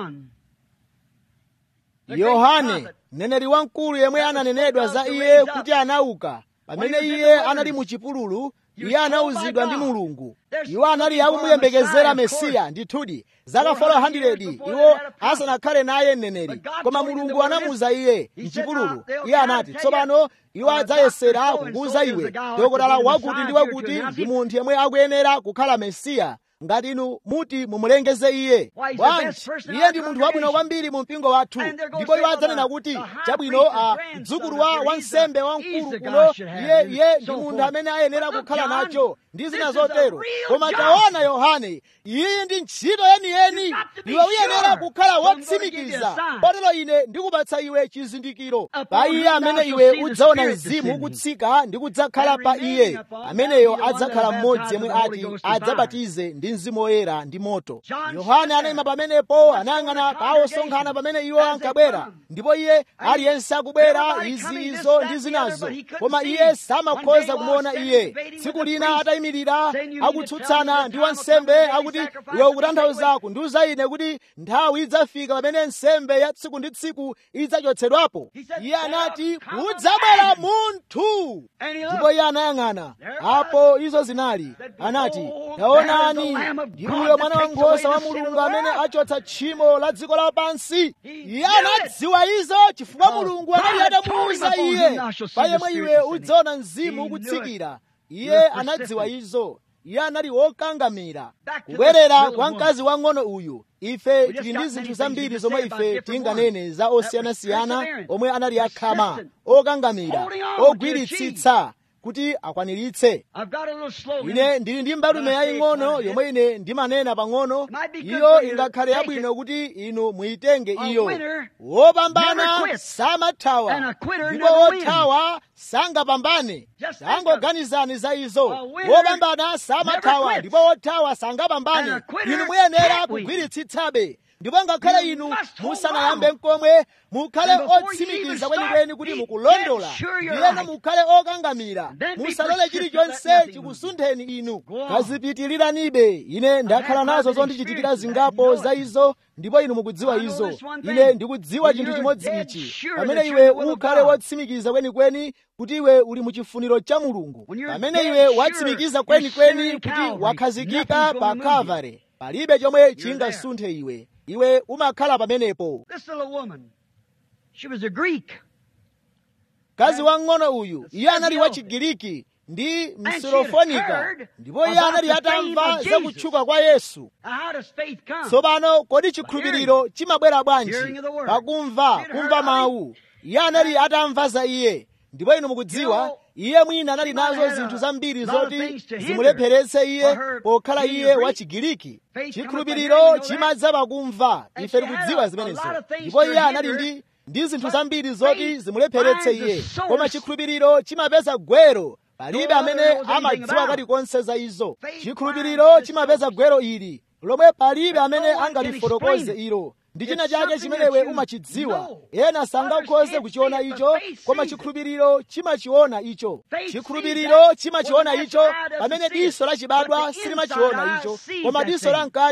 Speaker 2: yohane mneneri wamkulu yemwe ananenedwa za iye kuti anauka pamene iye anali mu chipululu iye anawuzidwa ndi mulungu iwo anali akumuyembekezera mesiya ndithudi zaka 400 iwo asanakhale naye mneneri koma mulungu anamuwuza iye mchipululu iye anati tsopano iwo adzayesera kukuwuza iwe dokotala wakuti ndi wakuti ndi munthu yemwe akuyenera kukhala mesiya ngati inu muti mumulengeze iye bwanji iye ndi munthu wabwino kwambiri mu mpingo wathu ndipo iwo adzanena kuti chabwino a mdzukulu wa wansembe wamkulu kuno iye iye ndi munthu amene ayenera kukhala nacho ndi zina zotero koma taona yohane iyi ndi ntchito yeniyeni iwe uyenera kukhala wotsimikiza potero ine ndikupatsa iwe chizindikiro pa iye amene iwe udzaona mzimu ukutsika ndi kudzakhala pa iye ameneyo adzakhala mmodzi yemwe ati adzabatize ndi mzimu woyera ndi moto yohane anayima pamenepo anayang'ana pa osonkhana pamene iwo ankabwera ndipo iye aliyense akubwera izi izo ndi zinazo koma iye samakhoza kumuona iye tsiku lina atayimirira akutsutsana ndi wansembe akuti iwe ukutanthauza kundiuza ine kuti nthawi idzafika pamene nsembe ya tsiku ndi tsiku idzachotsedwapo iye anati kudzabwera munthu ndipo iye anayang'ana apo izo zinali anati taonani ndi uyo mwana wankhosa wa mulungu amene achotsa tchimo la dziko lapansi iye anadziwa izo chifukwa mulungu anali atamuwuza iye pa yemwe iwe udzaona mzimu ukutsikira iye anadziwa izo iye anali wokangamira kubwerera kwa mkazi wang'ono uyu ife tili ndi zinthu zambiri zomwe ife tinganene za osiyanasiyana omwe anali akhama okangamira ogwiritsitsa kuti akwaniritse ine ndili ndi mbalume yaying'ono yomwe ine ndimanena pang'ono iyo ingakhale yabwino kuti inu muyitenge iyo wopambana samathawa ndipo wothawa sangapambane tangoganizani za izo wopambana samathawa ndipo wothawa sangapambane inu muyenera kugwiritsitsabe ndipo ngakhale inu musanayambe mkomwe mukhale otsimikiza kwenikweni kuti mukulondola ndiyena mukhale okangamira musalole chilichonse chikusuntheni inu kazipitiliranibe ine ndakhala nazo zondichitikira zingapo za izo ndipo inu mukudziwa izo ine ndikudziwa chinthu chimodzi ichi pamene iwe ukhale wotsimikiza kwenikweni kuti iwe uli mu chifuniro cha mulungu pamene iwe watsimikiza kwenikweni kuti wakhazikika pa kalvari palibe chomwe chingasunthe iwe iwe umakhala pamenepo mkazi wang'ono uyu iye anali wachigiriki ndi msirofonika ndipo iye anali atamva za kutchuka kwa yesu tsopano kodi chikhulupiriro chimabwera bwanji pakumva kumva mawu iye anali atamva za iye ndipo inu mukudziwa iye mwina anali nazo zinthu zambiri zoti zimulepheretse iye pokhala iye wachigiriki chikhulupiriro chimadza pakumva ife tikudziwa zimenezo ndipo iye anali ndi ndi zinthu zambiri zoti zimulepheretse iye koma chikhulupiriro chimapeza gwero palibe amene amadziwa kalikonse za izo chikhulupiriro chimapeza gwero ili lomwe palibe amene angalifotokoze ilo ndi china chake chimene iwe umachidziwa ena sangakhoze kuchiona icho koma chikhulupiriro chimachiona icho chikhulupiriro chimachiona icho pamene diso lachibadwa silimachiona icho koma diso la mkati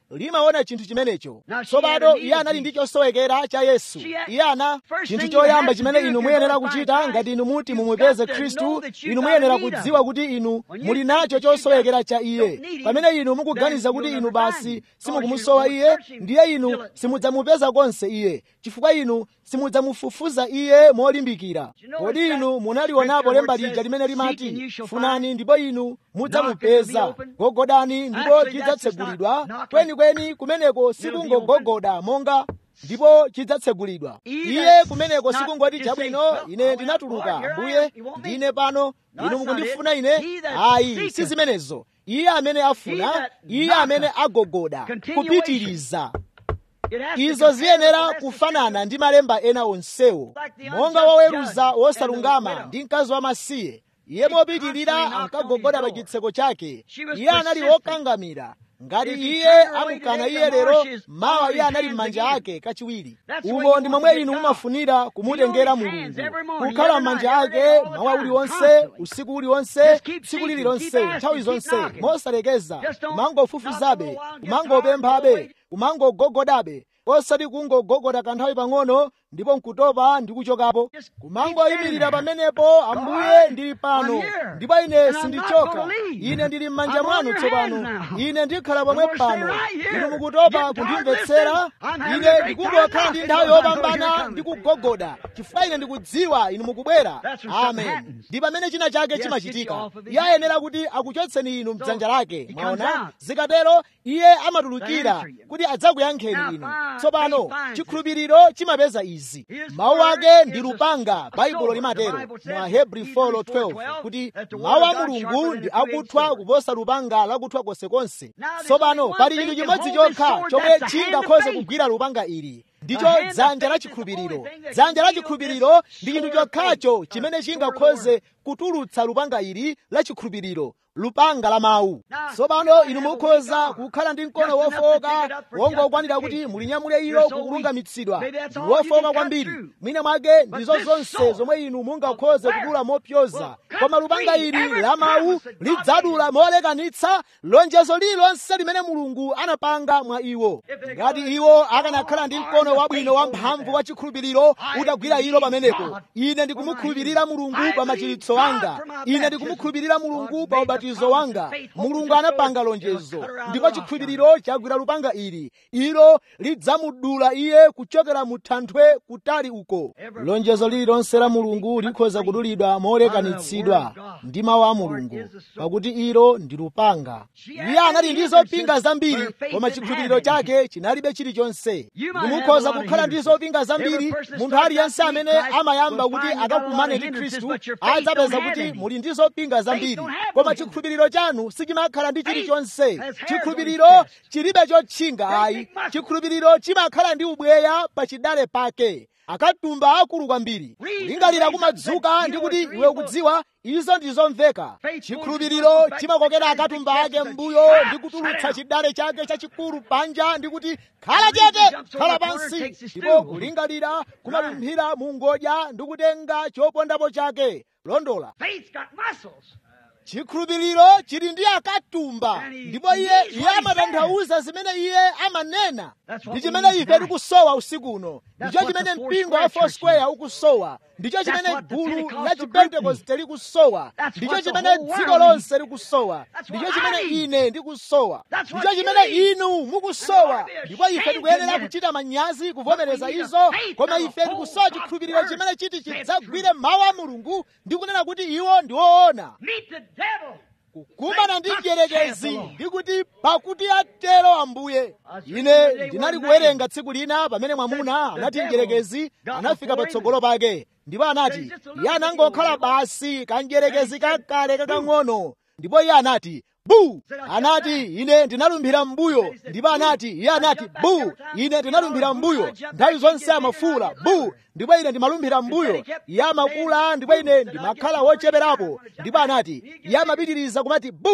Speaker 2: limaona chinthu chimenecho
Speaker 1: Now, she
Speaker 2: tsopano
Speaker 1: had a
Speaker 2: iye anali
Speaker 1: need
Speaker 2: ndi chosowekera cha yesu
Speaker 1: She had-
Speaker 2: iye ana
Speaker 1: First
Speaker 2: chinthu
Speaker 1: thing you
Speaker 2: choyamba
Speaker 1: have to
Speaker 2: chimene
Speaker 1: do
Speaker 2: inu
Speaker 1: if
Speaker 2: muyenera
Speaker 1: you're gonna
Speaker 2: kuchita
Speaker 1: find
Speaker 2: ngati inu
Speaker 1: Christ,
Speaker 2: muti
Speaker 1: you've
Speaker 2: mumupeze
Speaker 1: got to
Speaker 2: khristu
Speaker 1: know that you've
Speaker 2: inu
Speaker 1: got
Speaker 2: muyenera
Speaker 1: a need of
Speaker 2: kudziwa
Speaker 1: him.
Speaker 2: kuti inu
Speaker 1: When you
Speaker 2: muli
Speaker 1: think
Speaker 2: nacho
Speaker 1: that you
Speaker 2: chosowekera
Speaker 1: got-
Speaker 2: cha
Speaker 1: don't
Speaker 2: iye
Speaker 1: need him,
Speaker 2: pamene inu mukuganiza
Speaker 1: then
Speaker 2: kuti
Speaker 1: you'll
Speaker 2: inu
Speaker 1: never
Speaker 2: basi
Speaker 1: find him.
Speaker 2: simukumusowa
Speaker 1: Because you
Speaker 2: iye
Speaker 1: won't search him
Speaker 2: ndiye
Speaker 1: till
Speaker 2: inu
Speaker 1: it-
Speaker 2: simudzamupeza konse iye chifukwa inu simudzamufufuza iye molimbikira
Speaker 1: You know
Speaker 2: kodi
Speaker 1: what's
Speaker 2: inu
Speaker 1: that
Speaker 2: munalionapo
Speaker 1: scripture
Speaker 2: lemba
Speaker 1: where it
Speaker 2: lija
Speaker 1: says,
Speaker 2: limene
Speaker 1: "Seek and
Speaker 2: limati
Speaker 1: you shall
Speaker 2: funani
Speaker 1: find.
Speaker 2: ndipo inu
Speaker 1: Knock and it'll
Speaker 2: mudzamupeza
Speaker 1: be open."
Speaker 2: gogodani ndipo
Speaker 1: Actually, that's just not
Speaker 2: chidzatsekulidwa
Speaker 1: knocking.
Speaker 2: kwenikweni kumeneko
Speaker 1: It'll be
Speaker 2: sikungogogoda monga ndipo chidzatsekulidwa
Speaker 1: Either
Speaker 2: iye kumeneko
Speaker 1: not
Speaker 2: sikungoti
Speaker 1: to say,
Speaker 2: chabwino
Speaker 1: "Well,
Speaker 2: ine
Speaker 1: Lord,
Speaker 2: ndinatuluka
Speaker 1: here I am.
Speaker 2: mbuye
Speaker 1: You want me?"
Speaker 2: ndine pano
Speaker 1: No,
Speaker 2: inu
Speaker 1: that's not
Speaker 2: mukundifuna
Speaker 1: it.
Speaker 2: ine
Speaker 1: He that
Speaker 2: ayi
Speaker 1: seeketh.
Speaker 2: si zimenezo iye amene afuna
Speaker 1: He that
Speaker 2: iye
Speaker 1: knocketh.
Speaker 2: amene agogoda
Speaker 1: Continuation.
Speaker 2: kupitiriza
Speaker 1: It has to
Speaker 2: izo
Speaker 1: compare
Speaker 2: ziyenera
Speaker 1: with the rest of
Speaker 2: kufanana ndi malemba ena onsewo
Speaker 1: Like the
Speaker 2: monga
Speaker 1: unjust
Speaker 2: woweruza
Speaker 1: judge
Speaker 2: wosalungama
Speaker 1: and the
Speaker 2: ndi mkazi wamasiye iye
Speaker 1: He
Speaker 2: mopitirira
Speaker 1: constantly knocked
Speaker 2: ankagogoda
Speaker 1: on
Speaker 2: pa
Speaker 1: his door.
Speaker 2: chitseko chake
Speaker 1: She was
Speaker 2: iye anali
Speaker 1: persistent.
Speaker 2: wokangamira ngati
Speaker 1: If he
Speaker 2: iye
Speaker 1: turned her away
Speaker 2: amukana
Speaker 1: today,
Speaker 2: iye
Speaker 1: tomorrow
Speaker 2: lero
Speaker 1: she's
Speaker 2: mawa
Speaker 1: on
Speaker 2: iye
Speaker 1: his
Speaker 2: anali
Speaker 1: hands
Speaker 2: m'manja
Speaker 1: again.
Speaker 2: ake kachiwiri
Speaker 1: That's the way
Speaker 2: umo
Speaker 1: you
Speaker 2: ndi
Speaker 1: want
Speaker 2: momwe
Speaker 1: to
Speaker 2: inu
Speaker 1: get
Speaker 2: mumafunira kumutengera
Speaker 1: Be on his
Speaker 2: mulungu
Speaker 1: hands every morning,
Speaker 2: kukhala
Speaker 1: every
Speaker 2: m'manja
Speaker 1: night, every
Speaker 2: ake
Speaker 1: day, all the
Speaker 2: mawa
Speaker 1: time,
Speaker 2: uliwonse
Speaker 1: constantly.
Speaker 2: usiku uliwonse
Speaker 1: Just keep
Speaker 2: tsiku
Speaker 1: seeking,
Speaker 2: lililonse
Speaker 1: keep asking,
Speaker 2: nthawi
Speaker 1: keep
Speaker 2: zonse
Speaker 1: knocking.
Speaker 2: mosalekeza
Speaker 1: Just don't
Speaker 2: kumangofufuzabe
Speaker 1: knock for a while, get
Speaker 2: kumangopemphabe
Speaker 1: tired, go
Speaker 2: kumangogogodabe osati kungogogoda kanthawi pang'ono ndipo nkutopa ndi kuchokapo
Speaker 1: Just keep
Speaker 2: kumangoyimirira
Speaker 1: standing there.
Speaker 2: pamenepo ambuye
Speaker 1: Lord,
Speaker 2: ndili
Speaker 1: I'm
Speaker 2: pano
Speaker 1: here.
Speaker 2: ndipo ine
Speaker 1: And I'm not
Speaker 2: sindichoka
Speaker 1: gonna leave.
Speaker 2: ine ndili m'manja
Speaker 1: I'm on
Speaker 2: mwanu
Speaker 1: your
Speaker 2: tsopano
Speaker 1: hands now.
Speaker 2: ine ndikhala
Speaker 1: I'm
Speaker 2: pomwe
Speaker 1: gonna stay
Speaker 2: pano
Speaker 1: right here.
Speaker 2: inu mukutopa
Speaker 1: Get tired,
Speaker 2: kundimvetsera
Speaker 1: listen. I'm having
Speaker 2: ine
Speaker 1: a great
Speaker 2: ndikungokhala
Speaker 1: time
Speaker 2: ndi
Speaker 1: now.
Speaker 2: nthawi
Speaker 1: I know you're
Speaker 2: yopambana
Speaker 1: coming.
Speaker 2: ndi kugogoda chifukwa ine ndikudziwa inu mukubwera
Speaker 1: That's when something
Speaker 2: amen
Speaker 1: happens.
Speaker 2: ndi pamene china chake
Speaker 1: Yes, get
Speaker 2: chimachitika
Speaker 1: you off of his
Speaker 2: iye
Speaker 1: hands.
Speaker 2: ayenera kuti akuchotseni inu mdzanja lake
Speaker 1: he comes
Speaker 2: mwaona
Speaker 1: out.
Speaker 2: zikatero iye amatulukira
Speaker 1: answer you.
Speaker 2: kuti adzakuyankheni
Speaker 1: Now,
Speaker 2: inu
Speaker 1: find-
Speaker 2: tsopano
Speaker 1: faith finds it.
Speaker 2: chikhulupiriro chimapeza izi
Speaker 1: His
Speaker 2: mawu
Speaker 1: word
Speaker 2: ake
Speaker 1: is
Speaker 2: ndi
Speaker 1: a-
Speaker 2: lupanga
Speaker 1: a
Speaker 2: baibulo
Speaker 1: sword.
Speaker 2: limatero
Speaker 1: The Bible says
Speaker 2: mwa
Speaker 1: in
Speaker 2: hebri
Speaker 1: Hebrews
Speaker 2: 4:12
Speaker 1: 4:12
Speaker 2: kuti
Speaker 1: that the word
Speaker 2: mawu
Speaker 1: of
Speaker 2: a
Speaker 1: God
Speaker 2: mulungu
Speaker 1: sharper
Speaker 2: ndi
Speaker 1: than a two-edged
Speaker 2: akuthwa
Speaker 1: sword.
Speaker 2: kuposa lupanga lakuthwa konsekonse
Speaker 1: Now, there's
Speaker 2: tsopano
Speaker 1: only one
Speaker 2: pali
Speaker 1: thing
Speaker 2: chinthu
Speaker 1: can
Speaker 2: chimodzi
Speaker 1: hold this
Speaker 2: chokha
Speaker 1: sword,
Speaker 2: chomwe
Speaker 1: that's the hand of
Speaker 2: chingakhoze
Speaker 1: faith.
Speaker 2: kugwira lupanga ili ndicho
Speaker 1: The hand of
Speaker 2: dzanja la
Speaker 1: faith is the
Speaker 2: chikhulupiriro
Speaker 1: only thing that
Speaker 2: dzanja la
Speaker 1: can
Speaker 2: chikhulupiriro
Speaker 1: wield this
Speaker 2: ndi chinthu
Speaker 1: sword of
Speaker 2: chokhacho
Speaker 1: faith,
Speaker 2: chimene
Speaker 1: a sword of
Speaker 2: chingakhoze
Speaker 1: word.
Speaker 2: kutulutsa lupanga ili la chikhulupiriro lupanga la mawu
Speaker 1: Now,
Speaker 2: tsopano
Speaker 1: you
Speaker 2: inu
Speaker 1: have a
Speaker 2: mukhoza
Speaker 1: weak arm.
Speaker 2: kukhala ndi mkono
Speaker 1: Just enough to
Speaker 2: wofowoka
Speaker 1: pick it up for
Speaker 2: wongokwanira kuti
Speaker 1: justification.
Speaker 2: mulinyamule ilo
Speaker 1: You're so
Speaker 2: kukulungamitsidwa
Speaker 1: weak. Maybe that's
Speaker 2: ndi
Speaker 1: all you
Speaker 2: wofowoka
Speaker 1: can cut
Speaker 2: kwambiri
Speaker 1: through.
Speaker 2: mwina mwake
Speaker 1: But
Speaker 2: ndizo
Speaker 1: this
Speaker 2: zonse
Speaker 1: sword
Speaker 2: zomwe inu mungakhoze
Speaker 1: of
Speaker 2: kudula
Speaker 1: word
Speaker 2: mopyoza
Speaker 1: will cut
Speaker 2: koma lupanga
Speaker 1: free
Speaker 2: ili
Speaker 1: every
Speaker 2: la mawu
Speaker 1: promise that God
Speaker 2: lidzadula molekanitsa lonjezo lililonse limene mulungu anapanga mwa iwo
Speaker 1: If they
Speaker 2: ngati
Speaker 1: go
Speaker 2: iwo
Speaker 1: and
Speaker 2: akanakhala ndi
Speaker 1: arm
Speaker 2: mkono
Speaker 1: the
Speaker 2: wabwino
Speaker 1: faithful
Speaker 2: wamphamvu
Speaker 1: there.
Speaker 2: wa chikhulupiriro
Speaker 1: I
Speaker 2: utagwira ilo
Speaker 1: believe
Speaker 2: pamenepo
Speaker 1: God
Speaker 2: ine
Speaker 1: for
Speaker 2: ndikumukhulupirira
Speaker 1: my
Speaker 2: mulungu
Speaker 1: healing.
Speaker 2: pa
Speaker 1: I
Speaker 2: machiritso
Speaker 1: believe
Speaker 2: wanga
Speaker 1: God for my
Speaker 2: ine
Speaker 1: baptism.
Speaker 2: ndikumukhulupirira mulungu
Speaker 1: God
Speaker 2: pa
Speaker 1: made the
Speaker 2: ubatizo
Speaker 1: promise
Speaker 2: wanga
Speaker 1: and faith
Speaker 2: mulungu
Speaker 1: holds the
Speaker 2: anapanga
Speaker 1: sword.
Speaker 2: lonjezo
Speaker 1: It'll cut her out
Speaker 2: ndipo
Speaker 1: of the
Speaker 2: chikhulupiriro chagwira lupanga ili ilo lidzamudula iye kuchokera mu thanthwe kutali uko
Speaker 1: Every
Speaker 2: lonjezo lililonse la mulungu likhoza kudulidwa molekanitsidwa ndi mawu a mulungu pakuti ilo ndi lupanga iye anali ndi zopinga zambiri koma chikhulupiriro chake chinalibe chilichonse ndimukhoza kukhala ndi zopinga zambiri munthu aliyense amene amayamba kuti akakumane ndi khristu adzapeza kuti muli ndi zopinga zambiri koma chikhulupiriro chanu sichimakhala ndi chilichonse chikhulupiriro chilibe chotchinga ayi chikhulupiriro chimakhala ndi ubweya pa chidale pake akatumba akulu kwambiri kulingalira kumadzuka ndi kuti iwe ukudziwa izo ndizomveka chikhulupiriro chimakokera akatumba ake mbuyo ndi kutulutsa chidale chake chachikulu panja ndi kuti khala chete khala pansi ndipo kulingalira kumapimphira mu ngodya ndi kutenga chopondapo chake londola
Speaker 1: Faith's got muscles.
Speaker 2: chikhulupiriro chili ndi akatumba ndipo iye iye amatanthauza zimene iye amanena ndi chimene ife tikusowa usiku uno ndicho chimene mpingo wa foursquare ukusowa ndicho chimene gulu la chipentekoste likusowa ndicho chimene dziko lonse likusowa ndicho chimene ine ndikusowa ndicho chimene inu mukusowa ndipo ife tikuyenera kuchita manyazi kuvomereza izo koma ife tikusowa chikhulupiriro chimene chiti chidzagwire mawu a mulungu ndi kunena kuti iwo ndi woona
Speaker 1: Meet the devil.
Speaker 2: kukumana ndi mdierekezi ndikuti pakuti atero ambuye ine ndinali kuwerenga tsiku lina pamene mwamuna anati mdierekezi anafika patsogolo pake ndipo anati iye anangokhala basi kamdierekezi kakale kakang'ono ndipo iye anati bu anati ine ndinalumphira m'mbuyo ndipo anati iye anati bu ine ndinalumphira m'mbuyo nthawi zonse amafuula bu ndipo ine ndimalumphira m'mbuyo iye amakula ndipo ine ndimakhala wocheperapo ndipo anati iye amapitiriza kumati bu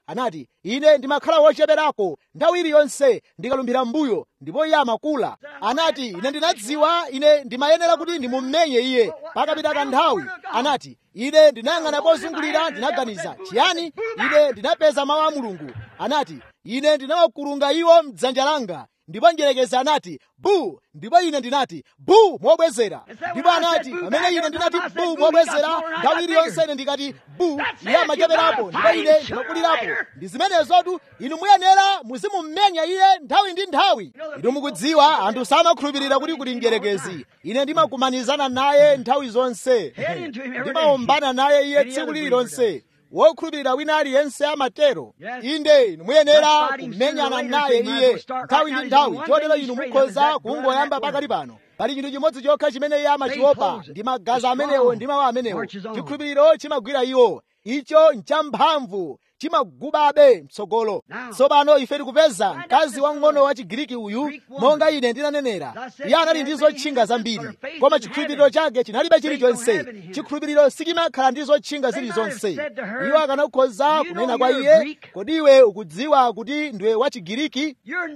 Speaker 2: anati ine ndimakhala wocheperako nthawi iliyonse ndikalumbira mbuyo ndipo iye amakula anati ine ndinadziwa ine ndimayenera kuti ndimumenye iye pakapita kanthawi anati ine ndinayang'ana pozungulira ndinaganiza chiyani ine ndinapeza mawu a mulungu anati ine ndinawakulunga iwo mdzanja langa ndipo njerekezi anati bu ndipo ine ndinati bu mobwezera ndipo anati pamene ine ndinati bu mobwezera nthawi iliyonse ine ndikati bu iye amacheperapo ndipo ine ndimakulirapo ndi zimenezotu inu muyenera muzimumenya iye nthawi ndi nthawi inu mukudziwa anthu samakhulupirira kuti kuli njerekezi ine ndimakumanizana naye nthawi zonse ndimaombana naye iye tsiku lililonse wokhulupirira wina aliyense amatero inde inu muyenera kumenyana naye iye nthawi ndi nthawi chotero inu mukhoza kungoyamba pakali pano pali chinthu chimodzi chokha chimene iye amachiopa ndi magazi amenewo ndi mawu amenewo chikhulupiriro chimagwira iwo icho nchamphamvu chimagubabe mtsogolo tsopano ife tikupeza mkazi wang'ono wa chigiriki uyu monga ine ndinanenera iye anali ndi zotchinga zambiri koma chikhulupiriro chake chinalibe chilichonse chikhulupiriro sichimakhala ndi zotchinga zilizonse iwo akanakhoza kunena kwa iye kodi iwe ukudziwa kuti ndiwe wa chigiriki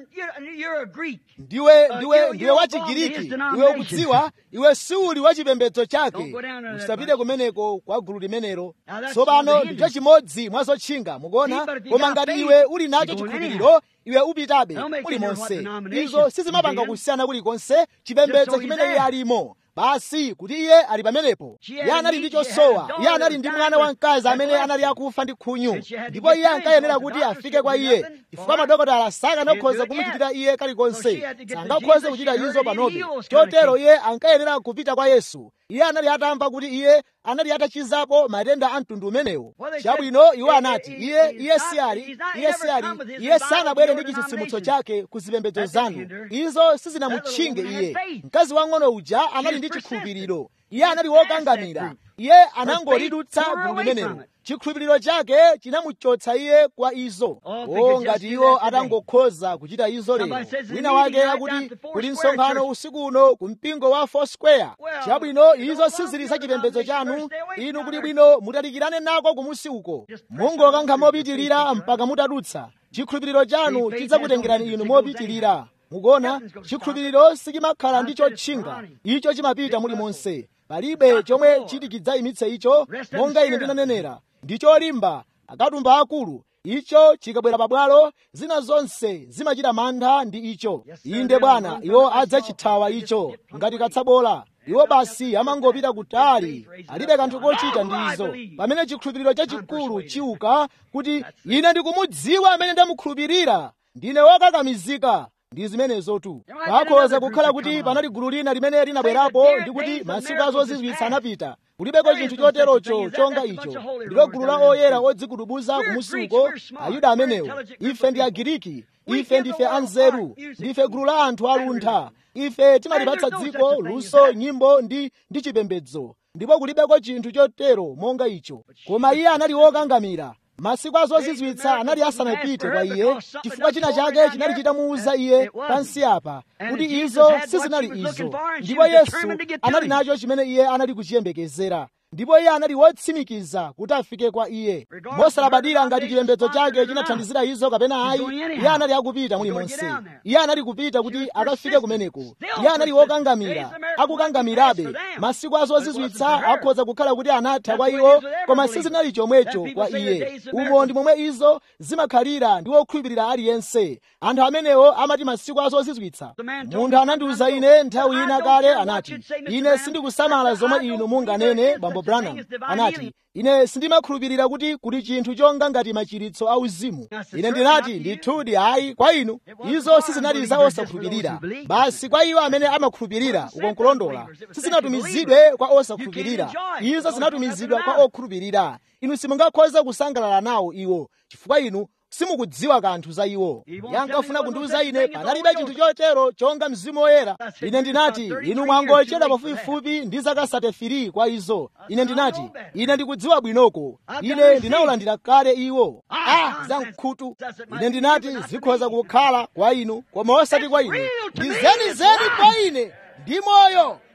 Speaker 2: ndiwe ndiwe ndiwe wa chigiriki iwe ukudziwa iwe siuli wa chipembedzo chake usapite kumeneko kwa gulu limenelo tsopano ndicho chimodzi mwa zotchinga mukuona koma ngati iwe uli nacho chikhulupiriro iwe upitabe kulimonse izo sizimapanga kusiyana kulikonse chipembedzo chimene iye alimo basi kuti iye ali pamenepo iye anali ndi chosowa iye anali ndi mwana wamkazi amene anali akufa ndi khunyu ndipo iye ankayenera kuti afike kwa iye chifukwa madokotala sakanakhoza kumuchitira iye kalikonse sangakhoze kuchita izo panobe chotero iye ankayenera kupita kwa yesu iye anali atamva kuti iye anali atachizapo matenda a mtundu umenewo chabwino iwo anati iye iye siyali iye siyali iye sanabwere ndi chitsitsimutso chake ku zipembedzo zanu izo sizinamutchinge iye mkazi wang'ono uja anali ndi chikhulupiriro iye anali wokangamira iye anangolidutsa gulu limenelo chikhulupiriro chake chinamuchotsa iye kwa izo o ngati iwo atangokhoza kuchita izo lero wina wake akuti kuli msonkhano usiku uno ku mpingo wa foursquare chabwino izo sizili za chipembedzo chanu inu kuli bwino mutalikirane nako kumusi uko mungokankha mopitirira mpaka mutadutsa chikhulupiriro chanu chidzakutengerani inu mopitirira mukuona chikhulupiriro sichimakhala ndi chotchinga icho chimapita mulimonse palibe chomwe chiti chidzayimitse icho monga ine ndinanenera ndi cholimba akatumba akulu icho chikabwera pabwalo zina zonse zimachita mantha ndi icho inde bwana iwo adzachithawa icho ngati katsabola iwo basi amangopita kutali alibe kanthu kochita ndi izo pamene chikhulupiriro chachikulu chiuka kuti ine ndikumudziwa amene ndamukhulupirira ndine wokakamizika ndi zimenezotu pakhoza kukhala kuti panali gulu lina limene linabwerapo ndi kuti masiku azozizwitsa anapita kulibeko chinthu choterocho chonga icho ndilo gulu la oyera odzikudubuza kumusuko ayuda amenewo ife ndi agiriki ife ndife anzeru ndife gulu la anthu aluntha ife timalipatsa dziko luso nyimbo ndi ndi chipembedzo ndipo kulibeko chinthu chotero monga icho koma iye anali wokangamira masiku azozizwitsa anali asanapite kwa iye chifukwa china chake chinali chitamuwuza iye pansi apa kuti izo sizinali izo ndipo yesu anali nacho chimene iye anali kuchiyembekezera ndipo iye anali wotsimikiza kuti afike kwa iye mosalabadira ngati chipembedzo chake chinathandizira izo kapena ayi iye anali akupita mulimonse iye anali kupita kuti akafike kumeneko iye anali wokangamira akukangamirabe masiku azozizwitsa akhoza kukhala kuti anatha kwa iwo koma sizinali chomwecho kwa iye umo ndi momwe izo zimakhalira ndi wokhulupirira aliyense anthu amenewo amati masiku azozizwitsa munthu anandiwuza ine nthawi ina kale anati ine sindikusamala zomwe inu munganene bambo branham anati ine sindimakhulupirira kuti kuli chinthu chonga ngati machiritso auzimu ine ndinati ndithudi ayi kwa inu izo sizinali za osakhulupirira basi kwa iwo amene amakhulupirira ukonkulondola sizinatumizidwe kwa osakhulupirira izo zinatumizidwa kwa okhulupirira inu simungakhoza kusangalala nawo iwo chifukwa inu simukudziwa kanthu za iwo yankafuna kundiwuza ine panalibe chinthu chotero chonga mzimu woyera ine ndinati inu mwangochedwa pafupifupi ndi zaka 33 kwa izo ine ndinati ine ndikudziwa bwinoko ine ndinawulandira kale iwo ah zamkhutu ine ndinati zikhoza kukhala kwa inu koma osati kwa ine ndi zenizeni kwa ine ndi moyo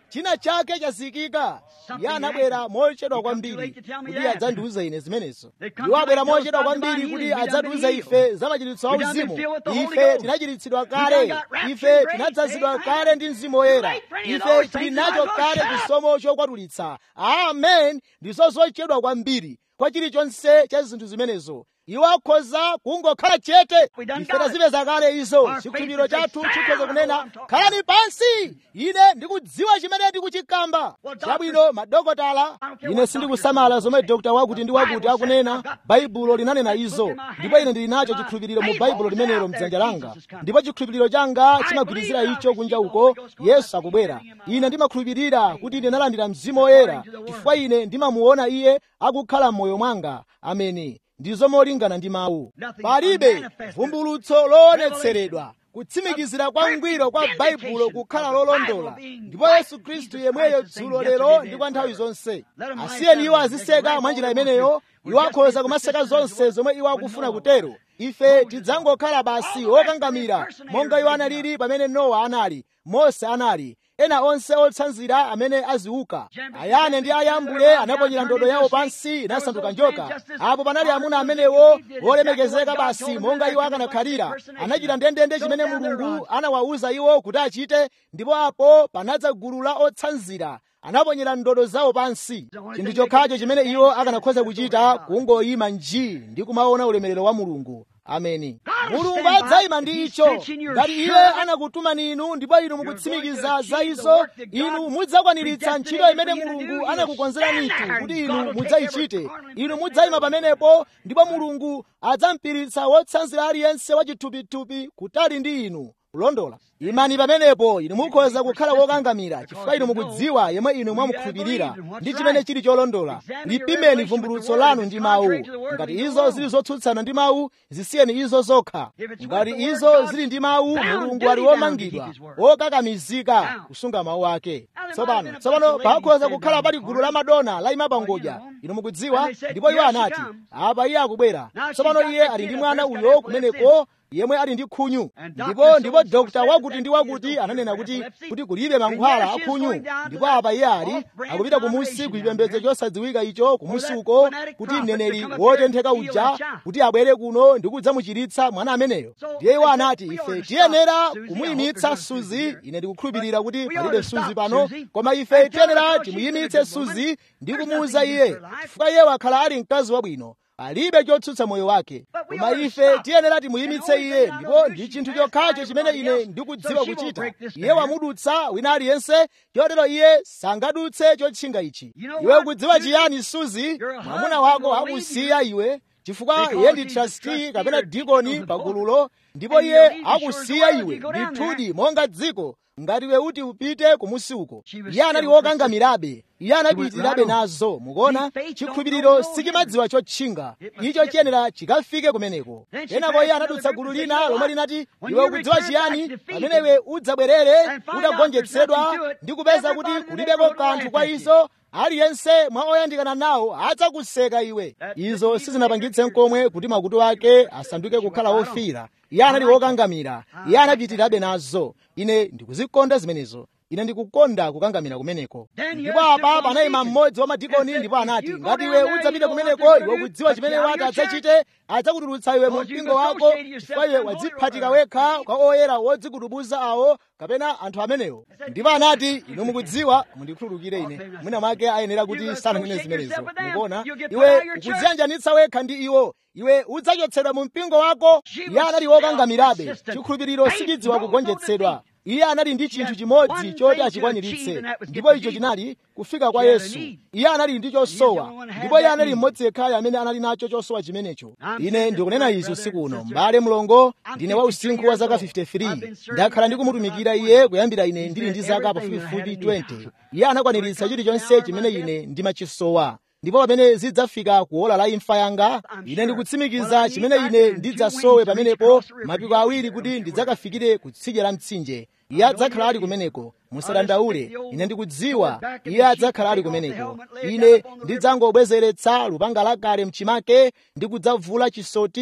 Speaker 2: china chake chazikika iye anabwera mochedwa kwambiri kuti adzandiuze ine zimenezo iwo abwera mochedwa kwambiri kuti adzatiuze ife za machiritso a uzimu ife tinachiritsidwa kale ife tinadzazidwa kale ndi mzimu woyera ife tili nacho kale chisomo chokwatulitsa amen ndizo zochedwa kwambiri kwa chilichonse cha zinthu zimenezo iwo akhoza kungokhala chete ife tazipeza kale izo chikhulupiriro chathu chikhoza kunena khalani pansi ine ndikudziwa chimene ndikuchikamba chabwino madokotala ine sindikusamala zomwe dokta wakuti ndi wakuti akunena baibulo linanena izo ndipo ine ndili nacho chikhulupiriro mu baibulo limenelo mdzanja langa ndipo chikhulupiriro changa chimagwirizira icho kunja uko yesu akubwera ine ndimakhulupirira kuti ndinalandira mzimu woyera chifukwa ine ndimamuona iye akukhala m'moyo mwanga ameni ndizo molingana ndi mawu palibe vumbulutso loonetseredwa kutsimikizira kwa ngwiro kwa baibulo kukhala lolondola ndipo yesu khristu yemweyo dzulo lero ndi kwa nthawi zonse asiyeni iwo aziseka mwa njira imeneyo iwo akhoza kumaseka zonse zomwe iwo akufuna kutero ife tidzangokhala basi wokangamira monga iwo analili pamene nowa anali mose anali ena onse otsanzira amene aziuka ayane ndi ayambule anaponyera ndodo yawo pansi inasanduka njoka apo panali amuna amenewo wolemekezeka basi monga iwo akanakhalira anachita ndendende chimene mulungu anawawuza iwo kuti achite ndipo apo panadza gulu la otsanzira anaponyera ndodo zawo pansi chinthu chokhacho chimene iwo akanakhoza kuchita kungoyima nji ndi kumaona ulemerero wa mulungu ameni mulungu adzayima ndi icho ngati iye anakutumani inu ndipo inu mukutsimikiza za izo inu mudzakwaniritsa ntchito imene mulungu anakukonzeranitu kuti inu mudzayichite inu mudzayima pamenepo ndipo mulungu adzampiritsa wotsanzira aliyense wachithupithupi kutali ndi inu kulondola imani pamenepo inu mukhoza kukhala wokangamira chifukwa inu mukudziwa yemwe inu mwamukhulupirira ndi chimene chili cholondola lipimeni vumbulutso lanu ndi mawu ngati izo zili zotsutsana ndi mawu zisiyeni izo zokha ngati izo zili ndi mawu mulungu ali womangidwa wokakamizika kusunga mawu ake tsopano tsopano pakhoza kukhala pali gulu la madona layima pangodya inu mukudziwa ndipo iwo anati apa iye akubwera tsopano iye ali ndi mwana uyo kumeneko yemwe ali ndi khunyu ndipo ndipo dokta wakuti ndi wakuti ananena kuti kuti kulibe mankhwala akhunyu ndipo apa iye ali akupita kumusi kuchipembedzo chosadziwika icho kumusi uko kuti mneneri wotentheka uja kuti abwere kuno ndi kudzamuchiritsa mwana ameneyo ndiye iwo anati ife tiyenera kumuyimitsa suzi ine ndikukhulupirira kuti palibe suzi pano koma ife tiyenera timuyimitse suzi ndi kumuwuza iye chifukwa iye wakhala ali mkazi wabwino palibe chotsutsa moyo wake koma ife tiyenera timuyimitse iye ndipo ndi chinthu chokhacho chimene ine ndikudziwa kuchita iye wamudutsa wina aliyense chotero iye sangadutse chotchinga ichi iwe ukudziwa chiyani suzi mwamuna wako akusiya iwe chifukwa iye ndi trustee kapena dikoni pagululo ndipo iye akusiya iwe ndithudi monga dziko ngati iwe uti upite kumusi uko iye anali wokangamirabe iye anapitirirabe nazo mukuona chikhulupiriro sichimadziwa chotchinga icho chiyenera chikafike kumeneko kenako iye anadutsa gulu lina lomwe linati iwe ukudziwa chiyani pamene iwe udzabwerere utagonjetsedwa ndi kupeza kuti kulibeko kanthu kwa izo aliyense mwa oyandikana nawo adzakuseka iwe izo sizinapangitse nkomwe kuti makutu ake asanduke kukhala ofira iye anali wokangamira iye anapitirirabe nazo ine ndikuzikonda zimenezo ine ndikukonda kukangamira kumeneko ndipo apa panayima mmodzi wa madikoni ndipo anati ngati iwe udzapita kumeneko iwe ukudziwa chimene wati adzachite adzakutulutsa iwe mu mpingo wako chifukwa iwe wadziphatika wekha kwa oyera wodzikutubuza awo kapena anthu amenewo ndipo anati inu mukudziwa mundikhululukire ine mwina mwake ayenera kuti sananene zimenezo mukuona iwe ukudziyanjanitsa wekha ndi iwo iwe udzachotsedwa mu mpingo wako iye anali wokangamirabe chikhulupiriro sichidziwa kugonjetsedwa iye anali ndi chinthu chimodzi choti achikwaniritse ndipo icho chinali kufika kwa yesu iye anali ndi chosowa ndipo iye anali mmodzi yekhayo amene anali nacho chosowa chimenecho ine ndikunena izi usiku uno m'bale mlongo ndine wa usinkhu wa zaka 53 ndakhala ndikumutumikira iye kuyambira ine ndili ndi zaka pafupifupi 20 iye anakwaniritsa chilichonse chimene ine ndimachisowa ndipo pamene zidzafika kuola la imfa yanga ine ndikutsimikiza chimene ine ndidzasowe pamenepo mapiko awiri kuti ndidzakafikire kutsidya la mtsinje iye adzakhala ali kumeneko musadandaule ine ndikudziwa iye adzakhala ali kumeneko ine ndidzangobwezeretsa lupanga lakale mchimake ndi kudzavula chisoti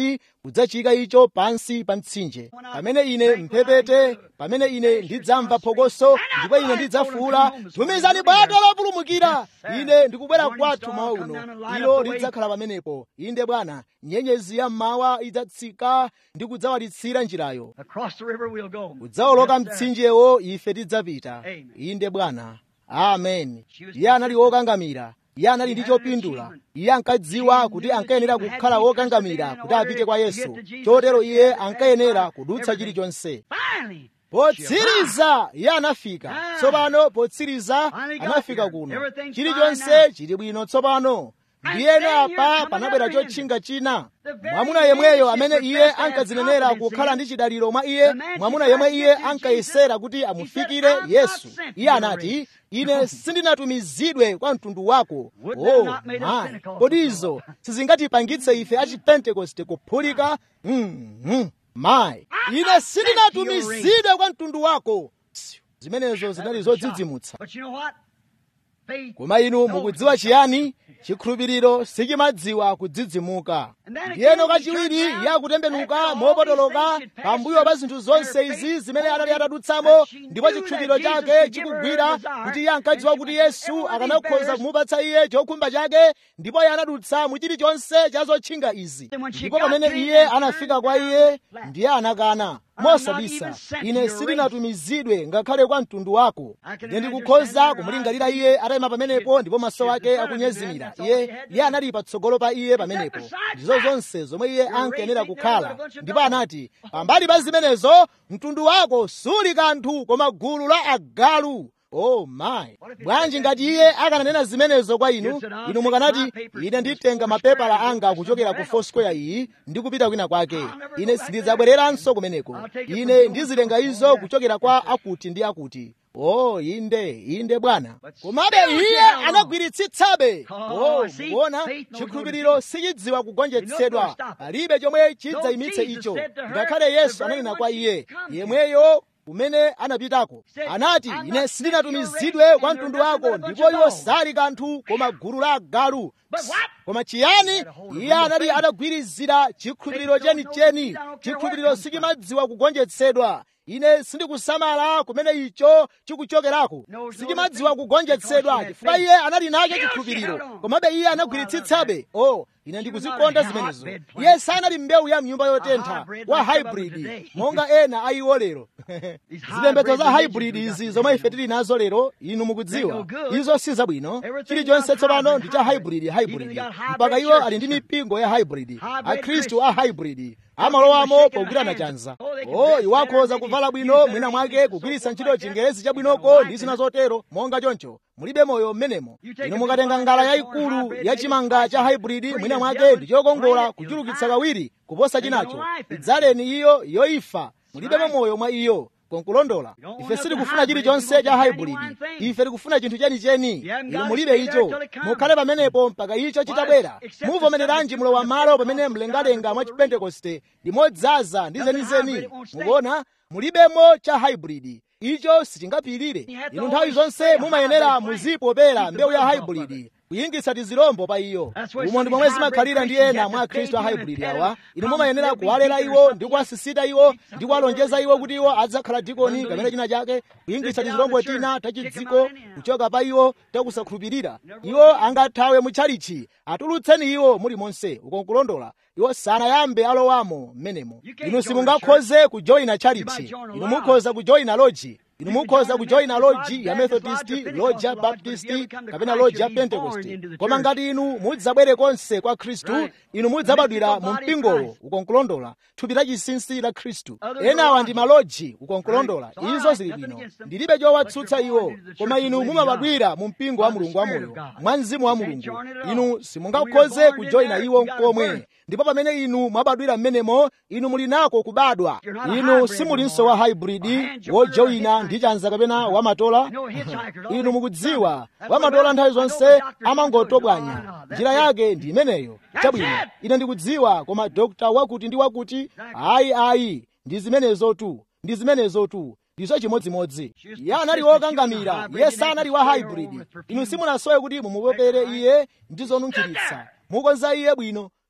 Speaker 2: kudzachika icho pansi pa mtsinje pamene ine mphepete pamene ine ndidzamva phokoso ndipo ine ndidzafuula tumizani bwato lopulumukira ine ndikubwera kwathu mawa uno ilo lidzakhala pamenepo inde bwana nyenyezi ya mmawa idzatsika ndi kudzawalitsira njirayo
Speaker 1: Across the river we'll go.
Speaker 2: kudzawoloka
Speaker 1: Yes, sir.
Speaker 2: mtsinjewo ife tidzapita
Speaker 1: Amen.
Speaker 2: inde bwana amen iye anali wokangamira iye anali ndi chopindula iye ankadziwa kuti ankayenera kukhala wokangamira kuti apite kwa yesu chotero iye ankayenera kudutsa chilichonse
Speaker 1: Finally,
Speaker 2: potsiriza iye anafika tsopano potsiriza anafika kuno chilichonse chili bwino tsopano ndiyeno apa panabwera chotchinga china mwamuna yemweyo amene iye ankazinenera kukhala ndi chidaliro mwa iye mwamuna yemwe iye ankayesera kuti amufikire yesu iye anati ine sindinatumizidwe kwa mtundu wako oh my kodi izo sizingatipangitse ife achipentekoste kuphulika mm, mm, my ine sindinatumizidwe kwa mtundu wako zimenezo zinali zodzidzimutsa
Speaker 1: but you know what? Faith
Speaker 2: koma inu mukudziwa chiyani chikhulupiriro sichimadziwa kudzidzimuka ndiyeno kachiwiri iye akutembenuka mopotoloka pambuyo pa zinthu zonse izi zimene anali atadutsamo ndipo chikhulupiriro chake chikugwira kuti iye ankadziwa kuti yesu akanakhoza kumupatsa iye chokhumba chake ndipo iye anadutsa mu chilichonse cha zotchinga izi ndipo pamene iye anafika kwa iye ndiye anakana mosabisa ine sindinatumizidwe ngakhale kwa mtundu wako ine ndikukhoza kumulingalira iye atayima pamenepo ndipo maso ake akunyezimira iye iye anali patsogolo pa iye pamenepo ndizo zonse zomwe iye ankayenera kukhala ndipo anati pambali pa zimenezo mtundu wako suli kanthu koma gulu la agalu oh my bwanji ngati iye akananena zimenezo kwa inu inu mukanati ine nditenga mapepala anga kuchokera ku foursquare iyi ndi kupita kwina kwake ine sindidzabwereranso kumeneko ine ndizitenga izo kuchokera kwa akuti ndi akuti oh inde inde bwana komabe iye anagwiritsitsabe oh mukuona chikhulupiriro sichidziwa kugonjetsedwa palibe chomwe chidzayimitse icho ngakhale yesu ananena kwa iye yemweyo kumene anapitako anati ine sindinatumizidwe kwa mtundu wako ndipo iwo sali kanthu koma gulu la agalu koma chiyani iye anali atagwirizira chikhulupiriro chenicheni chikhulupiriro sichimadziwa kugonjetsedwa ine sindikusamala kumene icho chikuchokerako sichimadziwa kugonjetsedwa chifukwa iye anali nacho chikhulupiriro komabe iye anagwiritsitsabe oh ine ndikuzikonda zimenezo iye sanali mbewu ya mnyumba yotentha wa hybrid monga ena a iwo lero zipembedzo za hybrid izi zomwe ife tili nazo lero inu mukudziwa izo si zabwino chilichonse tsopano ndi cha hybrid hybrid mpaka iwo ali ndi mipingo ya hybrid akhristu a hybrid amalowamo pogwirana chanza o iwo akhoza kuvala bwino mwina mwake kugwiritsa ntchito chingerezi chabwinoko ndi zina zotero monga choncho mulibe moyo mmenemo inu mukatenga ngala yayikulu ya chimanga cha hybrid mwina mwake ndi chokongola kuchulukitsa kawiri kuposa chinacho idzaleni iyo yoifa mulibemo moyo mwa iyo konkulondola ife sitikufuna chilichonse cha hybrid ife tikufuna chinthu chenicheni inu mulibe icho mukhale pamenepo mpaka icho chitabwera muvomereranji mlowa malo pamene mlengalenga mwa chipentekoste ndi modzaza ndi zenizeni mukuona mulibemo cha hybrid icho sichingapirire inu nthawi zonse mumayenera muzipopera mbewu ya hybrid kuyingitsa tizilombo pa iyo umo ndi momwe zimakhalira ndi ena mwa akhristu a hybrid awa inu mumayenera kuwalera iwo ndi kuwasisita iwo ndi kuwalonjeza iwo kuti iwo adzakhala dikoni kapena china chake kuyingitsa tizilombo tina tachidziko kuchoka pa iwo takusakhulupirira iwo angathawe mutchalichi atulutseni iwo muli monse ukonkulondola iwo sanayambe alowamo mmenemo inu simungakhoze kujoyina tchalichi inu mukhoza kujoyina loji inu mukhoza kujoyina loji ya methodist loji ya baptist kapena loji ya pentekoste koma ngati inu mudzabwere konse kwa khristu inu mudzabadwira mu mpingowo ukonkulondola thupi la chinsinsi la khristu enawa ndi maloji ukonkulondola izo zili bwino ndilibe chowatsutsa iwo koma inu mumabadwira mu mpingo wa mulungu wamoyo mwa mzimu wa mulungu inu simungakhoze kujoyina iwo nkomwe ndipo pamene inu mwabadwira mmenemo inu muli nako kubadwa inu simulinso wa hybrid wojoyina ndi chanza kapena wamatola inu mukudziwa wamatola nthawi zonse amangotobwanya njira yake ndi imeneyo chabwino ine ndikudziwa koma dokta wakuti ndi wakuti ayi ayi ndi zimenezotu ndi zimenezotu ndizo chimodzimodzi iye anali wokangamira iye sanali wa hybrid inu simunasowe kuti mumupopere iye ndi zonunkhiritsa mukonza iye bwino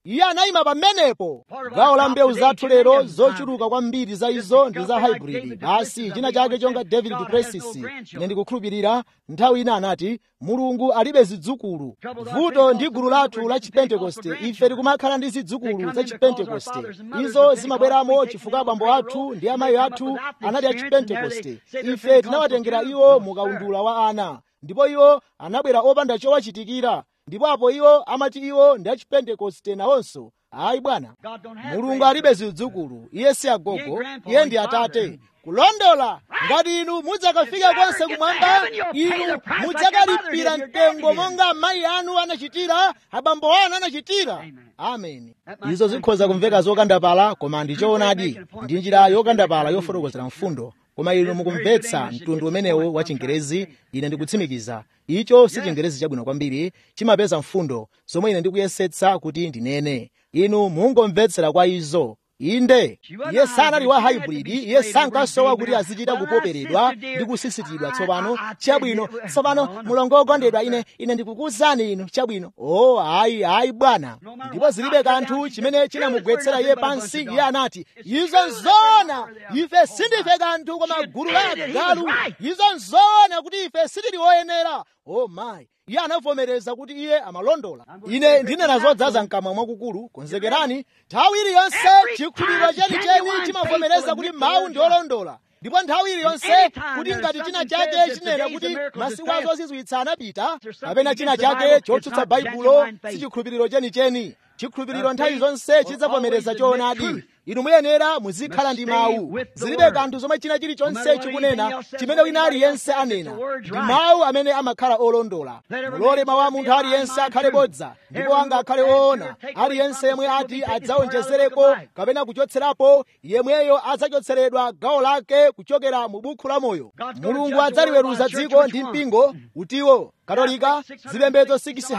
Speaker 2: iye anayima pamenepo gawo la mbewu zathu lero zochuluka kwambiri za izo ndi za hybrid basi china chake chonga david duplessis ine ndikukhulupirira nthawi ina anati mulungu alibe zidzukulu vuto ndi gulu lathu la chipentekoste ife tikumakhala ndi zidzukulu za chipentekoste izo zimabweramo chifukwa abambo athu ndi amayi athu anali a chipentekoste ife tinawatengera iwo mukaundula wa ana ndipo iwo anabwera opanda chowachitikira ndipo apo iwo amati iwo ndi achipentekoste nawonso ayi bwana mulungu alibe zidzukulu iye si agogo iye ndi atate kulondola ngati inu mudzakafika konse kumwamba inu mudzakalipira mtengo monga amayi anu anachitira abambo anu anachitira ameni izo zikhoza kumveka zokandapala koma ndi choonadi ndi njira yokandapala yofotokozera mfundo koma inu mukumvetsa mtundu umenewo wa chingerezi ine ndikutsimikiza icho si chingerezi chabwino kwambiri chimapeza mfundo zomwe ine ndikuyesetsa kuti ndinene inu mungomvetsera kwa izo inde iye sanali wa hybrid iye sankasowa kuti azichita kupoperedwa ndi kusisitidwa tsopano chabwino tsopano mulongo wokondedwa ine ine ndikukuwuzani inu chabwino o oh, ayi ayi bwana ndipo zilibe kanthu chimene chinamugwetsera iye pansi iye anati izo nzoona ife sindife kanthu koma gulu la agalu izo nzoona kuti ife sitili woyenera oh my iye anavomereza kuti iye amalondola ine ndinena zodzaza mkamwa mwakukulu konzekerani nthawi iliyonse chikhulupiriro chenicheni chimavomereza kuti mawu ndi olondola ndipo nthawi iliyonse kuti ngati china chake chinena kuti masiku azozizwitsa anapita kapena china chake chotsutsa baibulo si chikhulupiriro chenicheni chikhulupiriro nthawi zonse chidzavomereza choonadi inu muyenera muzikhala ndi mawu zilibe kanthu zomwe china chilichonse chikunena chimene wina aliyense anena ndi mawu amene amakhala olondola mulole mawu a munthu aliyense akhale bodza ndipo anga akhale oona aliyense yemwe ati adzawonjezereko kapena kuchotserapo yemweyo adzachotseredwa gawo lake kuchokera mu bukhu la moyo mulungu adzaliweruza dziko ndi mpingo utiwo katolika zipembedzo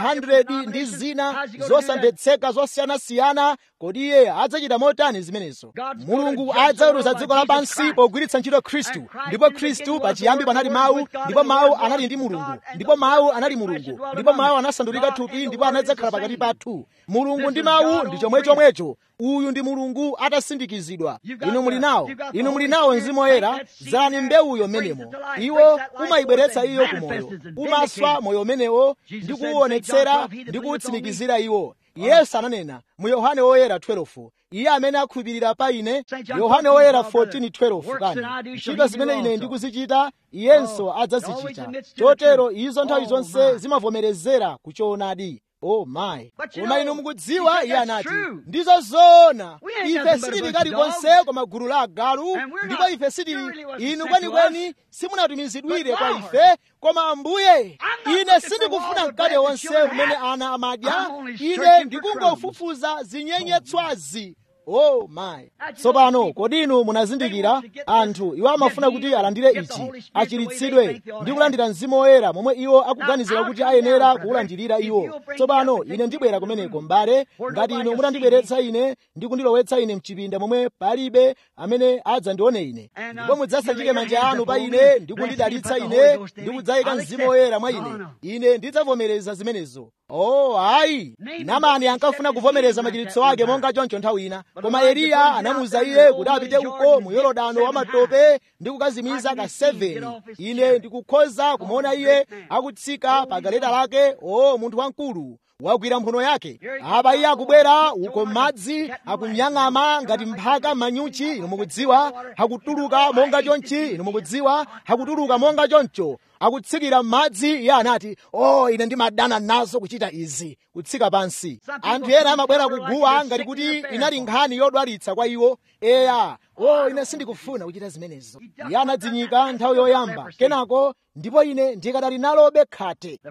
Speaker 2: 600 ndi zina zosamvetseka zosiyanasiyana kodi iye adzachita motani zimenezo mulungu adzaweruza dziko lapansi pogwiritsa ntchito khristu ndipo khristu pachiyambi panali mawu ndipo mawu anali ndi mulungu ndipo mawu anali mulungu ndipo mawu anasandulika thupi ndipo anadzakhala pakati pathu mulungu ndi mawu ndi chomwechomwecho uyu ndi mulungu atasindikizidwa inu muli nawo inu muli nawo mzimu woyera zani mbewuyo mmenemo iwo umayibweretsa iyo ku moyo umaswa moyo umenewo ndi kuwuonetsera ndi kuwutsimikizira iwo yesu ananena mu yohane woyera 12 iye amene akhulupirira pa ine yohane woyera 14:12 kani ntchito zimene ine ndikuzichita iyenso adzazichita chotero izo nthawi zonse zimavomerezera kuchoonadi oh my koma inu mukudziwa iye anati ndizo zoona ife sitili kalikonse koma gulu la agalu ndipo ife sitili inu kwenikweni simunatumizidwire kwa ife koma ambuye ine sindikufuna mkate wonse umene ana amadya ine ndikungofufuza zinyenyetswazi oh my tsopano kodi inu munazindikira anthu iwo amafuna kuti alandire ichi achiritsidwe ndi kulandira mzimu woyera momwe iwo akuganizira kuti ayenera kuwulandirira iwo tsopano ine ndibwera kumeneko m'bale ngati inu mutandibweretsa ine ndi kundilowetsa ine mchipinda momwe palibe amene adzandione ine ndipo mudzasachike manja anu pa ine ndi kundidalitsa ine ndi kudzayika mzimu woyera mwa ine ine ndidzavomereza zimenezo oh ayi namani ankafuna kuvomereza machiritso ake monga choncho nthawi ina koma eliya anamuwuza iye kuti apite uko mu yorodano wa matope ndi kukazimiza ka 7 ine ndikukhoza kumuona iye akutsika pa galeta lake o munthu wamkulu wagwira mphuno yake apa iye akubwera uko madzi akunyang'ama ngati mphaka manyuchi inu mukudziwa akutuluka monga chonchi inu mukudziwa akutuluka monga choncho akutsikira m'madzi iye anati o oh, ine ndimadana nazo kuchita izi kutsika pansi anthu ena amabwera kuguwa ngati kuti inali nkhani yodwalitsa kwa iwo eya o oh, ine sindikufuna kuchita zimenezo iye anadzinyika nthawi yoyamba kenako ndipo ine ndikadali nalobe khate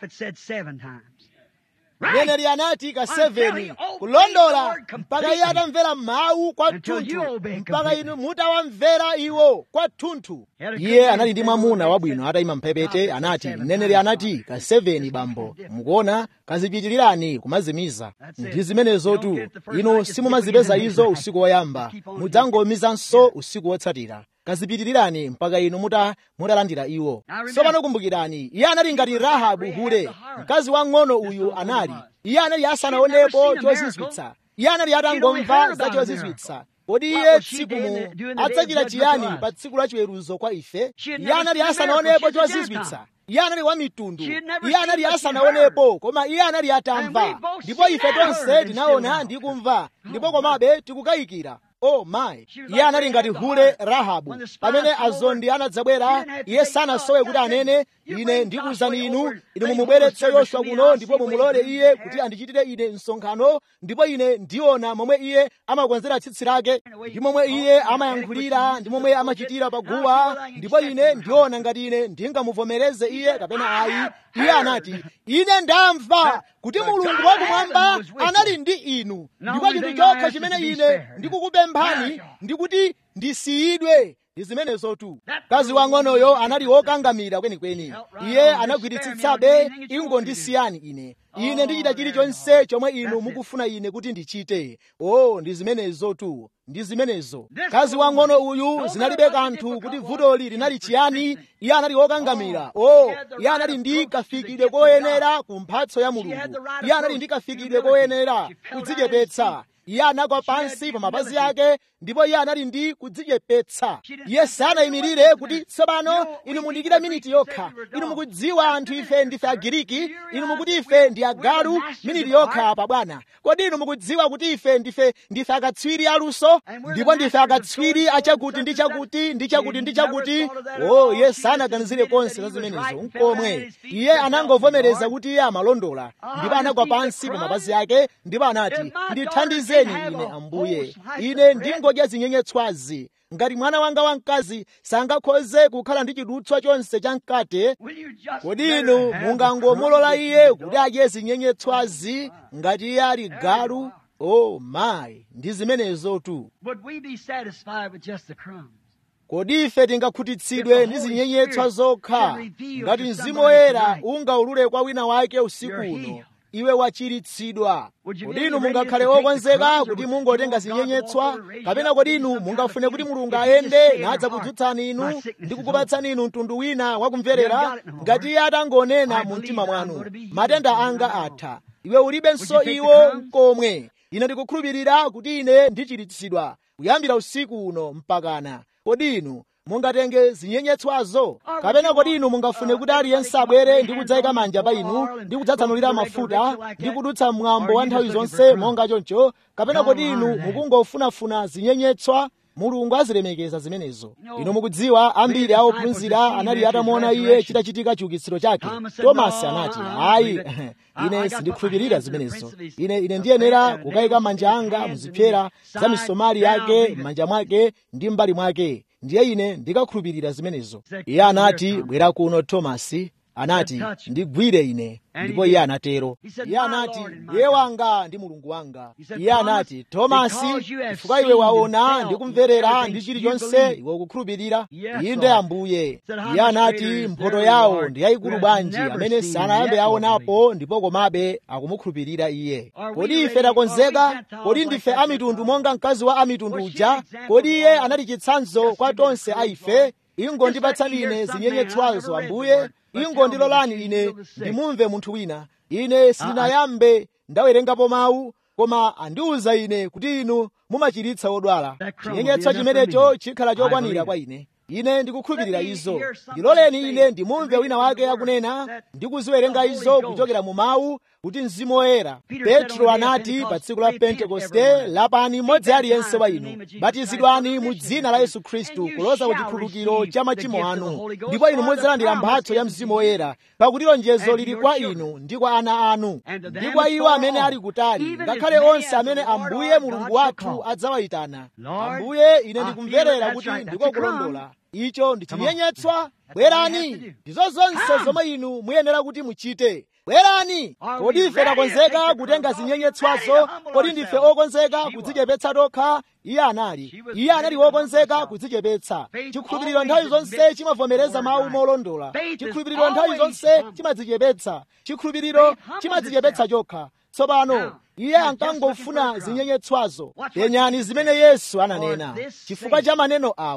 Speaker 2: mneneri anati ka 7 kulondola mpaka iye atamvera mawu kwathunthu mpaka inu mutawamvera iwo kwathunthu iye anali ndi mwamuna wabwino atayima mphepete anati mneneri anati ka 7 bambo mukuona kazipitilirani kumazimiza ndi zimenezotu inu simumazipeza izo usiku woyamba mudzangomizanso usiku wotsatira kazipitirirani mpaka inu muta mutalandira iwo tsopano kumbukirani iye anali ngati rahabu hule mkazi wang'ono uyu anali iye anali asanaonepo chozizwitsa iye anali atangomva za chozizwitsa kodi iye tsikumu adzachita chiyani pa tsiku la chiweruzo kwa ife iye anali asanaonepo chozizwitsa iye anali wa mitundu iye anali asanaonepo koma iye anali atamva ndipo ife tonse tinaona ndi kumva ndipo komabe tikukayikira o mayi iye anali ngati hule rahabu pamene azondi anadzabwera iye sanasowe kuti anene ine ndikuwuzani inu inu mumubweretse yoswa kuno ndipo mumulole iye kuti andichitire ine msonkhano ndipo ine ndiona momwe iye amakonzera tsitsi lake ndi momwe iye amayankhulira ndi momwe amachitira paguwa ndipo ine ndiona ngati ine ndingamuvomereze iye kapena ayi iye anati ine ndamva kuti mulungu wakumwamba anali ndi inu ndipo chinthu chokha chimene ine ndikukupemphani ndikuti ndisiyidwe ndi zimenezotu mkazi wang'onoyo anali wokangamira kwenikweni iye anagwiritsitsabe ingondisiyani ine ine ndichita chilichonse chomwe inu mukufuna ine kuti ndichite o ndi zimenezotu ndi zimenezo mkazi wang'ono uyu zinalibe kanthu kuti vutoli linali chiyani iye anali wokangamira o iye anali ndi kafikidwe koyenera ku mphatso ya mulungu iye anali ndi kafikidwe koyenera kudzichepetsa iye anagwa pansi pa mapazi ake ndipo iye anali ndi kudzichepetsa iye sanayimirire kuti tsopano inu mundikire miniti yokha inu mukudziwa anthu ife ndife agiriki inu mukuti ife ndi agalu miniti yokha apa bwana kodi inu mukudziwa kuti ife ndife ndife akatswiri aluso ndipo ndife akatswiri achakuti ndi chakuti ndi chakuti ndi chakuti o iye sanaganizire konse za zimenezo nkomwe iye anangovomereza kuti iye amalondola ndipo anagwa pansi pa mapazi ake ndipo anati ndithandizeni ine ambuye ine ndingodya zinyenyetswazi ngati mwana wanga wamkazi sangakhoze kukhala ndi chidutswa chonse cha mkate kodi inu mungangomulola iye kuti adye zinyenyetswazi ngati iye ali galu o mayi ndi zimenezotu kodi ife tingakhutitsidwe ndi zinyenyetswa zokha ngati mzimu woyera ungaulule kwa wina wake usiku uno iwe wachiritsidwa kodi inu mungakhale okonzeka kuti mungotenga zinyenyetswa kapena kodi inu mungafune kuti mulungu ayende nadzakudzutsani inu ndi kukupatsani inu mtundu wina wakumverera ngati iye atangonena mu mtima mwanu matenda anga atha iwe ulibenso iwo mkomwe ine ndikukhulupirira kuti ine ndichiritsidwa kuyambira usiku uno mpakana kodi inu mungatenge zinyenyetswazo kapena kodi inu mungafune kuti aliyense abwere ndi kudzayika manja pa inu ndi kudzatsanulira mafuta ndi kudutsa mwambo wa nthawi zonse monga choncho kapena kodi inu mukungofunafuna zinyenyetswa mulungu azilemekeza zimenezo inu mukudziwa ambiri a ophunzira anali atamuona iye chitachitika chiukitsiro chake tomasi anati ayi ine sindikhulupirira zimenezo ine ine ndiyenera kukayika manja anga muzipyera za misomali yake m'manja mwake ndi m'mbali mwake ndiye ine ndikakhulupirira zimenezo iye anati bwera kuno tomasi anati ndigwire ine ndipo iye anatero iye anati ndiye wanga ndi mulungu wanga iye anati tomasi chifukwa iwe waona ndi kumverera ndi chilichonse iwe ukukhulupirira inde ambuye iye anati mphoto yawo ndi yayikulu bwanji amene sanayambe aonapo ndipo komabe akumukhulupirira iye kodi ife takonzeka kodi ndife amitundu monga mkazi wa amitundu uja kodi iye anali chitsanzo kwa tonse a ife ingondipatsani ine zinyenyetswazo ambuye ingondilolani ine ndimumve munthu wina ine sindinayambe ndawerengapo mawu koma andiwuza ine kuti inu mumachiritsa odwala chinyenyetswa chimenecho chikhala chokwanira kwa ine ine ndikukhulupirira izo ndiloleni ine ndimumve wina wake akunena ndikuziwerenga izo kuchokera mu mawu kuti mzimu woyera petro anati pa tsiku la pentekoste lapani mmodzi aliyense wa inu batizidwani mu dzina la yesu khristu kuloza ku chikhululukiro cha machimo anu ndipo inu mudzalandira mphatso ya mzimu woyera pakuti lonjezo lili kwa inu ndi kwa ana anu ndi kwa iwo amene ali kutali ngakhale onse amene ambuye mulungu wathu adzawayitana ambuye ine ndikumverera kuti ndikokulondola icho ndi chinyenyetswa bwerani ndizo zonse zomwe inu muyenera kuti muchite bwerani kodi ife takonzeka kutenga zinyenyetswazo kodi ndife okonzeka kudzichepetsa tokha iye anali iye anali wokonzeka kudzichepetsa chikhulupiriro nthawi zonse chimavomereza mawu molondola chikhulupiriro nthawi zonse chimadzichepetsa chikhulupiriro chimadzichepetsa chokha tsopano iye ankangofuna zinyenyetswazo penyani zimene yesu ananena chifukwa cha maneno awa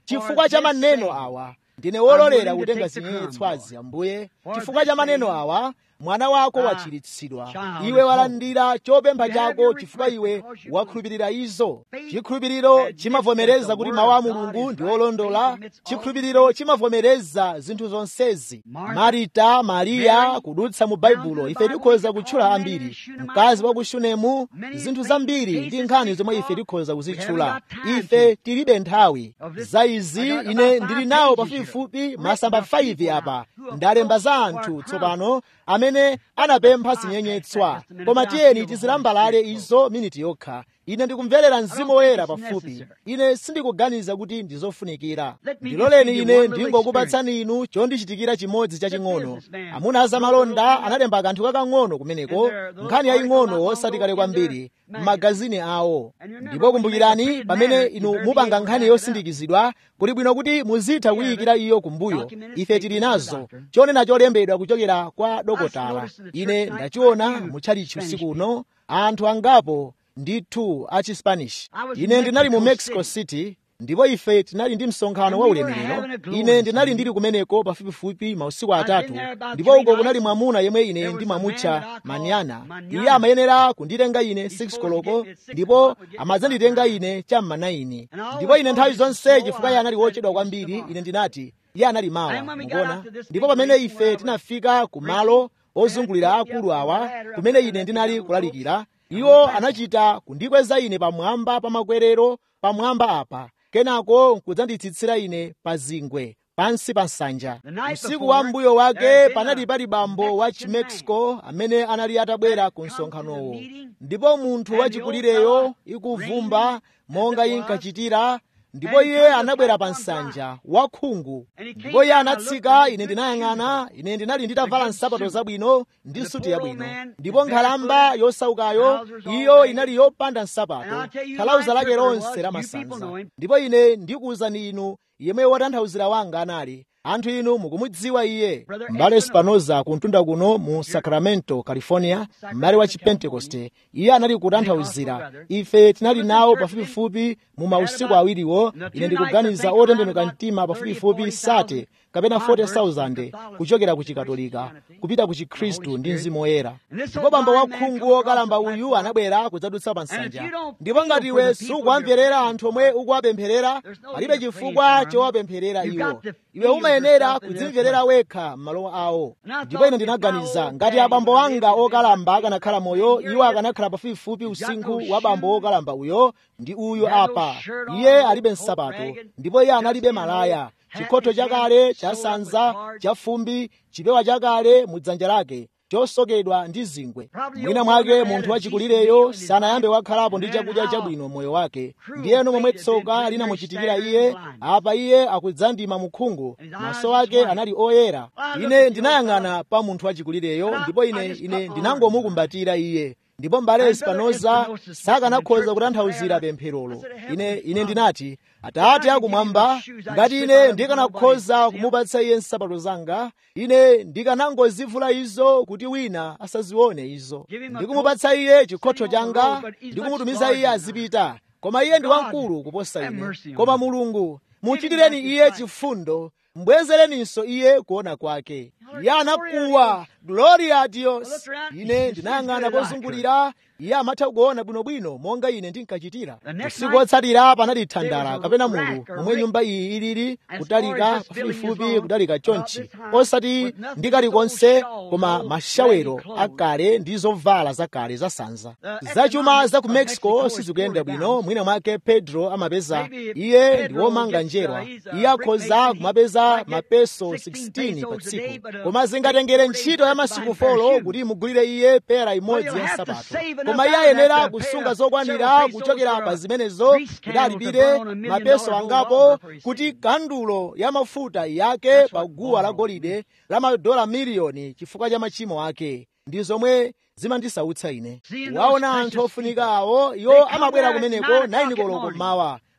Speaker 2: chifukwa cha maneno awa ndine wololera kutenga zinyenyetswazi ambuye chifukwa cha maneno awa mwana wako wachiritsidwa iwe walandira chopempha chako chifukwa iwe wakhulupirira izo chikhulupiriro chimavomereza kuti mawu a mulungu ndi olondola chikhulupiriro chimavomereza zinthu zonsezi marita mariya kudutsa mu baibulo ife tikhoza kutchula ambiri mkazi wa ku shunemu zinthu zambiri ndi nkhani zomwe ife tikhoza kuzitchula ife tilibe nthawi za izi ine ndili nawo pafupifupi masamba 5 apa ndalemba za anthu tsopano amene anapempha zinyenyetswa koma tiyeni tizilambalale izo miniti yokha ine ndikumverera mzimu woyera pafupi ine sindikuganiza kuti ndizofunikira ndiloleni ine ndingokupatsani inu chondichitikira chimodzi chaching'ono amuna azamalonda analemba kanthu kakang'ono kumeneko nkhani yaying'ono osati kale kwambiri m'magazini awo ndipo kumbukirani pamene inu mupanga nkhani yosindikizidwa kuli bwino kuti muzitha kuyikira iyo kumbuyo ife tili nazo chonena cholembedwa kuchokera kwa dokotala ine ndachiona mutchalichi usiku uno anthu angapo ndithu a chispanish ine ndinali mu mexico city ndipo ife tinali ndi msonkhano wa ulemerero ine ndinali ndili kumeneko pafupifupi mausiku atatu ndipo uko kunali mwamuna yemwe ine ndimamutcha manyana iye amayenera kunditenga ine 6 koloko ndipo amadzanditenga ine cham'ma 9 ndipo ine nthawi zonse chifukwa iye anali wochedwa kwambiri ine ndinati iye anali mawa mukuona ndipo pamene ife tinafika ku malo ozungulira akulu awa kumene ine ndinali kulalikira iwo anachita kundikweza ine pamwamba pa makwerero pamwamba apa kenako nkudzanditsitsira ine pa zingwe pansi pa nsanja usiku wa mbuyo wake panali pali bambo wa chimexico amene anali atabwera ku msonkhanowo ndipo munthu wachikulireyo ikuvumba monga inkachitira ndipo iye anabwera pa nsanja wakhungu ndipo iye anatsika ine ndinayang'ana ine ndinali nditavala nsapato zabwino ndi suti yabwino ndipo nkhalamba yosaukayo iyo inali yopanda nsapato thalauza lake lonse lamasanza ndipo ine ndikuwuzani inu yemwe wotanthauzira wanga anali anthu inu mukumudziwa iye m'bale spanoza kuntunda kuno mu sacramento california m'bale wa chipentekoste iye anali kutanthauzira ife tinali nawo pafupifupi mu mausiku awiriwo ine ndikuganiza otembenuka mtima pafupifupi sate kapena 40,000 kuchokera ku chikatolika kupita ku chikhristu ndi mzimu woyera ndipo bambo wakhungu wokalamba uyu anabwera kudzadutsa pa nsanja ndipo ngati iwe sukuwamverera anthu omwe ukuwapempherera palibe chifukwa chowapempherera iwo iwe umayenera kudzimverera wekha m'malo awo ndipo ine ndinaganiza ngati abambo anga okalamba akanakhala moyo iwo akanakhala pafupifupi usinkhu wa bambo wokalamba uyo ndi uyu apa iye alibe nsapato ndipo iye analibe malaya chikhoto chakale chasanza chafumbi chipewa chakale mu dzanja lake chosokedwa ndi zingwe mwina mwake munthu wachikulireyo sanayambe wakhalapo ndi chakudya chabwino moyo wake ndiyeno momwe tsoka linamuchitikira iye apa iye akudzandima mukhungu maso ake anali oyera ine ndinayang'ana pa munthu wachikulireyo ndipo ine ine ndinangomukumbatira iye ndipo mbale espanoza sakanakhoza kutanthauzira pempherolo ine ine ndinati atate akumwamba ngati ine ndikanakhoza kumupatsa iye nsapato zanga ine ndikanangozivula izo kuti wina asazione izo ndikumupatsa iye chikhotho changa ndikumutumiza iye azipita koma iye ndi wamkulu kuposa ine koma mulungu muchitireni iye chifundo mbwezereninso iye kuona kwake iye anakuwa gloria a dios ine ndinayang'ana pozungulira iye amatha kuona bwinobwino monga ine ndinkachitira usiku wotsatira panali thandala kapena mulu momwe nyumba iyi ilili kutalika pafupifupi kutalika chonchi osati ndi kalikonse koma mashawero akale ndi zovala zakale zasanza zachuma za ku mexico sizikuyenda bwino mwina mwake pedro amapeza iye ndi womanga njerwa iye akhoza kumapeza mapeso 16 pa tsiku koma zingatengere ntchito ya masiku folo kuti imugulire iye pera imodzi ya nsapato koma iye ayenera kusunga zokwanira kuchokera pa zimenezo kuti alipire mapeso angapo kuti kandulo ya mafuta yake pa guwa la golide la madola miliyoni chifukwa cha machimo ake ndi zomwe zimandisautsa ine waona anthu ofunika awo iwo amabwera kumeneko 9 koloko mmawa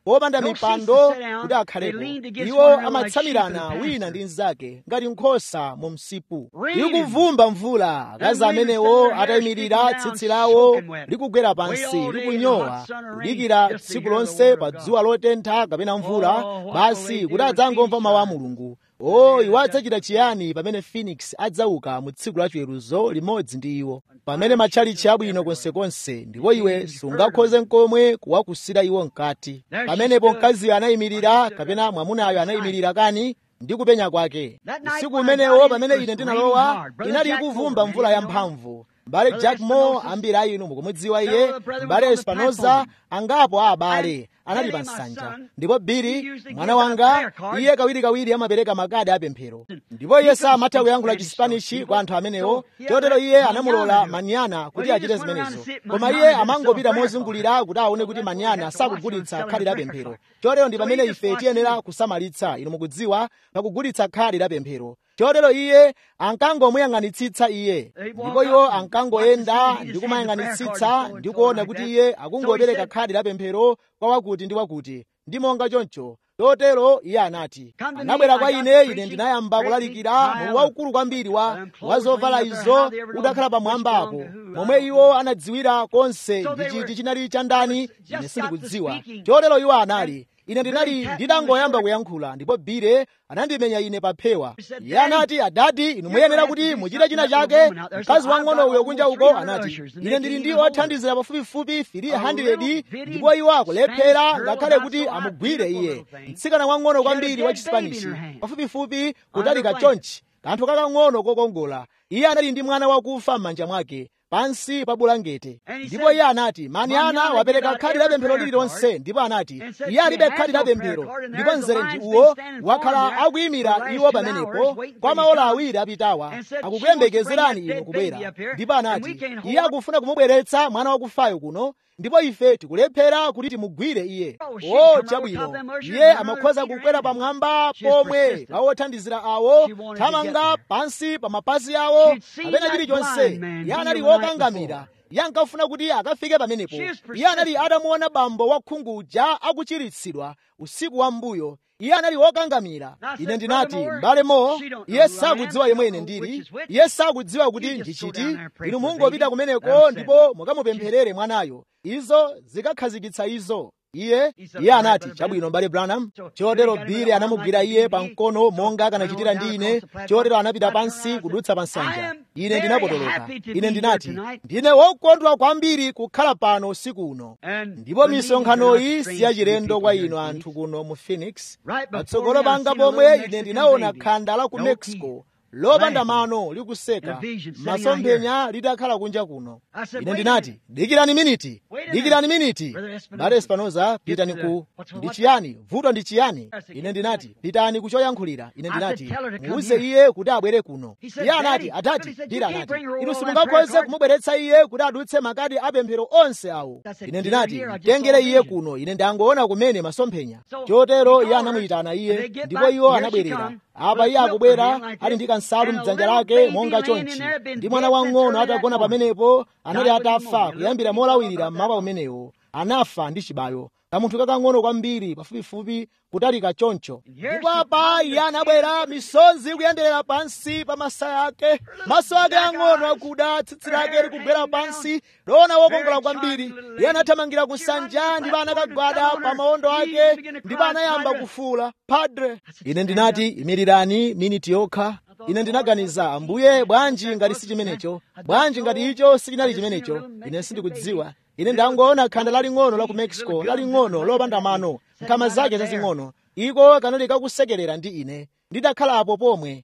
Speaker 2: popanda mipando kuti akhalepo iwo amatsamirana wina ndi mnzake ngati nkhosa mu msipu ikuvumba mvula akazi amenewo atayimirira tsitsi lawo likugwera pansi likunyowa kudikira tsiku lonse pa dzuwa lotentha kapena mvula basi kuti adzangomva mawu a mulungu o iwo adzachita chiyani pamene phoenix adzauka mu tsiku la chiweruzo limodzi ndi iwo pamene matchalichi abwino konsekonse ndipo iwe sungakhoze nkomwe kuwakusira iwo mkati pamenepo mkaziyo anayimirira kapena mwamunayo anayimirira kani ndi kupenya kwake usiku umenewo pamene ine ndinalowa inali ikuvumba mvula yamphamvu mbale jack moore ambiri a inu mukumudziwa iye mbale espanoza angapo a abale anali pa nsanja ndipo bili mwana wanga iye kawirikawiri amapereka makadi apemphero ndipo iye samatha kuyankhula chispanishi kwa anthu amenewo chotero iye anamulola manyana kuti achite zimenezo koma iye amangopita mozungulira kuti aone kuti manyana sakugulitsa khadi la pemphero chotero ndi pamene ife tiyenera kusamalitsa inu mukudziwa pakugulitsa khadi la pemphero chotero iye ankangomuyang'anitsitsa iye ndipo iwo ankangoyenda ndi kumayang'anitsitsa ndi kuona kuti iye akungopereka khadi la pemphero kwa wakuti ndi wakuti ndi monga choncho chotero iye anati anabwera kwa ine ine ndinayamba kulalikira mu waukulu kwambiri wa wa zovala izo udakhala pamwambapo momwe iwo anadziwira konse ndi chiti chinali cha ndani ine sindikudziwa chotero iwo anali ine ndinali nditangoyamba kuyankhula ndipo bile anandimenya ine pa phewa iye anati adadi inu muyenera kuti muchite china chake mkazi wang'ono uyo kunja uko anati ine ndili ndi othandizira pafupifupi 300 ndipo iwo akulephera ngakhale kuti amugwire iye mtsikana wang'ono kwambiri wa chispanishi pafupifupi kutalika chonchi kanthu kakang'ono kokongola iye anali ndi mwana wakufa m'manja mwake pansi pa bulangete ndipo iye anati manyana wapereka khadi la pemphero lililonse ndipo anati iye alibe khadi la pemphero ndipo mzere ndi uwo wakhala akuyimira iwo pamenepo kwa maola awiri apitawa akukuyembekezerani inu kubwera ndipo anati iye akufuna kumubweretsa mwana wakufayo kuno ndipo ife tikulephera kuti timugwire iye o chabwino iye amakhoza kukwera pamwamba pomwe pa othandizira awo thamanga pansi pa mapazi awo kapena chilichonse iye anali wokangamira iye ankafuna kuti akafike pamenepo iye anali atamuona bambo wakhungu uja akuchiritsidwa usiku wa mbuyo iye anali wokangamira ine ndinati m'bale mo iye sakudziwa yemwe ine ndili iye sakudziwa kuti ndichiti inu mungopita kumeneko ndipo mukamupempherere mwanayo izo zikakhazikitsa izo iye iye anati chabwino mbale branham chotero bile anamugwira iye pamkono monga akanachitira ndi ine chotero anapita pansi kudutsa pa nsanja ine ndinapotoloka ine ndinati ndine wokondwa kwambiri kukhala pano usiku uno ndipo misonkhanoyi siyachilendo kwa inu anthu kuno mu phoenix patsogolo panga pomwe ine ndinaona khanda la ku mexico lopanda mano likuseka masomphenya litakhala kunja kuno ine ndinati dikirani miniti dikirani miniti bale espanoza pitani ku ndi chiyani vuto ndi chiyani ine ndinati pitani kuchoyankhulira ine ndinati muuze iye kuti abwere kuno iye anati atati dira anati inu simungakhoze kumubweretsa iye kuti adutse makadi apemphero onse awo ine ndinati mtengere iye kuno ine ndangoona kumene masomphenya chotero iye anamuyitana iye ndipo iwo anabwerera apa iye akubwera ali ndi kansalu mdzanja lake monga chonchi ndi mwana wang'ono atagona pamenepo anali atafa kuyambira molawirira mmawa umenewo anafa ndi chibayo kamunthu kakang'ono kwambiri pafupifupi kutalika choncho ndipo apa iye anabwera misozi kuyenderera pansi pa masaya ake maso ake ang'ono akuda tsitsi lake likugwera pansi lona wokongola kwambiri iye anathamangira ku nsanja ndipo anakagwada pa mawondo ake ndipo anayamba kufuula padre ine ndinati imirirani miniti yokha ine ndinaganiza ambuye bwanji ngati si chimenecho bwanji ngati icho sichinali chimenecho ine sindikudziwa ine ndangoona khanda laling'ono la ku mexico laling'ono lopanda mano nkhama zake zazing'ono iko kanali kakusekerera ndi ine ndidakhalapo pomwe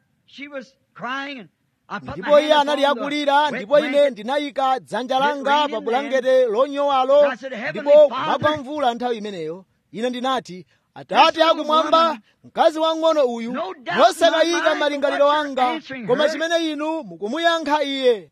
Speaker 2: ndipo iye anali akulira ndipo ine ndinayika dzanja langa pa bulangete lonyowalo ndipo kumagwa mvula nthawi imeneyo ine ndinati atate akumwamba mkazi wang'ono uyu mosakayika malingaliro anga koma chimene inu mukumuyankha iye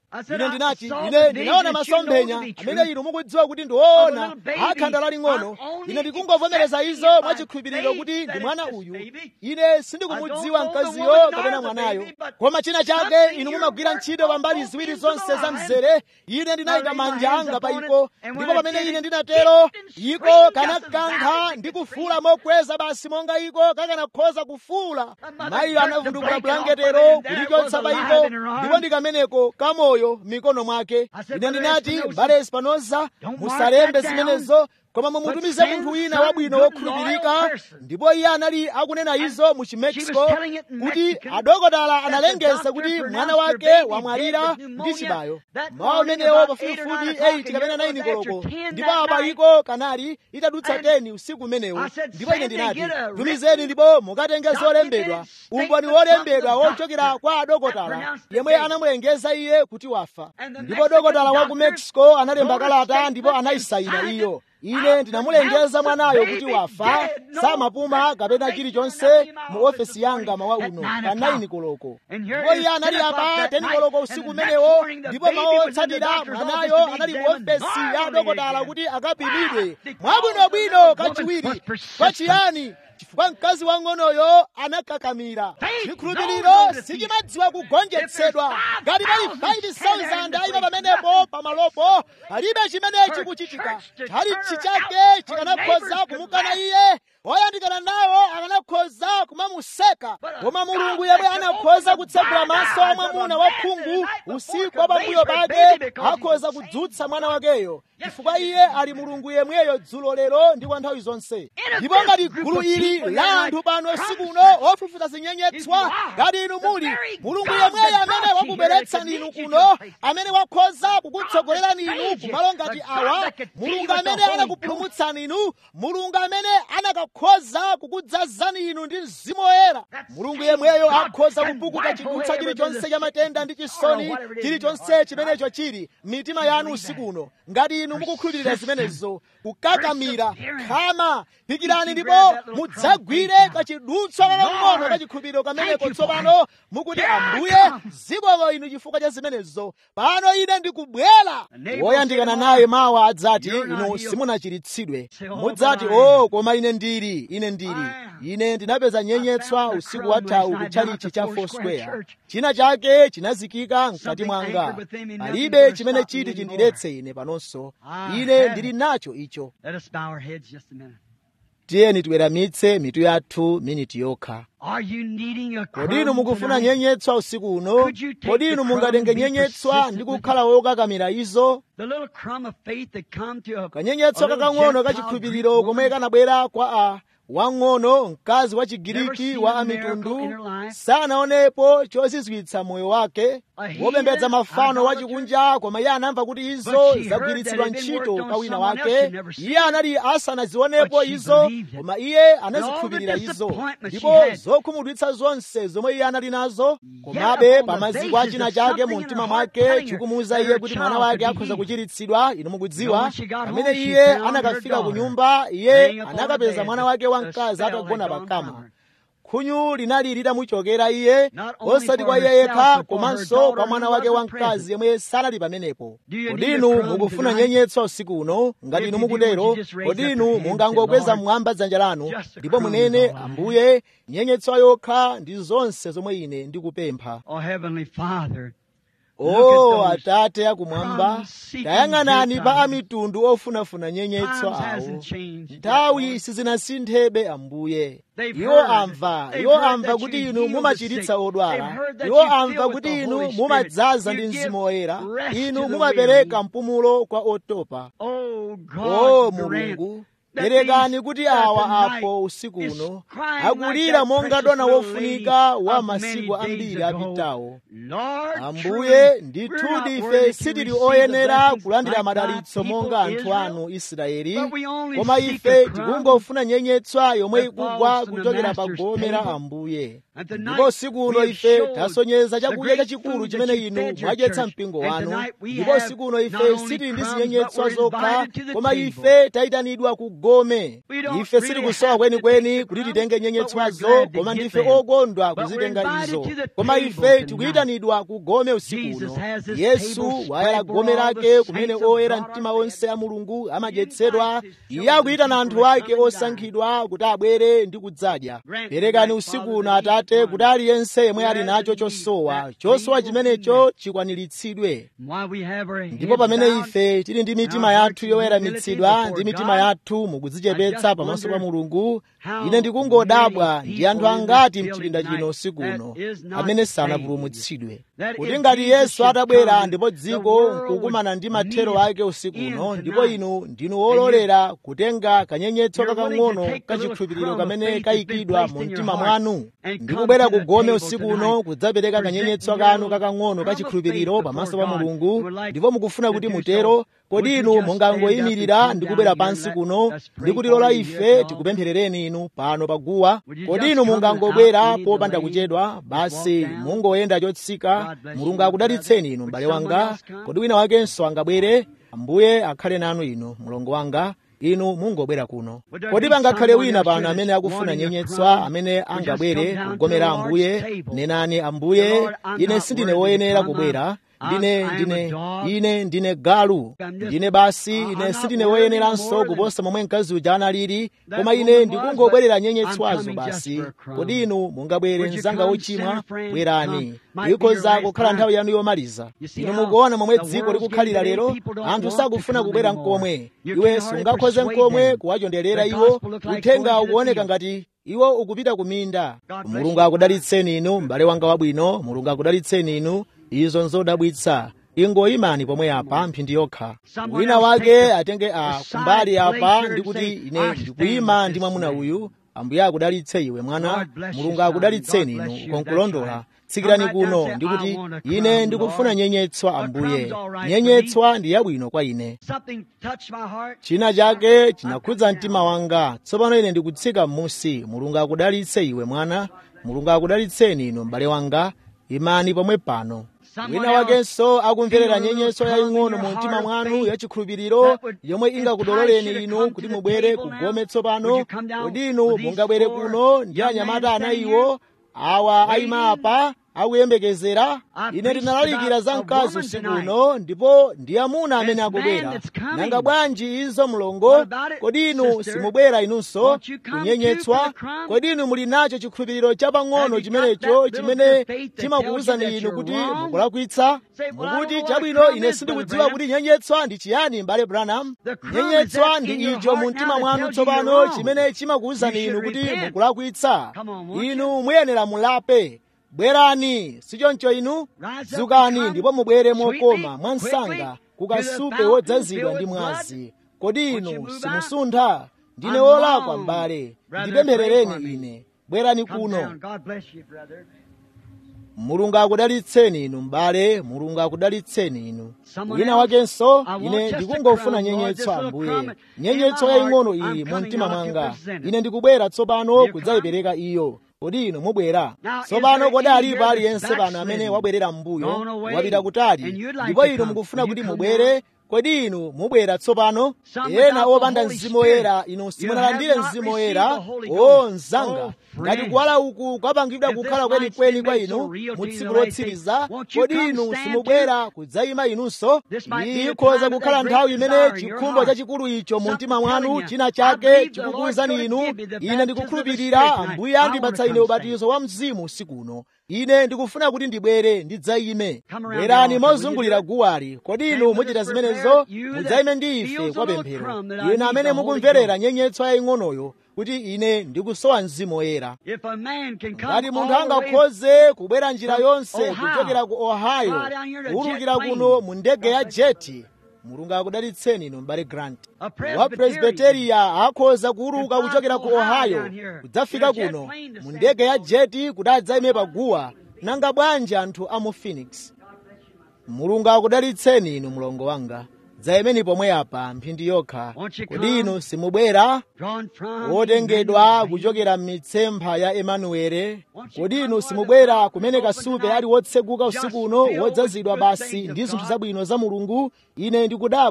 Speaker 2: ine ndinati ine ndinaona masomphenya amene inu mukudziwa kuti ndiwoona akhanda laling'ono ine ndikungovomereza izo mwachikhulupiriro kuti ndi mwana uyu ine sindikumudziwa mkaziyo kapena mwanayo koma china chake inu mumagwira ntchito pambali ziwiri zonse za mzere ine ndinayika manja anga pa iko ndipo pamene ine ndinatero iko kanakankha ndi kufuula mokweza basi monga iko kakanakhoza kufuula mayiyo anavundukula blanketero kulichotsa pa iko ndipo ndikameneko kamoyo mikono mwake ine ndinati mbale espanoza musalembe zimenezo koma mumutumize munthu wina wabwino wokhulupirika ndipo iye anali akunena izo mu chimexico kuti adokotala analengeza kuti mwana wake wamwalira ndi chibayo mawa amenewo pafupifupi 8 kapena 9 koloko ndipo apa iko kanali itadutsa 10 usiku umenewo ndipo ine ndinati tumizeni ndipo mukatenge zolembedwa umboni wolembedwa wochokera kwa adokotala yemwe anamulengeza iye kuti wafa ndipo dokotala wa ku mexico analemba kalata ndipo anayisayina iyo ine ndinamulengeza mwanayo kuti wafa samapuma kapena chilichonse mu ofesi yanga mawa uno pa 9 koloko ndipo iye anali apa 10 koloko usiku umenewo ndipo mawa otsatira mwanayo anali mu ofesi ya dokotala kuti akapimidwe mwabwinobwino kachiwiri kwachiyani chifukwa mkazi wang'onoyo anakakamira chikhulupiriro sichimadziwa kugonjetsedwa ngati pali 5,000 ayima pamenepo pamalopo palibe chimene chikuchitika chalichi chake chikanakhoza kumukana iye oyandikana nawo akanakhoza kumamuseka koma mulungu yemwe anakhoza kutsegula maso a mwamuna wakhungu usiku wa pambuyo pake akhoza kudzutsa mwana wakeyo chifukwa iye ali mulungu yemweyo dzulo lero ndi kwa nthawi zonse ndipo ngati gulu ili la anthu pano usiku uno ofufuta zinyenyetswa ngati inu muli mulungu yemweyo amene wakubweretsani inu kuno amene wakhoza kukutsogolerani inu kumalo ngati awa mulungu amene anakupulumutsani inu mulungu amene anakakhoza kukudzazani inu ndi mzimu woyera mulungu yemweyo akhoza kupukuta chidutsa chilichonse cha matenda ndi chisoni chilichonse chimenecho chili mitima yanu usiku uno ngati inu mukukhulupirira zimenezo kukakamira khama pikirani ndipo mudzagwire kachidutswa kakang'ono kachikhulupiriro kameneko tsopano mukuti ambuye zikomo inu chifukwa cha zimenezo pano ine ndikubwera woyandikana naye mawa adzati inu simunachiritsidwe mudzati o oh, koma ine ndili ine ndili ine ndinapeza nyenyetswa usiku wathawu kutchalichi cha foursquare china chake chinazikika mkati mwanga palibe chimene chiti chindiletse ine panonso ine ndili nacho icho tiyeni tiweramitse mitu yathu miniti yokha kodi inu mukufuna nyenyetswa usiku uno kodi inu mungatenge nyenyetswa ndi kukhala wokakamira izo kanyenyetswa kakang'ono kachikhulupiriro komwe kanabwera kwa a wang'ono mkazi wa chigiriki wa amitundu sanaonepo chozizwitsa moyo wake wopembedza mafano wachikunja koma iye anamva kuti izo zagwiritsidwa ntchito kwa wina wake iye anali asanazionepo izo koma iye anazikhulupirira izo ndipo zokhumudwitsa zonse zomwe iye anali nazo komabe pamaziko a china chake mu mtima mwake chikumuwuza iye kuti mwana wake akhoza kuchiritsidwa inu mukudziwa pamene iye anakafika ku nyumba iye anakapeza mwana wake wamkazi atagona pakama khunyu linali litamuchokera iye osati kwa iye yekha komanso kwa mwana wake wamkazi yemwe sanali pamenepo kodi inu mukufuna nyenyetswa usiku uno ngati inu mukutero kodi inu mungangokweza mmwamba dzanja lanu ndipo munene ambuye nyenyetswa yokha ndi zonse zomwe ine ndikupempha o atate akumwamba tayang'anani pa amitundu ofunafuna nyenyetswa awo nthawi sizinasinthebe ambuye iwo amva iwo amva kuti inu mumachiritsa odwala iwo amva kuti inu mumadzaza ndi mzimu woyera inu mumapereka mpumulo kwa otopa o mulungu perekani kuti awa apo usiku uno akulira monga dona wofunika wa masiku ambiri apitawo ambuye ndithudi ife sitili oyenera kulandira madalitso monga anthu anu israeli koma ife tikungofuna nyenyetswa yomwe ikugwa kuchokera pa gome la ambuye ndipo usiku uno ife tasonyeza chakudya chachikulu chimene inu mwadyetsa mpingo wanu ndipo usiku uno ife sitili ndi zinyenyetswa zokha koma ife tayitanidwa ku tigome ife sitikusowa kwenikweni kuti titenge nyenyetswazo koma ndife okondwa kuzitenga izo koma ife tikuyitanidwa kugome usiku uno yesu wayala gome lake kumene oyera mtima onse a mulungu amadyetsedwa iye akuyitana anthu ake osankhidwa kuti abwere ndi kudzadya perekani usiku uno atate kuti aliyense yemwe ali nacho chosowa chosowa chimenecho chikwaniritsidwe ndipo pamene ife tili ndi mitima yathu yoweramitsidwa ndi mitima yathu mukudzichepetsa pamaso pa mulungu ine ndikungodabwa ndi anthu angati mchipinda chino usiku uno amene sanapulumutsidwe kuti ngati yesu atabwera ndipo dziko nkukumana ndi mathero ake usiku uno ndipo inu ndinu wololera kutenga kanyenyetso kakang'ono kachikhulupiriro kamene kayikidwa mu mtima mwanu ndi kubwera kugome usiku uno kudzapereka kanyenyetso kanu kakang'ono kachikhulupiriro pamaso pa mulungu ndipo mukufuna kuti mutero kodi inu mungangoyimirira ndi kubwera pansi kuno ndi kutilola ife tikupempherereni inu pano paguwa kodi inu mungangobwera popanda kuchedwa basi mungoyenda chotsika mulungu akudalitseni inu m'bale wanga kodi wina wakenso angabwere ambuye akhale nanu inu mlongo wanga inu mungobwera kuno kodi pangakhale wina pano amene akufuna nyenyetswa amene angabwere kugomera ambuye nenani ambuye ine sindine woyenera kubwera ndine ndine ine ndine galu ndine basi ine sindine woyeneranso kuposa momwe mkazi uja analili koma ine ndikungobwerera nyenyetswazo basi kodi inu mungabwere mzanga wochimwa bwerani ikhoza kukhala nthawi yanu yomaliza inu mukuona momwe dziko likukhalira lero anthu sakufuna kubwera mkomwe iwe sungakhoze mkomwe kuwachonderera iwo uthenga ukuoneka ngati iwo ukupita kuminda mulungu akudalitseni inu m'bale wanga wabwino mulungu akudalitseni inu izo nzodabwitsa ingoyimani pomwe apa mphindi yokha wina wake atenge a kumbali apa ndikuti ine ndikuyima ndi mwamuna uyu ambuye akudalitse iwe mwana mulungu akudalitseni inu ukonkulondola tsikirani kuno ndikuti ine ndikufuna nyenyetswa ambuye nyenyetswa ndi yabwino kwa ine china chake chinakhudza mtima wanga tsopano ine ndikutsika m'musi mulungu akudalitse iwe mwana mulungu akudalitseni inu m'bale wanga imani pomwe pano wina wakenso akumverera nyenyetso yaying'ono mu mtima mwanu yachikhulupiriro yomwe ingakudololeni inu kuti mubwere kugome tsopano kodi inu mungabwere kuno ndi anyamata anayiwo awa ayima apa akuyembekezera ine ndinalalikira za mkazi usiku uno ndipo ndi amuna amene akubwera nanga bwanji izo mlongo kodi inu simubwera inunso kunyenyetswa kodi inu muli nacho chikhulupiriro chapang'ono chimenecho chimene chimakuwuzani inu kuti mukulakwitsa mukuti chabwino ine sindikudziwa kuti nyenyetswa ndi chiyani m'bale branham nyenyetswa ndi icho mu mtima mwanu tsopano chimene chimakuwuzani inu kuti mukulakwitsa inu muyenera mulape bwerani sichoncho inu dzukani ndipo mubwere mokoma mwansanga kukasupe wodzazidwa ndi mwazi kodi inu simusuntha ndine wolakwa m'bale ndipempherereni ine bwerani kuno mulungu akudalitseni inu m'bale mulungu akudalitseni inu wina wakenso ine ndikungofuna nyenyetso ambuye nyenyetso yaying'ono iyi mu mtima mwanga ine ndikubwera tsopano kudzayipereka iyo kodi inu mubwera tsopano kodi alipo aliyense pano amene wabwerera m'mbuyo wapita kutali ndipo inu mukufuna kuti mubwere kodi inu mubwera tsopano ena opanda mzimu woyera inu simunalandire mzimu woyera o mzanga ngati kuwala uku kwapangidwa kukhala kwenikweni kwa inu mu tsiku lotsiriza kodi inu simubwera kudzayima inunso iyi ikhoza kukhala nthawi imene chikhumbo chachikulu icho mu mtima mwanu china chake chikukuwuzani inu ine ndikukhulupirira ambuye andipatsa ine ubatizo wa mzimu usiku uno ine ndikufuna kuti ndibwere ndidzayime bwerani mozungulira guwali kodi inu muchita zimenezo mudzayime ndi ife kwa pemphero inu amene mukumverera nyenyetso yaying'onoyo kuti ine ndikusowa mzimu woyera ngati munthu angakhoze kubwera njira yonse kuchokera ku ohio kuwulukira kuno mu ndege ya jeti mulungu akudalitseni inu m'bale grant wa presbiteriya akhoza kuwuluka kuchokera ku ohio kudzafika kuno mu ndege ya jeti kuti adzayime paguwa nanga bwanji anthu a mu phoenix mulungu akudalitseni inu mlongo wanga dzayimeni pomwe apa mphindi yokha kodi inu simubwera wotengedwa kuchokera m'mitsempha ya emanuwele kodi inu simubwera kumene kasupe ali wotseguka usiku uno wodzazidwa basi ndi zinthu zabwino za mulungu ine ndikudabwa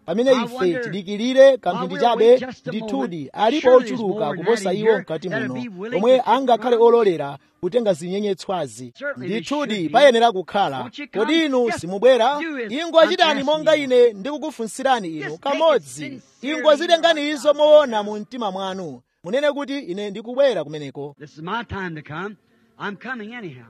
Speaker 2: pamene ife tidikirire kamphindi chabe ndithudi alipo ochuluka kuposa iwo mkati muno omwe angakhale ololera kutenga zinyenyetswazi ndithudi payenera kukhala kodi inu simubwera ingwachitani monga ine ndikukufunsirani inu kamodzi ingwazitengani izo moona mu mtima mwanu munene kuti ine ndikubwera kumeneko
Speaker 1: This is my time to come. I'm coming anyhow.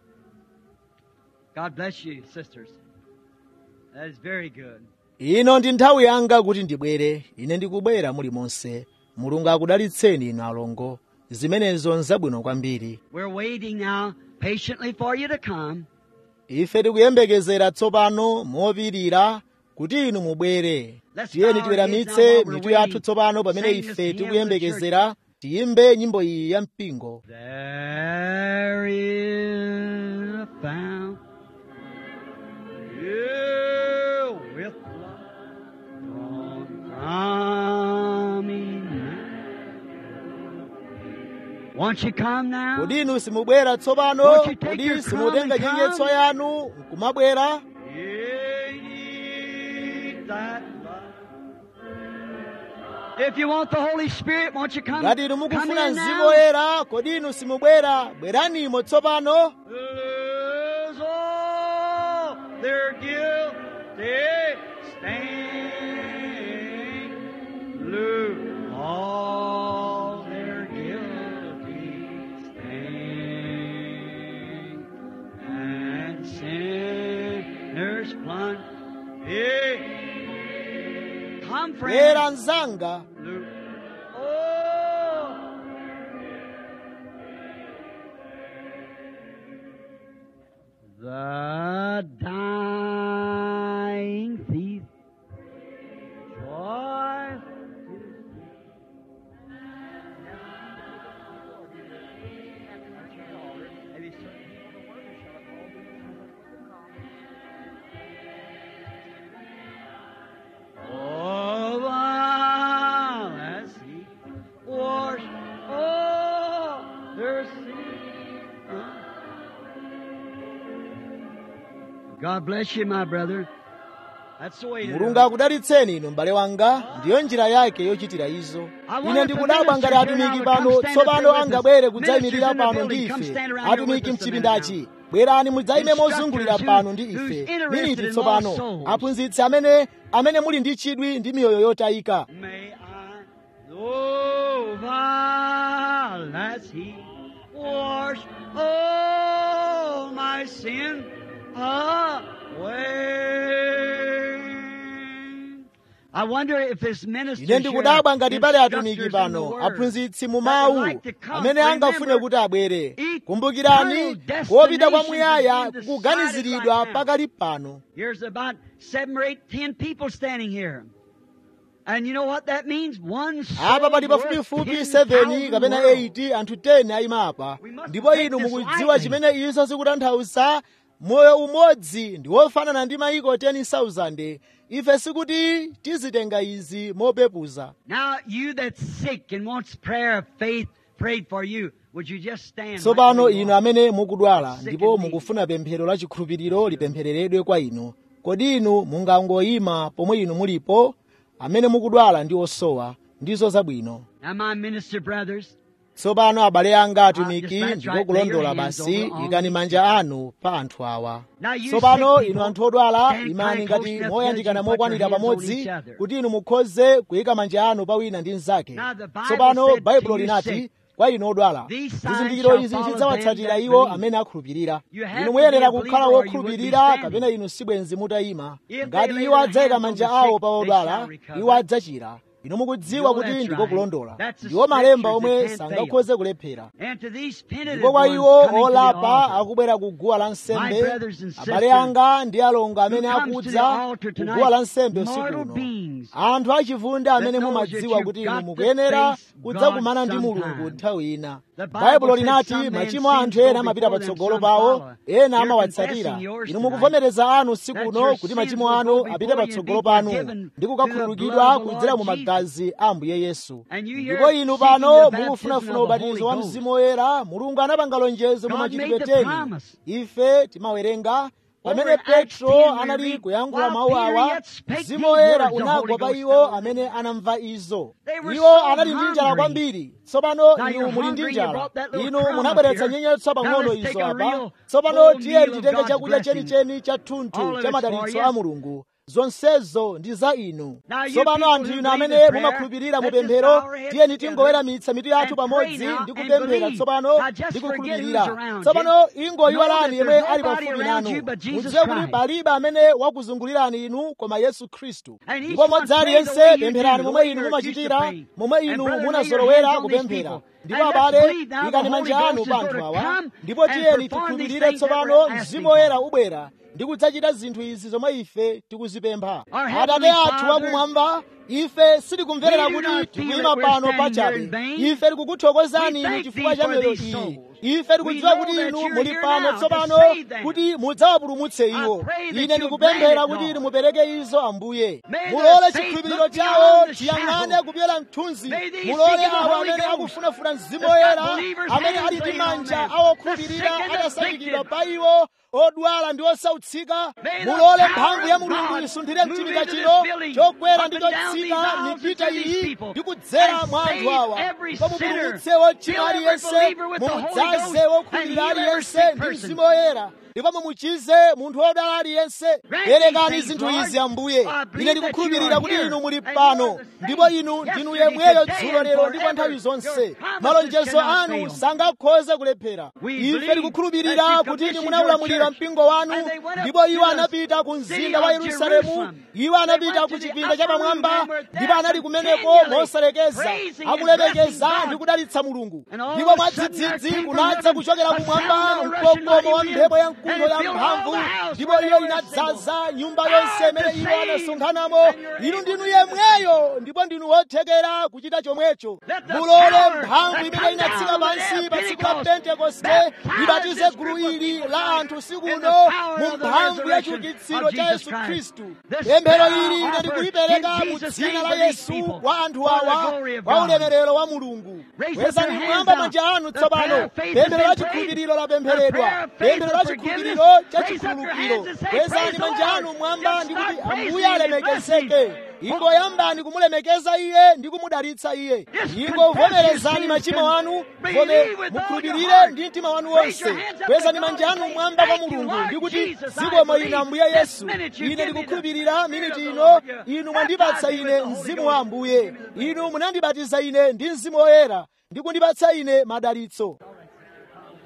Speaker 1: God bless you, sisters. That is very good.
Speaker 2: ino ndi nthawi yanga kuti ndibwere ine ndikubwera muli monse mulungu akudalitseni inu alongo zimenezo nzabwino kwambiri
Speaker 1: We're waiting now patiently for you to come.
Speaker 2: ife tikuyembekezera tsopano mopirira kuti inu mubwere tiyeni tiweramitse mitu yathu tsopano pamene ife tikuyembekezera tiyimbe nyimbo iyi ya mpingo
Speaker 1: There is a fountain filled with blood from Emmanuel. Won't you come now?
Speaker 2: kodi inu simubwera tsopano
Speaker 1: Won't you take
Speaker 2: kodi
Speaker 1: your
Speaker 2: simutenga
Speaker 1: crown and
Speaker 2: nyenyetso
Speaker 1: come?
Speaker 2: yanu nkumabwera
Speaker 1: Ye need that blood. If you want the Holy Spirit, won't you come?
Speaker 2: ngati inu
Speaker 1: come
Speaker 2: mukufuna
Speaker 1: in
Speaker 2: mzimu
Speaker 1: now?
Speaker 2: woyera kodi inu simubwera bweranimo tsopano
Speaker 1: Lose all their guilty stain. Lose all their guilty stain. And sinners plunge. Hey, come,
Speaker 2: bwera
Speaker 1: friends.
Speaker 2: mzanga
Speaker 1: Lose. Oh. The dying thief, joy. Oh, while as he washed all their sins. God bless you, my brother. That's the way to do
Speaker 2: mulungu
Speaker 1: it.
Speaker 2: akudalitseni inu m'bale wanga ndiyo njira yake yochitira izo ine ndikudabwa ngati atumiki pano tsopano angabwere kudzayimirira pano ndi ife atumiki mchipindachi bwerani mudzayime mozungulira pano ndi ife miniti tsopano aphunzitsi amene amene muli ndi chidwi ndi miyoyo yotayika
Speaker 1: May I, oh, while as he washed all my sin away. I wonder if this minister
Speaker 2: ine ndikudabwa ngati pali atumiki pano aphunzitsi mu mawu amene angafune kuti abwere kumbukirani kopita kwamuyaya kukuganiziridwa pakali pano
Speaker 1: Here's about seven or eight, ten people standing here. And you know what that means? One soul
Speaker 2: apa pali
Speaker 1: worth
Speaker 2: pafupifupi
Speaker 1: 10,000
Speaker 2: 7 kapena
Speaker 1: worlds.
Speaker 2: 8 anthu 10 ayima apa ndipo inu mukudziwa chimene izo zikutanthauza moyo umodzi ndi wofanana ndi maiko 10,000 ife sikuti tizitenga izi mopepuza
Speaker 1: Now, you that's sick and wants prayer of faith prayed for you, would you just stand?
Speaker 2: tsopano
Speaker 1: right where you
Speaker 2: inu
Speaker 1: are?
Speaker 2: amene mukudwala ndipo mukufuna pemphero la chikhulupiriro lipemphereredwe kwa inu kodi inu mungangoyima pomwe inu mulipo amene mukudwala ndi osowa ndizo zabwino
Speaker 1: Now, my minister brothers,
Speaker 2: tsopano abale anga atumiki
Speaker 1: that's
Speaker 2: ndipo
Speaker 1: right.
Speaker 2: kulondola
Speaker 1: Lay your hands
Speaker 2: basi
Speaker 1: over on
Speaker 2: ikani manja anu pa anthu awa
Speaker 1: Now you
Speaker 2: tsopano
Speaker 1: sick
Speaker 2: inu
Speaker 1: people,
Speaker 2: anthu odwala
Speaker 1: stand
Speaker 2: imani
Speaker 1: kind
Speaker 2: ngati
Speaker 1: close enough
Speaker 2: moyandikana
Speaker 1: together, you put
Speaker 2: mokwanira
Speaker 1: your hands on
Speaker 2: pamodzi
Speaker 1: each other.
Speaker 2: kuti inu mukhoze kuyika manja anu pa wina ndi mnzake
Speaker 1: Now the Bible
Speaker 2: tsopano
Speaker 1: said to
Speaker 2: baibulo
Speaker 1: you
Speaker 2: linati
Speaker 1: sick,
Speaker 2: kwa inu odwala
Speaker 1: These signs
Speaker 2: zizindikiro
Speaker 1: shall
Speaker 2: izi
Speaker 1: follow
Speaker 2: zidzawatsatira
Speaker 1: them that
Speaker 2: iwo
Speaker 1: believe.
Speaker 2: amene akhulupirira
Speaker 1: You have
Speaker 2: inu
Speaker 1: to
Speaker 2: muyenera
Speaker 1: be a
Speaker 2: kukhala
Speaker 1: believer or you wouldn't be
Speaker 2: wokhulupirira
Speaker 1: standing.
Speaker 2: kapena inu sibwenzi mutayima
Speaker 1: If they
Speaker 2: ngati
Speaker 1: lay
Speaker 2: iwo
Speaker 1: their
Speaker 2: adzayika
Speaker 1: hands on
Speaker 2: manja
Speaker 1: the
Speaker 2: awo
Speaker 1: sick,
Speaker 2: pa
Speaker 1: they
Speaker 2: odwala
Speaker 1: shall recover.
Speaker 2: iwo adzachira inu mukudziwa
Speaker 1: You know
Speaker 2: kuti
Speaker 1: that's
Speaker 2: ndiko
Speaker 1: right.
Speaker 2: kulondola
Speaker 1: That's the
Speaker 2: ndiwo malemba
Speaker 1: scriptures
Speaker 2: omwe
Speaker 1: that can't
Speaker 2: sangakhoze kulephera
Speaker 1: and to these penitent
Speaker 2: ndipo kwa
Speaker 1: ones
Speaker 2: iwo
Speaker 1: coming to the
Speaker 2: olapa
Speaker 1: altar,
Speaker 2: akubwera ku guwa la
Speaker 1: My
Speaker 2: nsembe
Speaker 1: brothers and
Speaker 2: abale
Speaker 1: sisters
Speaker 2: anga ndi alongo amene
Speaker 1: who comes to the
Speaker 2: akudza
Speaker 1: altar
Speaker 2: ku
Speaker 1: tonight,
Speaker 2: guwa la nsembe usiku
Speaker 1: mortal
Speaker 2: uno
Speaker 1: beings
Speaker 2: anthu achivunda amene
Speaker 1: knows that
Speaker 2: mumadziwa
Speaker 1: you've
Speaker 2: kuti
Speaker 1: got
Speaker 2: inu
Speaker 1: to
Speaker 2: mukuyenera
Speaker 1: face
Speaker 2: kudzakumana
Speaker 1: God
Speaker 2: ndi mulungu
Speaker 1: sometime.
Speaker 2: nthawi ina
Speaker 1: The Bible
Speaker 2: baibulo
Speaker 1: said
Speaker 2: linati
Speaker 1: some man's
Speaker 2: machimo a
Speaker 1: sins
Speaker 2: anthu
Speaker 1: go
Speaker 2: ena amapita
Speaker 1: before them,
Speaker 2: patsogolo
Speaker 1: some
Speaker 2: pawo
Speaker 1: follow.
Speaker 2: ena
Speaker 1: You're
Speaker 2: amawatsatira
Speaker 1: confessing yours
Speaker 2: inu
Speaker 1: tonight.
Speaker 2: mukuvomereza anu usiku
Speaker 1: That
Speaker 2: uno
Speaker 1: your
Speaker 2: kuti
Speaker 1: sins
Speaker 2: machimo
Speaker 1: will
Speaker 2: anu
Speaker 1: go
Speaker 2: apite
Speaker 1: before you and
Speaker 2: patsogolo
Speaker 1: be
Speaker 2: panu
Speaker 1: forgiven
Speaker 2: ndi
Speaker 1: through the
Speaker 2: kukakhululukidwa
Speaker 1: blood of the
Speaker 2: kudzera mu
Speaker 1: Lord
Speaker 2: magazi a ambuye yesu
Speaker 1: And you here
Speaker 2: ndipo inu
Speaker 1: seeking
Speaker 2: pano
Speaker 1: the baptism
Speaker 2: mukufunafuna
Speaker 1: of the
Speaker 2: ubatizo wa
Speaker 1: Holy Ghost.
Speaker 2: mzimu woyera mulungu anapanga lonjezo mu
Speaker 1: God
Speaker 2: machitidwe
Speaker 1: made the
Speaker 2: teni
Speaker 1: promise.
Speaker 2: ife timawerenga pamene petro anali kuyankhula mawu awa mzimu woyera unagwa pa iwo amene anamva izo iwo anali ndi njala kwambiri tsopano inu muli ndi njala inu munabweretsa nyenyetso pang'ono izo apa tsopano tiyeni titenge chakudya chenicheni cha thunthu cha madalitso a mulungu zonsezo ndi za inu tsopano anthu inu amene mumakhulupirira mu pemphero tiyeni tingoweramitsa mitu yathu pamodzi ndi kupemphera tsopano ndi kukhulupirira tsopano ingoyiwalani yemwe ali pafupi nanu mudziwe kuti palibe amene wakuzungulirani inu koma yesu khristu ndipo modzi aliyense pempherani momwe inu mumachitira momwe inu munazolowera kupemphera ndipo abale ikani manja anu pa anthu awa ndipo tiyeni tikhulupirire tsopano mzimu woyera ubwera ndi kudzachita zinthu izi zomwe ife tikuzipempha atate athu wakumwamba ife sitikumverera kuti tikuyima pano pachabe ife tikukuthokozani inu chifukwa cha mioyo iyi ife tikudziwa kuti inu muli pano tsopano kuti mudzawapulumutse iwo ine ndikupemphera kuti inu mupereke izo ambuye mulole chikhulupiriro chawo chiyang'ane kupyola mthunzi mulole awo amene akufunafuna mzimu woyera amene ali ndi manja awokhulupirira atasanjikidwa pa iwo odwala ndi osautsika mulole mphamvu ya mulungu isunthire mchipinda chino chokwera ndi chotsika mipita iyi ndi kudzera mwa anthu awa ndipo mupulumutse wochimwa aliyense mumudzaze wokhulupirira aliyense ndi mzimu woyera ndipo mumuchize munthu wodwala aliyense perekani zinthu izi ambuye ine ndikukhulupirira kuti inu muli pano ndipo inu ndinu yemweyo dzulo lero ndipo nthawi zonse malonjezo anu sangakhoze kulephera ife tikukhulupirira kuti inu munaulamulira mpingo wanu ndipo iwo anapita ku mzinda wa yerusalemu iwo anapita ku chipinda chapamwamba ndipo anali kumeneko mosalekeza akulemekeza ndi kudalitsa mulungu ndipo mwadzidzidzi kunadza kuchokera kumwamba mkokomo wa mphepo ya mkuntho ya mphamvu ndipo iyo inadzaza nyumba yonse imene iwo anasonkhanamo inu ndinu yemweyo ndipo ndinu wothekera kuchita chomwecho mulole mphamvu imene inatsika pansi pa tsiku la pentekoste ibatize gulu ili la anthu sikuno mu mphamvu ya chiukitsiro cha yesu khristu pemphero ili ine ndikulipereka mu dzina la yesu kwa anthu awa kwa ulemerero wa mulungu kwezani kumwamba manja anu tsopano pemphero la chikhulupiriro lapempheredwa pemphero la chikhulupiriro cha chikhululukiro kwezani manja anu mwamba ndi kuti ambuye alemekezeke ingoyambani kumulemekeza iye ndi kumudalitsa iye ingovomerezani machimo anu vome mukhulupirire ndi mtima wanu wonse kwezani manja anu mwamba kwa mulungu ndi kuti zikomo ine ambuye yesu ine ndikukhulupirira miniti ino inu mwandipatsa ine mzimu wa ambuye inu munandibatiza ine ndi mzimu woyera ndi kundipatsa ine madalitso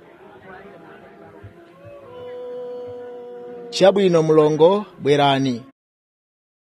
Speaker 2: chabwino mlongo bwerani